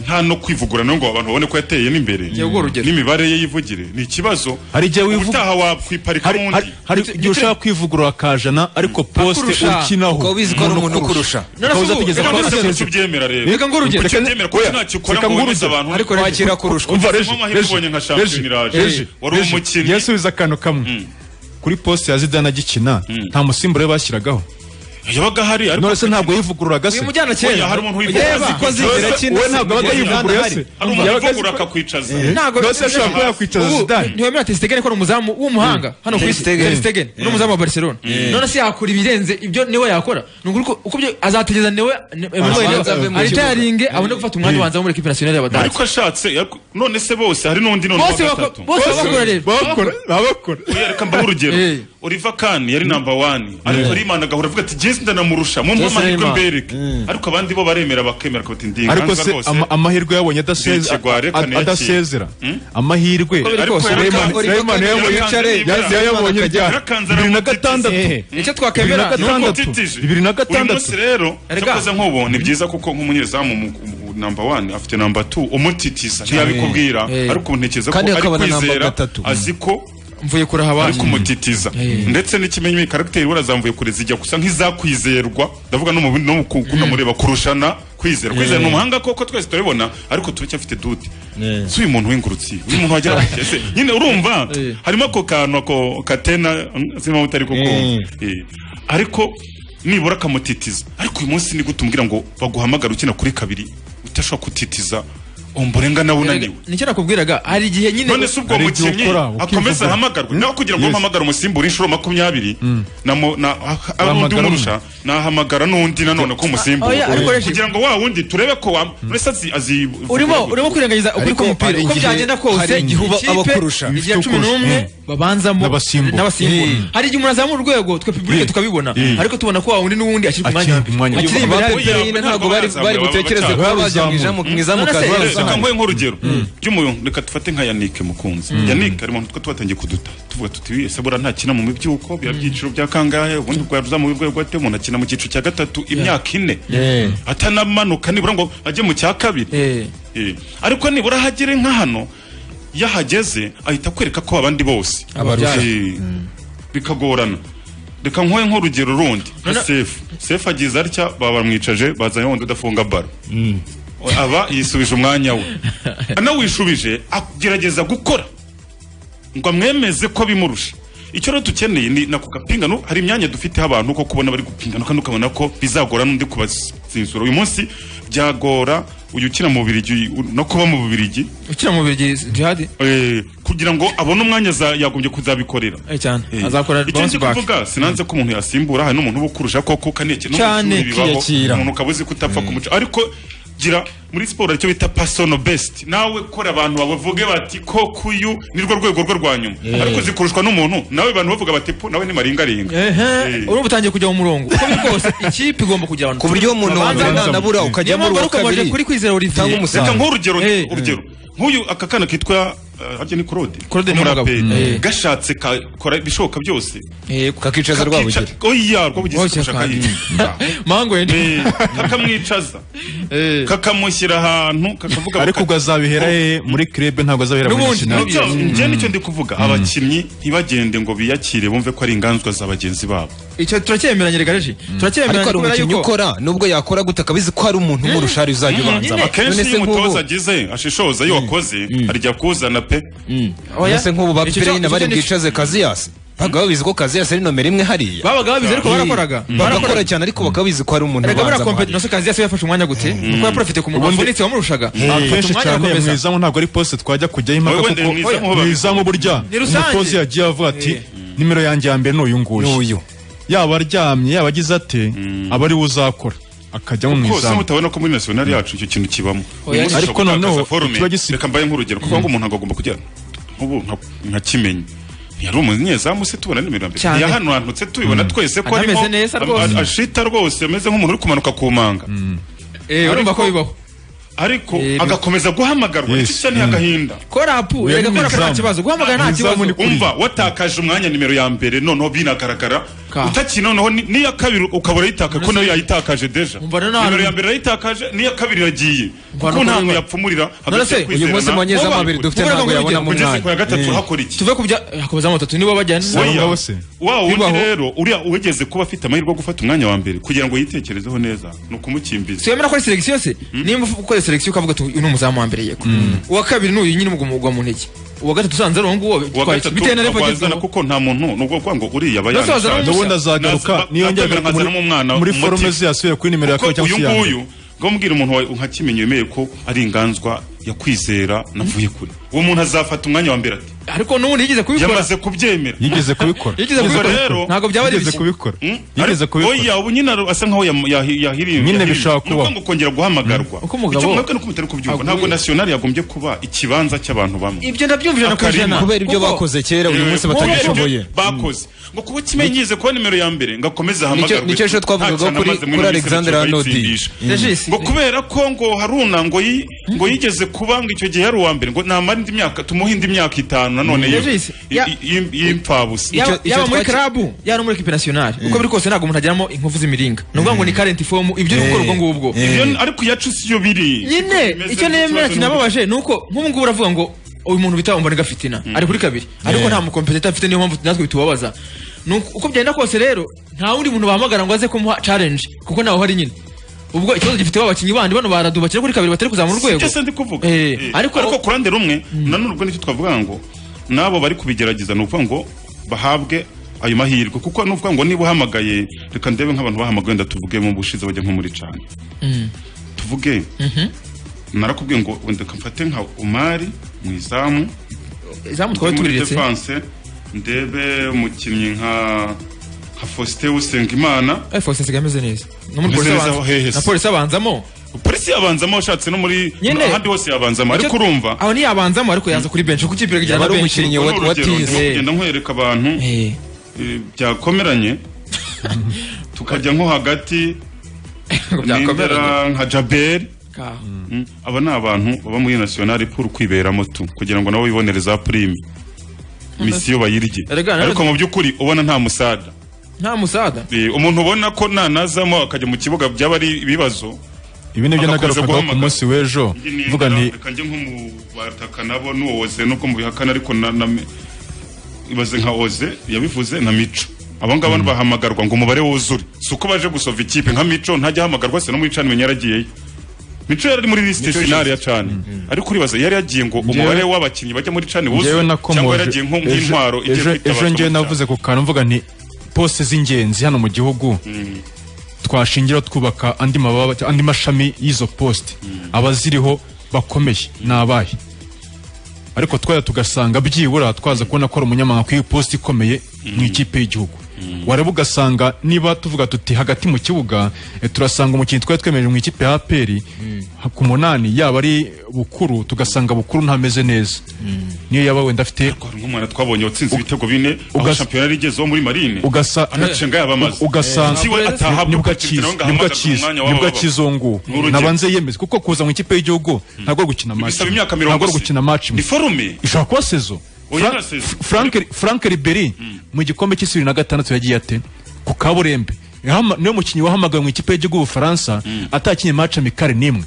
nta no kwivugura nawe ngo abantu babone ko yateyemo imbere Jya ubwo urugero. n'imibare ye yivugire ni ikibazo Hari igihe wivuga- ubutaha wakwiparika hari mu hari- ndi hari igihe ushaka kwivugurura akajana ariko posite Akurusha. ukinaho Ukaba ubizi ko ari umuntu ukurusha. ukaba None se uza ubu- kugeza reka kwa none se Kasezi. ntukibyemera rero. Reka nguhe urugero. Reka ntukibyemera kuko Oya, ntacyo ukora reka ngo nguhe wemeze urugero. abantu. Ariko Kwakira reka- kurusha. Umva, Uzi Reje, ko amahirwe Reje, ubonye nka Reje, shampiyona iraje. Reje, Wari Reje, umukinnyi. Yesu wize akantu kamwe kuri posite ya zidane agikina nta musimbura we bashyiragaho yabaga ahari ariko none se ntabwo yivugururaga se Wimujyana kera. Oya, hari umuntu wivugura Yeba, azi ko azigera none se akina we se. ntabwo abaga Yaba yivugurura ahari. se Ari umuntu Yabaga uvugura azi ko- akakwicaza. ntabwo None se ashobora kuba yakwicaza Ubu, Zidane. ntiwemerera Ter Stegen ko ari umuzamu w'umuhanga hano ku Ter isi Stegen. Ter Stegen ni umuzamu wa Barcelona Mm. none se yakora ibirenze ibyo niwe yakora ni ukuri ko uko byo azategereza niwe Abanza ave mu aritaringe kibuga. abone gufata umwanya Mm. ubanza wo muri ekipi nasiyonari y'abadage ariko ashatse yaku- none se bose hari n'undi none Bose wa bako- gatatu bose bakora rero. Bakora- babakora reka mbaho urugero Oliver Kahn yari number one ariko arimanaga ahora avuga ati jesi ndanamurusha mu Jesse mpamahirwe Neymar. mbereke ariko abandi bo baremera bakemera ko bati ndi ariko inganza se rwose ama- amahirwe yabonye adaseze- Ndikigwa, reka ad- niyakire. adasezera Hmm? amahirwe Uko biri kose, Rayman- Oliver Rayman Kahn yabonye- yiracanye, yazi yayabonye yiracanye, ryari? yiracanye, bibiri na gatandatu icyo bibiri na Ni uko gatandatu utitije. bibiri na uyu gatandatu munsi rero Erega. cyakoze nk'ubu ni byiza kuko nk'umunyezamu mu- mu- number one afite number two umutitiza ntiyabikubwira Eh. ariko ntekereza ko Kandi ari akabona number kwizera gatatu. azi ko mvuye kuraha abandi ari kumutitiza ndetse n'ikimenyimye karagiteri we azamvuye kure zijya gusa nk'izakwizerwa ndavuga no mu no mu ku- kunamureba kurushana kwizera kwizera ni umuhanga koko twese turabibona ariko turacyafite dute si uyu muntu w'ingurutsi uyu muntu wagira abakire se nyine urumva harimo ako kantu ako katena sinzi utari ko kumva Eh. ariko nibura akamutitiza ariko uyu munsi ni gute umbwira ngo baguhamagara ukina kuri kabiri utashobora kutitiza umburenga nawe unaniwe nicyo nakubwiraga hari igihe nyine none si ubwo mukinnyi akomeza ahamagarwe nawe kugira ngo ahamagare umusimbura inshuro makumyabiri na mo- na- ah- ari undi Wahamagara umurusha nahamagara n'undi nanone ko Ah, umusimbura oya, ariko ureshe- kugira ngo wa wundi turebe ko wa muri sazi azi urimo urimo kwirengagiza ukuri k'umupira uko byagenda kose ikipe igihe cumi n'umwe babanzamo N'abasimbura. n'abasimbura Mm. hari igihe umuntu azamura urwego twe publike tukabibona Mm. ariko tubona ko wa wundi n'uwundi ashyirwa Akiri ku mwanya. akiri imbere Oya, hari ntabwo ntabwo bari bazamuye, bari baba gutekereza bacyari. kuba bajya mu izamu mu izamu None se, kaza reka nguhe nk'urugero ry'umuntu reka dufate nka yanike mukunzi Mm. yanike hari umuntu twa twatangiye kuduta tuvuga tuti "Wiye, se buriya ntakina mu mibyuko biba byiciro bya kangahe ubundi bwaruza mu bigo rwate umuntu akina mu cyiciro cya gatatu imyaka ine Yeah. atanamanuka nibura ngo ajye mu cya kabiri Eh. ariko nibura hagere nka hano iyo ahageze ahita akwereka ko abandi bose Abarusha. Eh, bikagorana reka nkuhe nk'urugero rundi nka sefu sefu agize atya baba bamwicaje bazanye wundi udafunga baro aba yisubije umwanya we anawishubije agerageza gukora ngo amwemeze ko bimurusha icyo rero dukeneye ni nako gapingano hari imyanya dufiteho abantu ko kubona bari gupingana kandi ukabona ko bizagora n'undi kubazinsura uyu munsi byagora uyu ukina mu bubirigi u- no kuba mu bubirigi ukina mu bubirigi jihadi kugira ngo abone umwanya za- yagombye kuzabikorera Eh, cyane Eh. azakora icyo bounce ndi back kuvuga sinanze ko umuntu yasimbura hari n'umuntu uba ukurusha koko kaneke no mu Cyane, ishuri bibaho, kwiyakira. umuntu ukaba uzi ko utapfa kumuca ariko gira muri siporo icyo bita personal best nawe kora abantu bavuge bati ko kuyu nirwo rwego rwe rwa nyuma Eh. ariko zikurushwa n'umuntu nawe abantu bavuga bati pu nawe ni maringaringa ehe Eh. urumva utangiye kujya mu murongo uko biri kose ikipe igomba kujya abantu Ku buryo umuntu babanza wabona abantu. nabura ukajya Niyo muri mpamvu uwa ariko baje kabiri. kuri kwizera Olivier reka nk'urugero urugero nk'uyu aka kana kitwa eh, harya ni Claude Claude Umuraperi. Nyamugabo. Eh. gashatse kakora ibishoboka byose kakicaza Rwabugiri. oya rwabugize Oya, kurusha kandi. kayica mango Eh, kakamwicaza kakamushyira ahantu kakavuga ariko ubwo azabihera he muri club ntabwo azabihera muri n'ubundi national nabyo njye nicyo ndi kuvuga abakinnyi ntibagende ngo biyakire bumve ko ari inganzwa za bagenzi babo icyo turacyemeranye regareje ariko turacyemeranye hari kubera umukinnyi yuko ukora nubwo yakora gute akabizi ko hari umuntu umurusha ari uzajya ubanza akenshi None se iyo nk'ubu- umutoza agize ashishoza iyo wakoze arijya kuzana pe Oya. Mbese nk'ubu ba Icyo Pire cyo- nyine bari icyo cyo ni- bwicaze Kaziyasi bakaba babizi ko Kaziyasi ari nomero imwe hariya Babaga babizi ariko Eh, barakoraga. bagakora cyane ariko bakaba babizi ko hari umuntu Erega buriya ubanza kompeti nose kazi yase yafashe umwanya gute nuko yaprofite ku muntu Ubundi- wavunitse wamurushaga afata akenshi umwanya cyane mu agakomeza izamu ntabwo ari poste twajya kujyaho impaka Wowe wenda kuko mu izamu ho mu babikora. izamu burya Ni rusange. umutoza yagiye avuga ati nimero yanjye ya mbere ni uyu nguyu yaba aryamye yaba agize ate aba ari we uzakora akajyamo mu rwose izamu mutabona ko muri national yacu icyo kintu kibamo Oya, Uyu munsi ariko ushobora noneho gutakaza forume. ikiba reka mbaye nk'urugero kuko ngo umuntu agomba kujya nk'ubu nka- nka kimenyi ntiyari umunyezamu se tubona nimero ya mbere Cyane. yahanantutse tubibona twese ko arimo Anameze neza am- rwose. ashita rwose ameze nk'umuntu uri kumanuka ku manga Eh, urumva ko bibaho ariko agakomeza guhamagarwa icyo cyo ni agahinda korapu erega korapu nta kibazo guhamagara nta kibazo umva watakaje umwanya nimero ya mbere noneho binagaragara utakina noneho ni- n'iya kabiri ukabura yitaka ko nayo yayitakaje deja none- nimero ya mbere yayitakaje n'iya kabiri iragiye Mva no kuko nta muntu kuvuga. yapfumurira None se, uyu munsi abanyezamu babiri dufite ntabwo yabonamo kugeza umwanya. ku ya gatatu Eh. hakora iki tuve ku bya hakomezamo batatu nibo bajyana Oya. wa wundi rero uriya wegeze kuba afite amahirwe yo gufata umwanya wa mbere kugira ngo yitekerezeho neza ni ukumukimbiza wemera ko ari selection se nimba ukora selection ukavuga ati uyu ni umuzamu wa mbere yego uwa kabiri n'uyu nyine mugwa mu ntege uwa gatatu usanze ari uwo nguwo uwa bitwaye iki? gatatu bitewe na level wazana agezweho. kuko nta muntu nubwo kuvuga ngo uriya aba Ndetse wazana yanishaje. n'umusa. N'ubundi azagaruka Naza- niyongera nakwemera muri- nkazanamo umwana muri umuti. forume ze yasubiye kuri nimero ya Kuko kabiri cyangwa uyu se iya mbere. nguyu ngo mbwira umuntu wa- nka kimenyi wemeye ko ari inganzwa ya kwizera navuye kure uwo muntu azafata umwanya wa mbere ati ariko n'ubundi yigeze kubikora yamaze kubyemera yigeze kubikora Yigeze Ubwo kubikora. rero Ntabwo byaba ari bishya. Mm? Yigeze Ariko- kubikora. oya ubu nyine ar- asa nkaho yam- yahi- yahiriwe Nyine yahiriwe. bishobora Ni ukuvuga kubaho. ngo kongera guhamagarwa Uko umugabo Icyo mwebwe nuko mutari kubyumva aguye. ntabwo national yagombye kuba ikibanza cy'abantu bamwe Ibyo ndabyumva ijana ku Akarima. ijana. Kubera ibyo bakoze kera, uyu Eh, munsi kubera batagishoboye. ibyo bakoze ngo kuba kimenyize kuba nimero ya mbere ngo akomeze Nicyo- ahamagarwe nicyo ejo twavugaga Ntacyo kuri- anamaze muri kuri Misiri Alexander cyo Arnold. bayitsindisha. Mm. Regis. ngo kubera ko ngo haruna ngo yi- ngo yigeze kuba ngo icyo gihe yari uwa mbere ngo namara indi myaka tumuhe indi myaka itanu nanone Mm. yo- Regis, i- ya- i- i- y'impfabusa yaba yaba muri club yaba no muri equipe nationale uko biri kose ntabwo umuntu ageramo inkovu z'imiringa ni ukuvuga ngo ni current form ibyo uri gukora ubwo ngubwo Ibyo- ariko iyacu siyo biri nyine Bimeze icyo nk'ikibazo nemera n'ubundi. kinababaje ni uko nk'ubu ngubu uravuga ngo uyu muntu bita umbonaga fitina ari kuri kabiri ariko nta mukompetita afite niyo mpamvu natwe bitubabaza Ni uko- uko byagenda kose rero nta wundi muntu bahamagara ngo aze kumuha challenge kuko ntawe uhari nyine ubwo ikibazo gifite ba bakinnyi bandi bano baradu bakina kuri kabiri batari kuzamura urwego sibyo se ndi kuvuga Eh, Eh, ariko ariko ku ruhande rumwe nanone ubwo nicyo twavuga ngo n'abo bari kubigerageza ni ukuvuga ngo bahabwe ayo mahirwe kuko ni ukuvuga ngo niba uhamagaye reka ndebe nk'abantu bahamagaye wenda tuvuge mu bushize bajya nko muri cana tuvuge narakubwiye ngo wenda mfate nka umari mu izamu Izamu twaba muri turiretse. defense ndebe umukinnyi nka nka Faustin Usengimana Force nsigaye ameze neza no muri Ameze polisi neza aho hehe abanza se? na polisi abanzamo polisi yabanzamo ushatse no muri Nyine. ahandi hose yabanzamo ariko Icyo- urumva aho niyabanzamo ariko yaza kuri bench kuko ikipe kugira ngo ari umukinnyi wa Urwo ni wa urugero, tize. ndimo kugenda nkwereka abantu eh, byakomeranye tukajya nko hagati nindera nka jaberi Ka- Mm. aba ni abantu baba muri nasiyonari puru kwiberamo tu kugira ngo nabo bibonere za purime misiyo bayirye Erega, nawe- ariko mu by'ukuri ubona nta musada nta musada Eh, umuntu ubona ko nanazamo akajya mu kibuga byaba ari ibibazo ibi nibyo agakomeza nagarukagaho ku guhamagara. munsi w'ejo mvuga nti kanjye nko mu bataka nabo n'uwo oze nuko mubihakana ariko na, na ibaze nka oze yabivuze na mico abo ngabo bahamagarwa ngo umubare wuzure si uko baje gusova ikipe nka mico ntajya ahamagarwa se no muri cani menya yaragiyeyo mico yari ari muri lisite finale ya cani ariko uribaza yari yagiye ngo Njyewe- umubare w'abakinnyi bajya muri cani njyewe wuzure cyangwa nakomoje yaragiye nko ejo- nk'intwaro igiye ejo- kwitabazwa ejo njyewe muri navuze ku kantu mvuga nti poste z'ingenzi hano mu gihugu twashingiraho twubaka andi mababa andi mashami y'izo poste abaziriho bakomeye ni abahe ariko twajya tugasanga byibura twaza kubona ko ari umunyamahanga ku iposita ikomeye mu ikipe y'igihugu wareba ugasanga niba tuvuga tuti hagati mu kibuga eh, turasanga umukinnyi twari twemereje mu ikipe ya APR ha- ku munani yaba ari bukuru tugasanga bukuru ntameze neza niyo yaba wenda afite nk'umwana twabonye watsinze ibitego bine aho Ugas- shampiyona yari igezeho muri marine ugasa anacenga yabamaze ugasanga Si we atahabwa nibwo Pochettino ngo akiza nibwo ahamagazwe mu mwanya akiza nibwo w'abababa. akizongu Ni urugero. nabanze yemeze kuko kuza mu ikipe y'igihugu ntabwo ari gukina match Bisaba imyaka mirongo ntabwo ari se. gukina match Ni forume. ishobora kuba sezo Oya, Fra- na sezo. Frank Frank Ribery mu gikombe cy'isibiri na gatandatu yagiye ate ku kaburembe Yahama- niwe mukinnyi wahamagawe mu ikipe y'igihugu Ubufaransa atakinye match amikare nimwe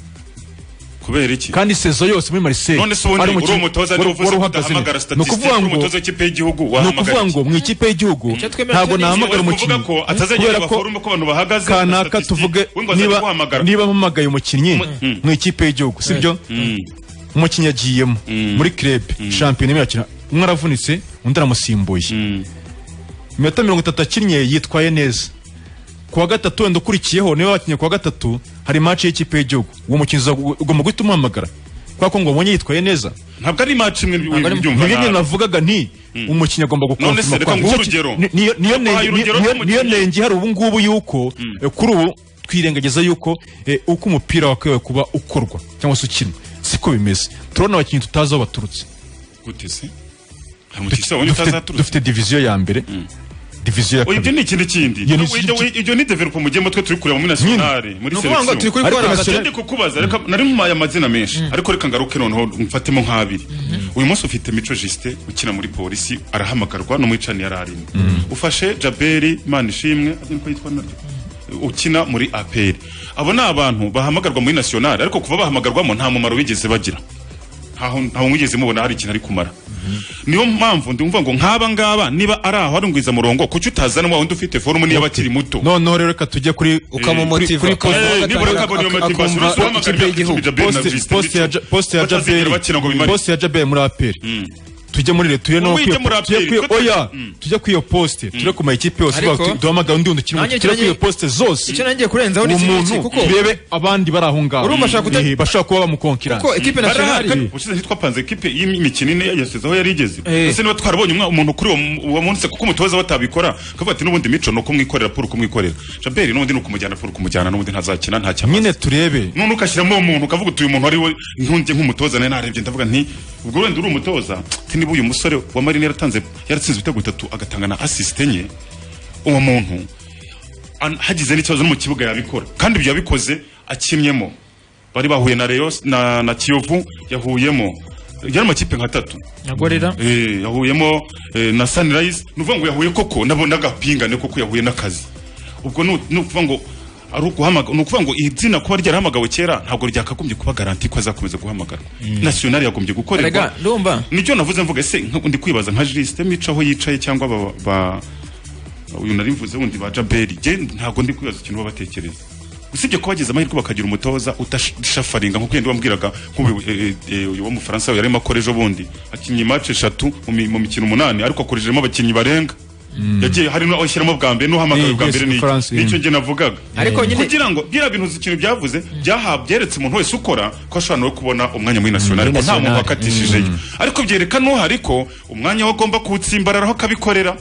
kubera iki kandi sezo yose muri Marseille none se ubundi ari uri umukinnyi- umutoza wari- niba uvuze wari ko uhagaze neza. udahamagara Ni ukuvuga statisitike uri ngo- umutoza w'ikipe y'igihugu ni wahamagara ukuvuga ngo mu ikipe y'igihugu ntabwo nahamagara umukinnyi ko atazagenda baforume ko abantu bahagaze kanaka tuvuge niba niba mpamagaye umukinnyi mu ikipe y'igihugu sibyo umukinnyi yagiyemo muri krebe shampiyona imwe yakina umwe aravunitse undi aramusimbuye iminota mirongo itatu akinnye yitwaye neza ku wa gatatu wenda ukurikiyeho niba wakinnye ku wa gatatu hari maci y'ikipe y'igihugu uwo mukinnyi uza- ugomba guhita umuhamagara kubera ko ngo wabonye yitwaye neza ntabwo ari match imwe ntabwo ari- ubyumva nibyo nyine nabi. navugaga nti umukinnyi agomba None se gukonfirma reka nguhe urugero. niyo niyo Ndaguhaye nenge- urugero niyo- rw'umukinnyi. niyo nenge hari ubu ngubu yuko eh, kuri ubu twirengagiza yuko eh, uko umupira wakwiye kuba ukorwa cyangwa se ukinwa siko bimeze turabona abakinnyi tutazi aho baturutse gute se Dufite- wabonye dufite- utazaturutse? dufite diviziyo ya mbere diviziyo ya Oya, ibyo kabiri ni ikindi kindi Iyo ni Ibyo- ikindi ibyo- ibyo ni develope mu gihe mutwe turi kureba muri nationale muri Ni ukuvuga ngo turi kuri Ariko kora ntabwo nationale. ndi kukubaza reka nari mumaye amazina menshi ariko reka ngaruke noneho mfatemo nk'abiri uyu munsi ufite mico jisite ukina muri polisi arahamagarwa no muri cani yari arimo ufashe jaberi manishimwe agenda uko yitwa naryo ukina muri aperi abo ni abantu bahamagarwa muri nationale ariko kuva bahamagarwamo nta mumaro bigeze bagira ntaho ntaho mwigeze mubona hari ikintu ari kumara niyo mpamvu ndumva ngo nk'aba ngaba niba ari aho ari ngwiza murongo kuki utazana wa wundi ufite forumu niba akiri muto noneho rero reka tujye kuri Ukamumotiva. kuri- kuri- Eh, kuri- nibura kabone iyo motivation, akumva uzi uhamagara ikipe y'igihugu. Jabel na Poste- Justin poste ya Ja- Mico. poste ya Batazigera Jabel- bakina ngo bimare. poste ya jabel muri aperi tujye muri leta tujye no Wowe ujye muri tujye APR, kuri ko- oya tujye kuri iyo poste tujye ku makipe yose Ariko- bavuga, duhamagare undi undi ukiri muto, Nanjye tujye icyo kuri iyo nanjye- poste zose icyo nanjye kurenzaho ni uwo iki muntu ngiki, kuko- turebe abandi bari aho ngaho Urumva ashaka kute- Eh, bashobora kuba bamukonkira Kuko equipe Barahari. nationale- Kandi ubushize ntitwapanze ekipe y'imikino ine yashyizeho yari igeze Eh. ese niba twarabonye umwa- umuntu kuri uwo mu- uwo munsi kuko umutoza batabikora akavuga ati n'ubundi mico ni ukumwikorera puru kumwikorera jaberi n'ubundi ni ukumujyana puru kumujyana n'ubundi ntazakina nta cyamaze nyine turebe none ugashyiramo uwo muntu ukavuga uti uyu muntu ari we nkunjye nk'umutoza nawe narebye ndavuga nti ubwo wenda uri umutoza ati niba uyu musore wa marine yaratanze yaratsinze ibitego bitatu agatanga na asisite enye uwo muntu an- hagize n'ikibazo no mu kibuga yabikora kandi ibyo yabikoze akinnyemo bari bahuye na Rayon na, na kiyovu yahuyemo yari amakipe nka tatu na gorira Eh, yahuyemo eh, na sunrise ni ukuvuga ngo yahuye koko nabo n'agapingane koko yahuye n'akazi ubwo ni ni ukuvuga ngo ari uguhamaga ni ukuvuga ngo izina kuba ryarahamagawe kera ntabwo ryakagombye kuba garanti ko azakomeza guhamagarwa nationale yagombye gukorerwa Erega, ndumva nicyo navuze mvuga ese nka- ndi kwibaza nka jisite mico aho yicaye cyangwa ba, ba uyu nari mvuze wundi ba jaberi jye ntabwo ndi kwibaza ikintu baba batekereza usibye ko bagize amahirwe bakagira umutoza udashafaringa nkuko yenda wambwiraga nk'uyu w'umufaransa yari arimo akora ejo bundi akinnye imace eshatu mu mi- mu mikino umunani ariko akorejemo abakinnyi barenga yagiye hari n'uwo ashyiramo bwa mbere n'uhamagawe Ni, bwa yes, mbere ni France, yeah. nicyo njye navugaga Ariko nyine- kugira ngo biriya bintu ikintu byavuze byaha byeretse umuntu wese ukora ko ashobora nawe kubona umwanya muri national muri ko nta muntu national. wakatishije Mm. ariko byereka n'uhari ko umwanya we agomba kuwutsimbararaho akabikorera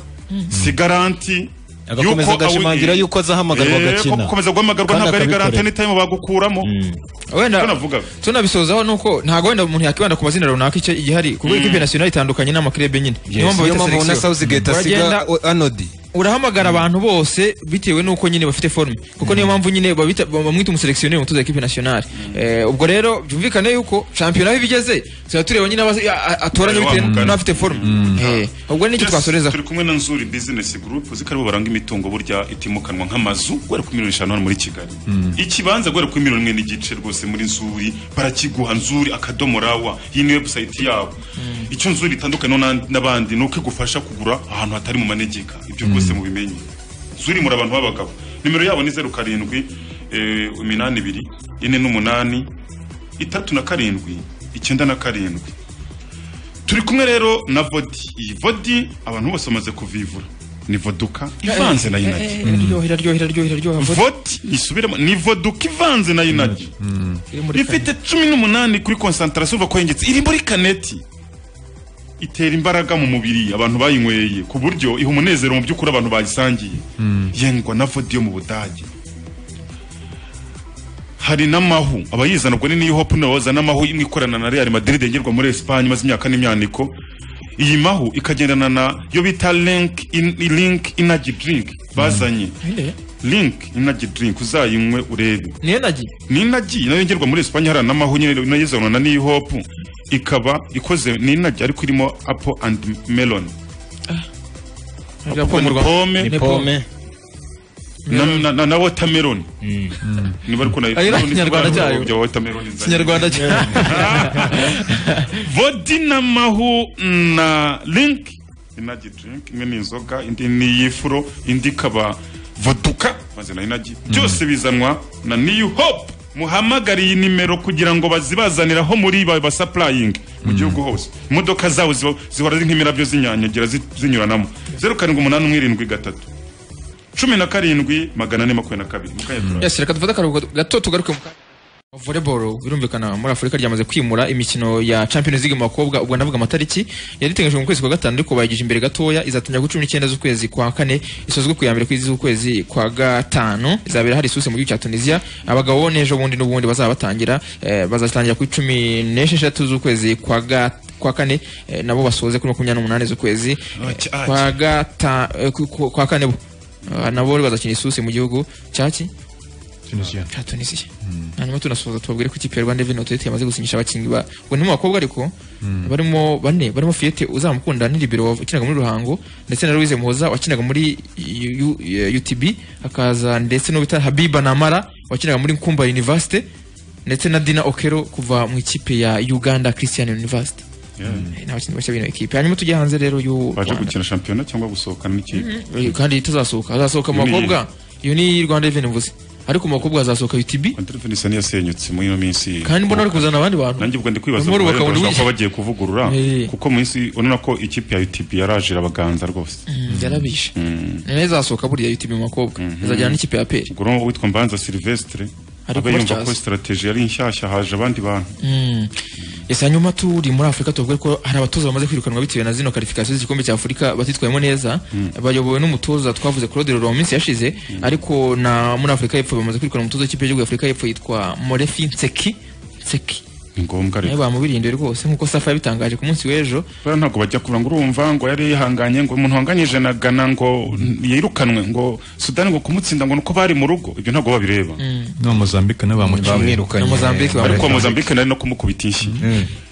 si garanti Agakomeza yuko awi- agashimangira yuko azahamagarwa Eh, ko agakina. gukomeza guhamagarwa Kandi ntabwo ari akabikorera. garanti n'itayime bagukuramo wenda navuga tunabisozaho nuko ntabwo wenda umuntu yakwibanda ku mazina runaka icyo igihari kuko Mm. ikipe national itandukanye n'amakirebe nyine Yes. Niyo mpamvu ubona South Gate asiga anodi urahamagara abantu bose bitewe n'uko nyine bafite forme kuko niyo mpamvu nyine babita- bamwita umuseleksioneri umutoza w'ikipe nationale Eh, ubwo rero byumvikane yuko shampiyona aho ibigeze tuba tureba nyine abazi- a- a- atoranya Wa bitewe mugani. n'abafite forme Eh, ubwo nicyo Yes, twasoreza turi kumwe na nzuri business group uzi ko aribo baranga imitungo burya itimukanwa nk'amazu guhera ku miliyoni eshanu hano muri kigali ikibanza guhera kuri miliyoni imwe n'igice rwose muri nzuri barakiguha nzuri akadomo rawa iyi ni website yabo icyo nzuri itandukanye n'abandi ni uko igufasha kugura ahantu hatari mu manegeka ibyo rwose mubimenye nzuri muri abantu b'abagabo nimero yabo ni zeru karindwi eh, iminani ibiri ine n'umunani itatu na karindwi icyenda na karindwi turi kumwe rero na vodi iyi vodi abantu bose bamaze kuvivura ni voduka ivanze na Eh, eh, inagi eh, iraryoha iraryoha iraryoha iraryoha vodi nisubiremo ni voduka ivanze na inagi ifite cumi n'umunani kuri konsantarasiyo uva kwengetse iri muri kaneti itera imbaraga mu mubiri abantu bayinyweye ku buryo iha umunezero mu by'ukuri abantu bayisangiye yengwa na vodi yo mu budage hari n'amahu abayizana ubwo ni niyo hopu niyo bazana amahu imwe ikorana na real madrid yengerwa muri esipanye imaze imyaka n'imyaniko iyi mahu ikagendana na yo bita link in, link energy drink bazanye link energy drink uzayinywe urebe ni energy ni energy nayo yengerwa muri esipanye hari n'amahu nyine nayo izanwa na niyo hopu ikaba ikoze ni energy ariko irimo apple and melon Apple ni mu Rwanda. pome Ni pome. na, na, na, na watermelon niba ariko na Ari na none se Kinyarwanda bwana cyayo. bya watermelon izanye. Kinyarwanda cyayo. vodi n'amahu na link inagi drink imwe ni inzoga indi ni iy'ifuro indi ikaba voduka maze na inagi byose bizanwa na new hope muhamagare iyi nimero kugira ngo bazibazaniraho muri ba basapurayingi mu gihugu hose imodoka zabo ziba- zihora ari nk'imirabyo z'inyanyagira zi- zinyuranamo zeru karindwi umunani umwe irindwi gatatu cumi na karindwi magana ane makumyabiri na kabiri mu kanya turaza. Yes, reka dufate akaruhuko gato tugaruke mu kanya. volleyball birumvikana muri afurika ryamaze kwimura imikino ya champions league mu bakobwa ubwo ndavuga amatariki yari iteganyijwe mu kwezi kwa gatanu ariko bayigije imbere gatoya izatangira kuri cumi n'icyenda z'ukwezi kwa kane isozwe ku ya mbere kw'izi z'ukwezi kwa gatanu izabera hari isusi mu gihugu cya tunisiya abagabo bo n'ejo bundi n'ubundi bazaba batangira eh, bazatangira kuri cumi n'esheshatu z'ukwezi kwa ga- kwa kane eh, nabo basoze kuri makumyabiri n'umunani z'ukwezi eh, Ati, ati. kwa gata eh, ku- ku- kwa kane bo Ah, nabo bazakina isusi mu gihugu cyaki Tunisia. cya tunisiya hanyuma tunasoza tubabwire ko ikipe ya rwanda reveni otoriti yamaze gusinyisha abakinnyi ba ubwo ni mu bakobwa ariko barimo bane barimo fiyete uzamukunda ni libero wakinaga muri ruhango ndetse na louise muhoza wakinaga muri U- U- utb hakaza ndetse n'uwita habiba namara wakinaga muri nkumba university ndetse na dina okero kuva mu ikipe ya uganda christian university Eh, ni abakinnyi bashya bino ekipe hanyuma tujye hanze rero y'u baje Rwanda. gukina shampiyona cyangwa gusohokana n'ikipe Eh, kandi itazasohoka hazasohoka mu Iyo ni bakobwa iyo ni rwanda reveni mvuze ariko mu bakobwa hazasohoka utb Rwanda isa niyasenyutse muri ino minsi kandi mbona ari kuzana abandi bantu nanjye ubwo ndi kwibaza Barimo ngo bubaka bashobora bundi kuba bagiye kuvugurura Eh. kuko mu minsi urabona ko ikipe ya UTP yaraje irabaganza rwose Mm, yarabishe nayo izasohoka burya yitwa mu bakobwa izajyana n'ikipe ya peri ubwo urabona uwitwa mbanza silvestre Ariko aba yumva ko batyaza. sitarateji yari nshyashya haje abandi bantu Mm. ese hanyuma turi muri afurika tuvuge ko hari abatoza bamaze kwirukanwa bitewe na zino karifikasiyo z'igikombe cya afurika batitwayemo neza bayobowe n'umutoza twavuze claude roro mu minsi yashize ariko na muri afurika y'epfo bamaze kwirukana umutoza w'ikipe y'igihugu ya afurika y'epfo yitwa morefi nseki nseki ni ngombwa nawe rero bamubirinduye rwose nk'uko safa yabitangaje ku munsi w'ejo kubera ntabwo bajya kuvuga ngo urumva ngo yari yihanganye ngo umuntu wanganyije na gana ngo yirukanwe ngo sudani ngo kumutsinda ngo nuko bari mu rugo ibyo ntabwo babireba n'abamozambika nabo bamuciye ariko uwa mozambique nari no kumukubita inshyi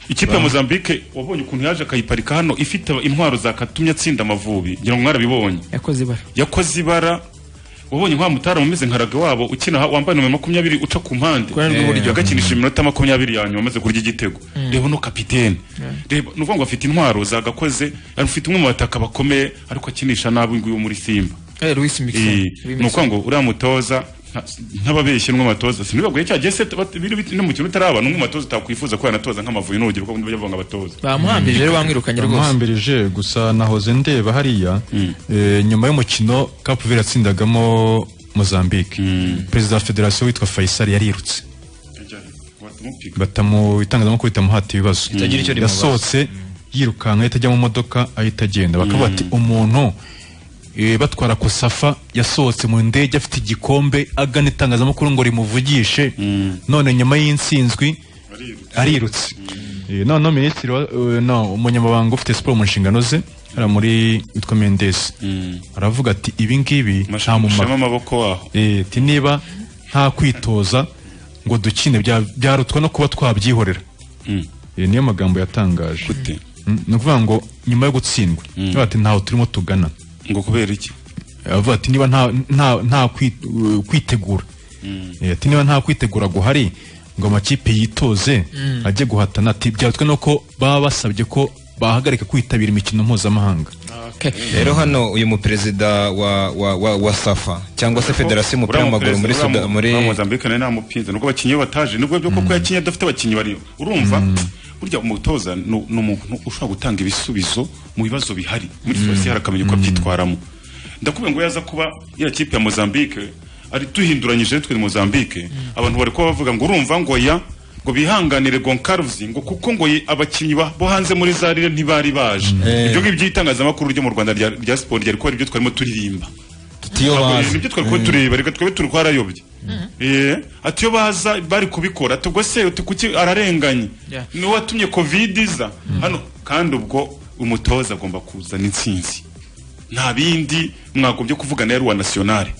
ikipe ya mozambique wabonye ukuntu yaje akayiparika hano ifite intwaro zakatumye atsinda amavubi ngira ngo mwarabibonye yakoze ibara yakoze ibara wabonye nka mutaram umeze nka rage wabo ukina ha- wambaye nomero makumyabiri uca ku mpande ruhande rw'iburyo. agakinisha iminota makumyabiri ya nyuma amaze kurya igitego reba no kapitene reba ni ukuvuga ngo afite intwaro zagakoze afite umwe mu bataka bakomeye ariko akinisha nabi nguyu muri simba Eh, Luis Mixon. Eh, Luis ni ukuvuga Mixon. ngo uriya mutoza nk'ababeshyi n'amatoza sinibaguye cya gihe se no mu kintu utaraba n'umwe matoza utakwifuza ko yanatoza nk'amavuyo n'ubugi kuko nibyo bavanga abatoza bamuhambirije rero bamwirukanye rwose bamuhambirije gusa nahoze ndeba hariya eh, nyuma y'umukino Cape Verde yatsindagamo Mozambique perezida wa federasiyo witwa Faisal yarirutse batamu itangazamakuru ritamuhata ibibazo Ritagira icyo rimubaza. yasohotse yirukanka ahita ajya mu modoka ahita agenda bakavuga Mm. ati umuntu eh, batwara kosafa yasohotse mu ndege afite igikombe agana itangazamakuru ngo rimuvugishe none nyuma y'insinzwi arirutse Eh, noneho minisitiri wa- eh, no umunyamabanga ufite siporo mu nshingano ze hariya muri witwa mendesi aravuga ati ibi ngibi nta mushema mumaro amaboko waho Eh, ati niba nta kwitoza ngo dukine bya- byarutwa no kuba twabyihorera Eh, niyo magambo yatangaje Mm, ni ukuvuga ngo nyuma yo gutsindwa avuga ati ntaho turimo tugana ngo kubera iki avuga ati niba nta- nta nta kwi- uh, kwitegura Eh, ati niba nta kwitegura guhari ngo amakipe yitoze Mm. ajye guhatana ati byarutwe nuko baba basabye ko bahagarika kwitabira imikino mpuzamahanga rero hano uyu muperezida wa, wa, wa, wa safa cyangwa se federasiyo y'umupira Uriya w'amaguru muri muperezida, Suda- uriya mu- muri uriya Mozambique nawe namupinze nubwo abakinnyi be bataje nubwo byo koko yakinnye adafite abakinnyi bariyo urumva burya umutoza ni ni umuntu ushobora gutanga ibisubizo mu bibazo bihari muri foresi hari akamenya uko abyitwaramo ndakubwira ngo yaza kuba ya kipe ya Mozambique ari duhinduranyije twe Mozambique abantu bari kuba bavuga ngo urumva ngo ya ngo bihanganire Goncalves ngo kuko ngo ye- abakinnyi ba- bo hanze muri zarire ntibari baje ibyo ngibyo itangazamakuru ryo mu Rwanda rya, rya siporo ryari kuba aribyo twarimo turirimba Tutiyo Ntabwo- bazi. nibyo twari kuba tureba reka twebe turi twarayobye Eh, ati iyo baza bari kubikora ati ubwo se uti kuki ararenganye Yeah. ni watumye covid iza hano kandi ubwo umutoza agomba kuzana intsinzi nta bindi mwagombye kuvugana ya ruwa nasiyonari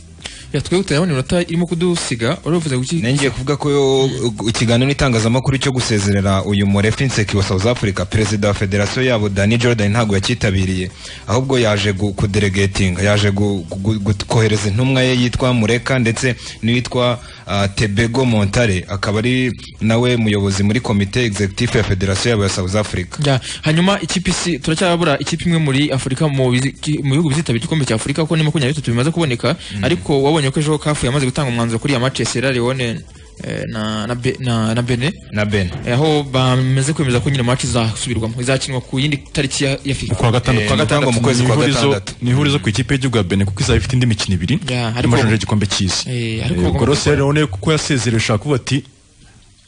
Ya, twe gutarabona iminota irimo kudusiga uravuze guki ngiye kuvuga ko uh, ikiganiro n'itangazamakuru cyo gusezerera uyu murefu inseki wa South Africa perezida wa federasiyo yabo Danny Jordan ntabwo yakitabiriye ahubwo yaje gu- kuderegatinga yaje gu- gu- gu- kohereza intumwa ye yitwa Mureka ndetse n'uwitwa uh, Tebego Montare akaba ari nawe muyobozi muri komite executive ya federasiyo yabo ya South Africa Ya, hanyuma ikipe isi turacyabura ikipe imwe muri Afurika mu bizi- ki- mu bihugu bizitabira igikombe cya Afurika kuko ni makumyabiri bitatu bimaze kuboneka ariko wabonye ko ejo kafu yamaze gutanga umwanzuro kuri ya match ya Sierra Leone eh, na na Be- na na Benin na Ben Eh, aho bamaze kwemeza ko nyine match izasubirwamo izakinwa ku yindi tariki ya, ya FIFA ku wa gatandatu Ni ihurizo- ni ihurizo ku ikipe y'igihugu ya bene kuko izaba ifite indi mikino ibiri Yeah, ariko- y'amashanyarazi y'igikombe cy'isi Eh, ariko- Eh, ubwo rero Sierra Leone kuko yasezerewe ushobora kuvuga ati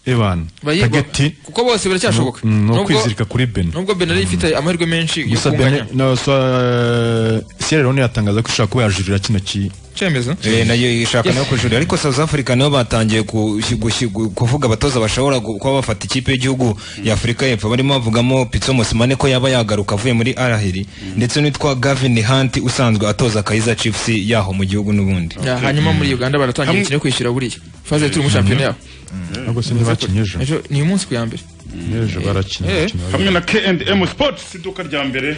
ebana Bayigwa- tageti kuko bose biracyashoboka ni- ni Nubwo- ukwizirika kuri Benin. nubwo Benin yari ifite amahirwe menshi yo gusa kunganya Benin- no, so, eh, Sierra Leone yatangaza ko ishobora kuba yajurira kino ki cyemezo Eh, nayo ishaka Yes. nayo kujurira ariko South Africa nayo batangiye ku- gushi- gu- kuvuga abatoza bashobora gu- kuba bafata ikipe y'igihugu ya Afurika y'Epfo barimo bavugamo Pitso Mosimane ko yaba yagaruka avuye muri Arahiri ndetse n'uwitwa Gavin Hunt usanzwe atoza Kaizer Chiefs yaho mu gihugu n'ubundi Ya, hanyuma muri Uganda baratangira Hamwe- imikino yo kwishyura buriya faze turi mu shampiyona yabo ntabwo se ntibakinye ejo ejo ni uyu munsi ku ya mbere ejo barakina Eh. umukino wa hamwe na K&M Sports iduka rya mbere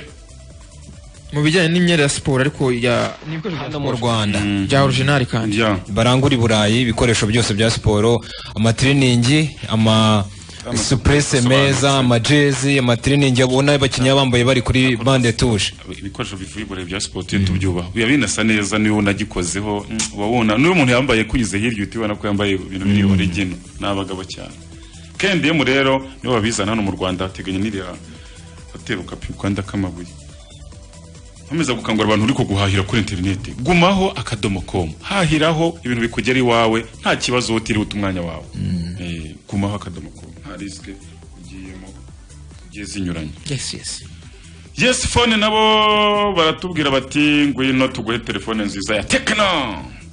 mu bijyanye n'imyenda ya siporo ariko ya hano mu Rwanda bya original kandi barangura i Burayi ibikoresho byose bya siporo amatiriningi ama supurese meza amajezi amatiriningi abona abakinnyi baba bambaye bari kuri bande tushe ibikoresho bivuye ibure bya sipoti iyo tubyubaha biba binasa neza niyo nagikozeho mm, uba wabona n'uyu muntu yambaye kunyuze hirya uhita ubona ko yambaye ibintu biri origino ni abagabo cyane kendi yemu rero nibo babizana hano mu rwanda hateganya n'iriya hoteli ukapimukanda k'amabuye nkomeza gukangurira abantu uri kuguhahira kuri interineti gumaho akadomo komu hahiraho ibintu bikugera iwawe nta kibazo utiriwe uta umwanya wawe Eh, gumaho akadomo komu nta risike ugiyemo zigiye zinyuranye yes yes Yes phone nabo baratubwira bati ngwino tuguhe telefone nziza ya Tecno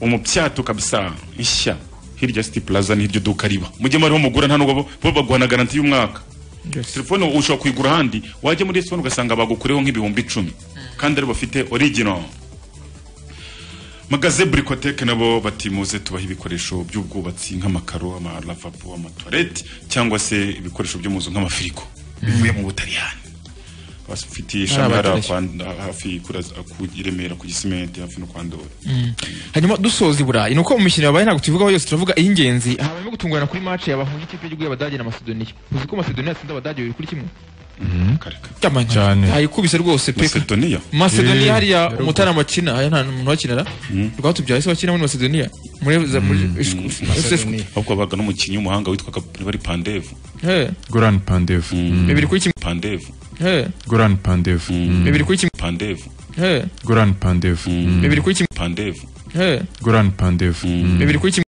umupyato kabisa nshya hirya City Plaza ni hiryo duka riba mujye muri mugura nta nubwo bo baguhana garanti y'umwaka telefone ushobora kuyigura handi wajya muri Sony ugasanga bagukureho nk'ibihumbi icumi kandi ari bafite original magaze burikoteke nabo bati muze tubaha ibikoresho by'ubwubatsi nk'amakaro amaravabo amatoilette cyangwa se ibikoresho byo mu nzu nk'amafirigo bivuye mu butaliyani bafite Ari ishami hariya abateresi. kwa Nda- hafi kuraza- ku i Remera ku gisimenti hafi no kwa Ndoli Mm. hanyuma dusoza i burayi ni uko mu mikino yabaye ntabwo tuvugaho yose turavuga iy'ingenzi habayemo gutungurana kuri match yabahuje ikipe y'igihugu y'abadage na masedoniya uzi ko masedoniya yatsinze abadage bibiri kuri kimwe cyane ayikubise rwose pe Macedonia Macedonia hariya umutarama akina aya nta muntu wakinara rwatubyaye se wakina muri Macedonia muri ahubwo babaga n'umukinnyi w'umuhanga witwaga bari pandevu Eh. Goran Pandev. Bibiri kuri kimwe. pandevu Eh. Goran Pandev. Bibiri kuri kimwe. pandevu Eh. Goran Pandev. Bibiri kuri kimwe. pandevu Eh. Goran Pandev. Bibiri kuri kimwe.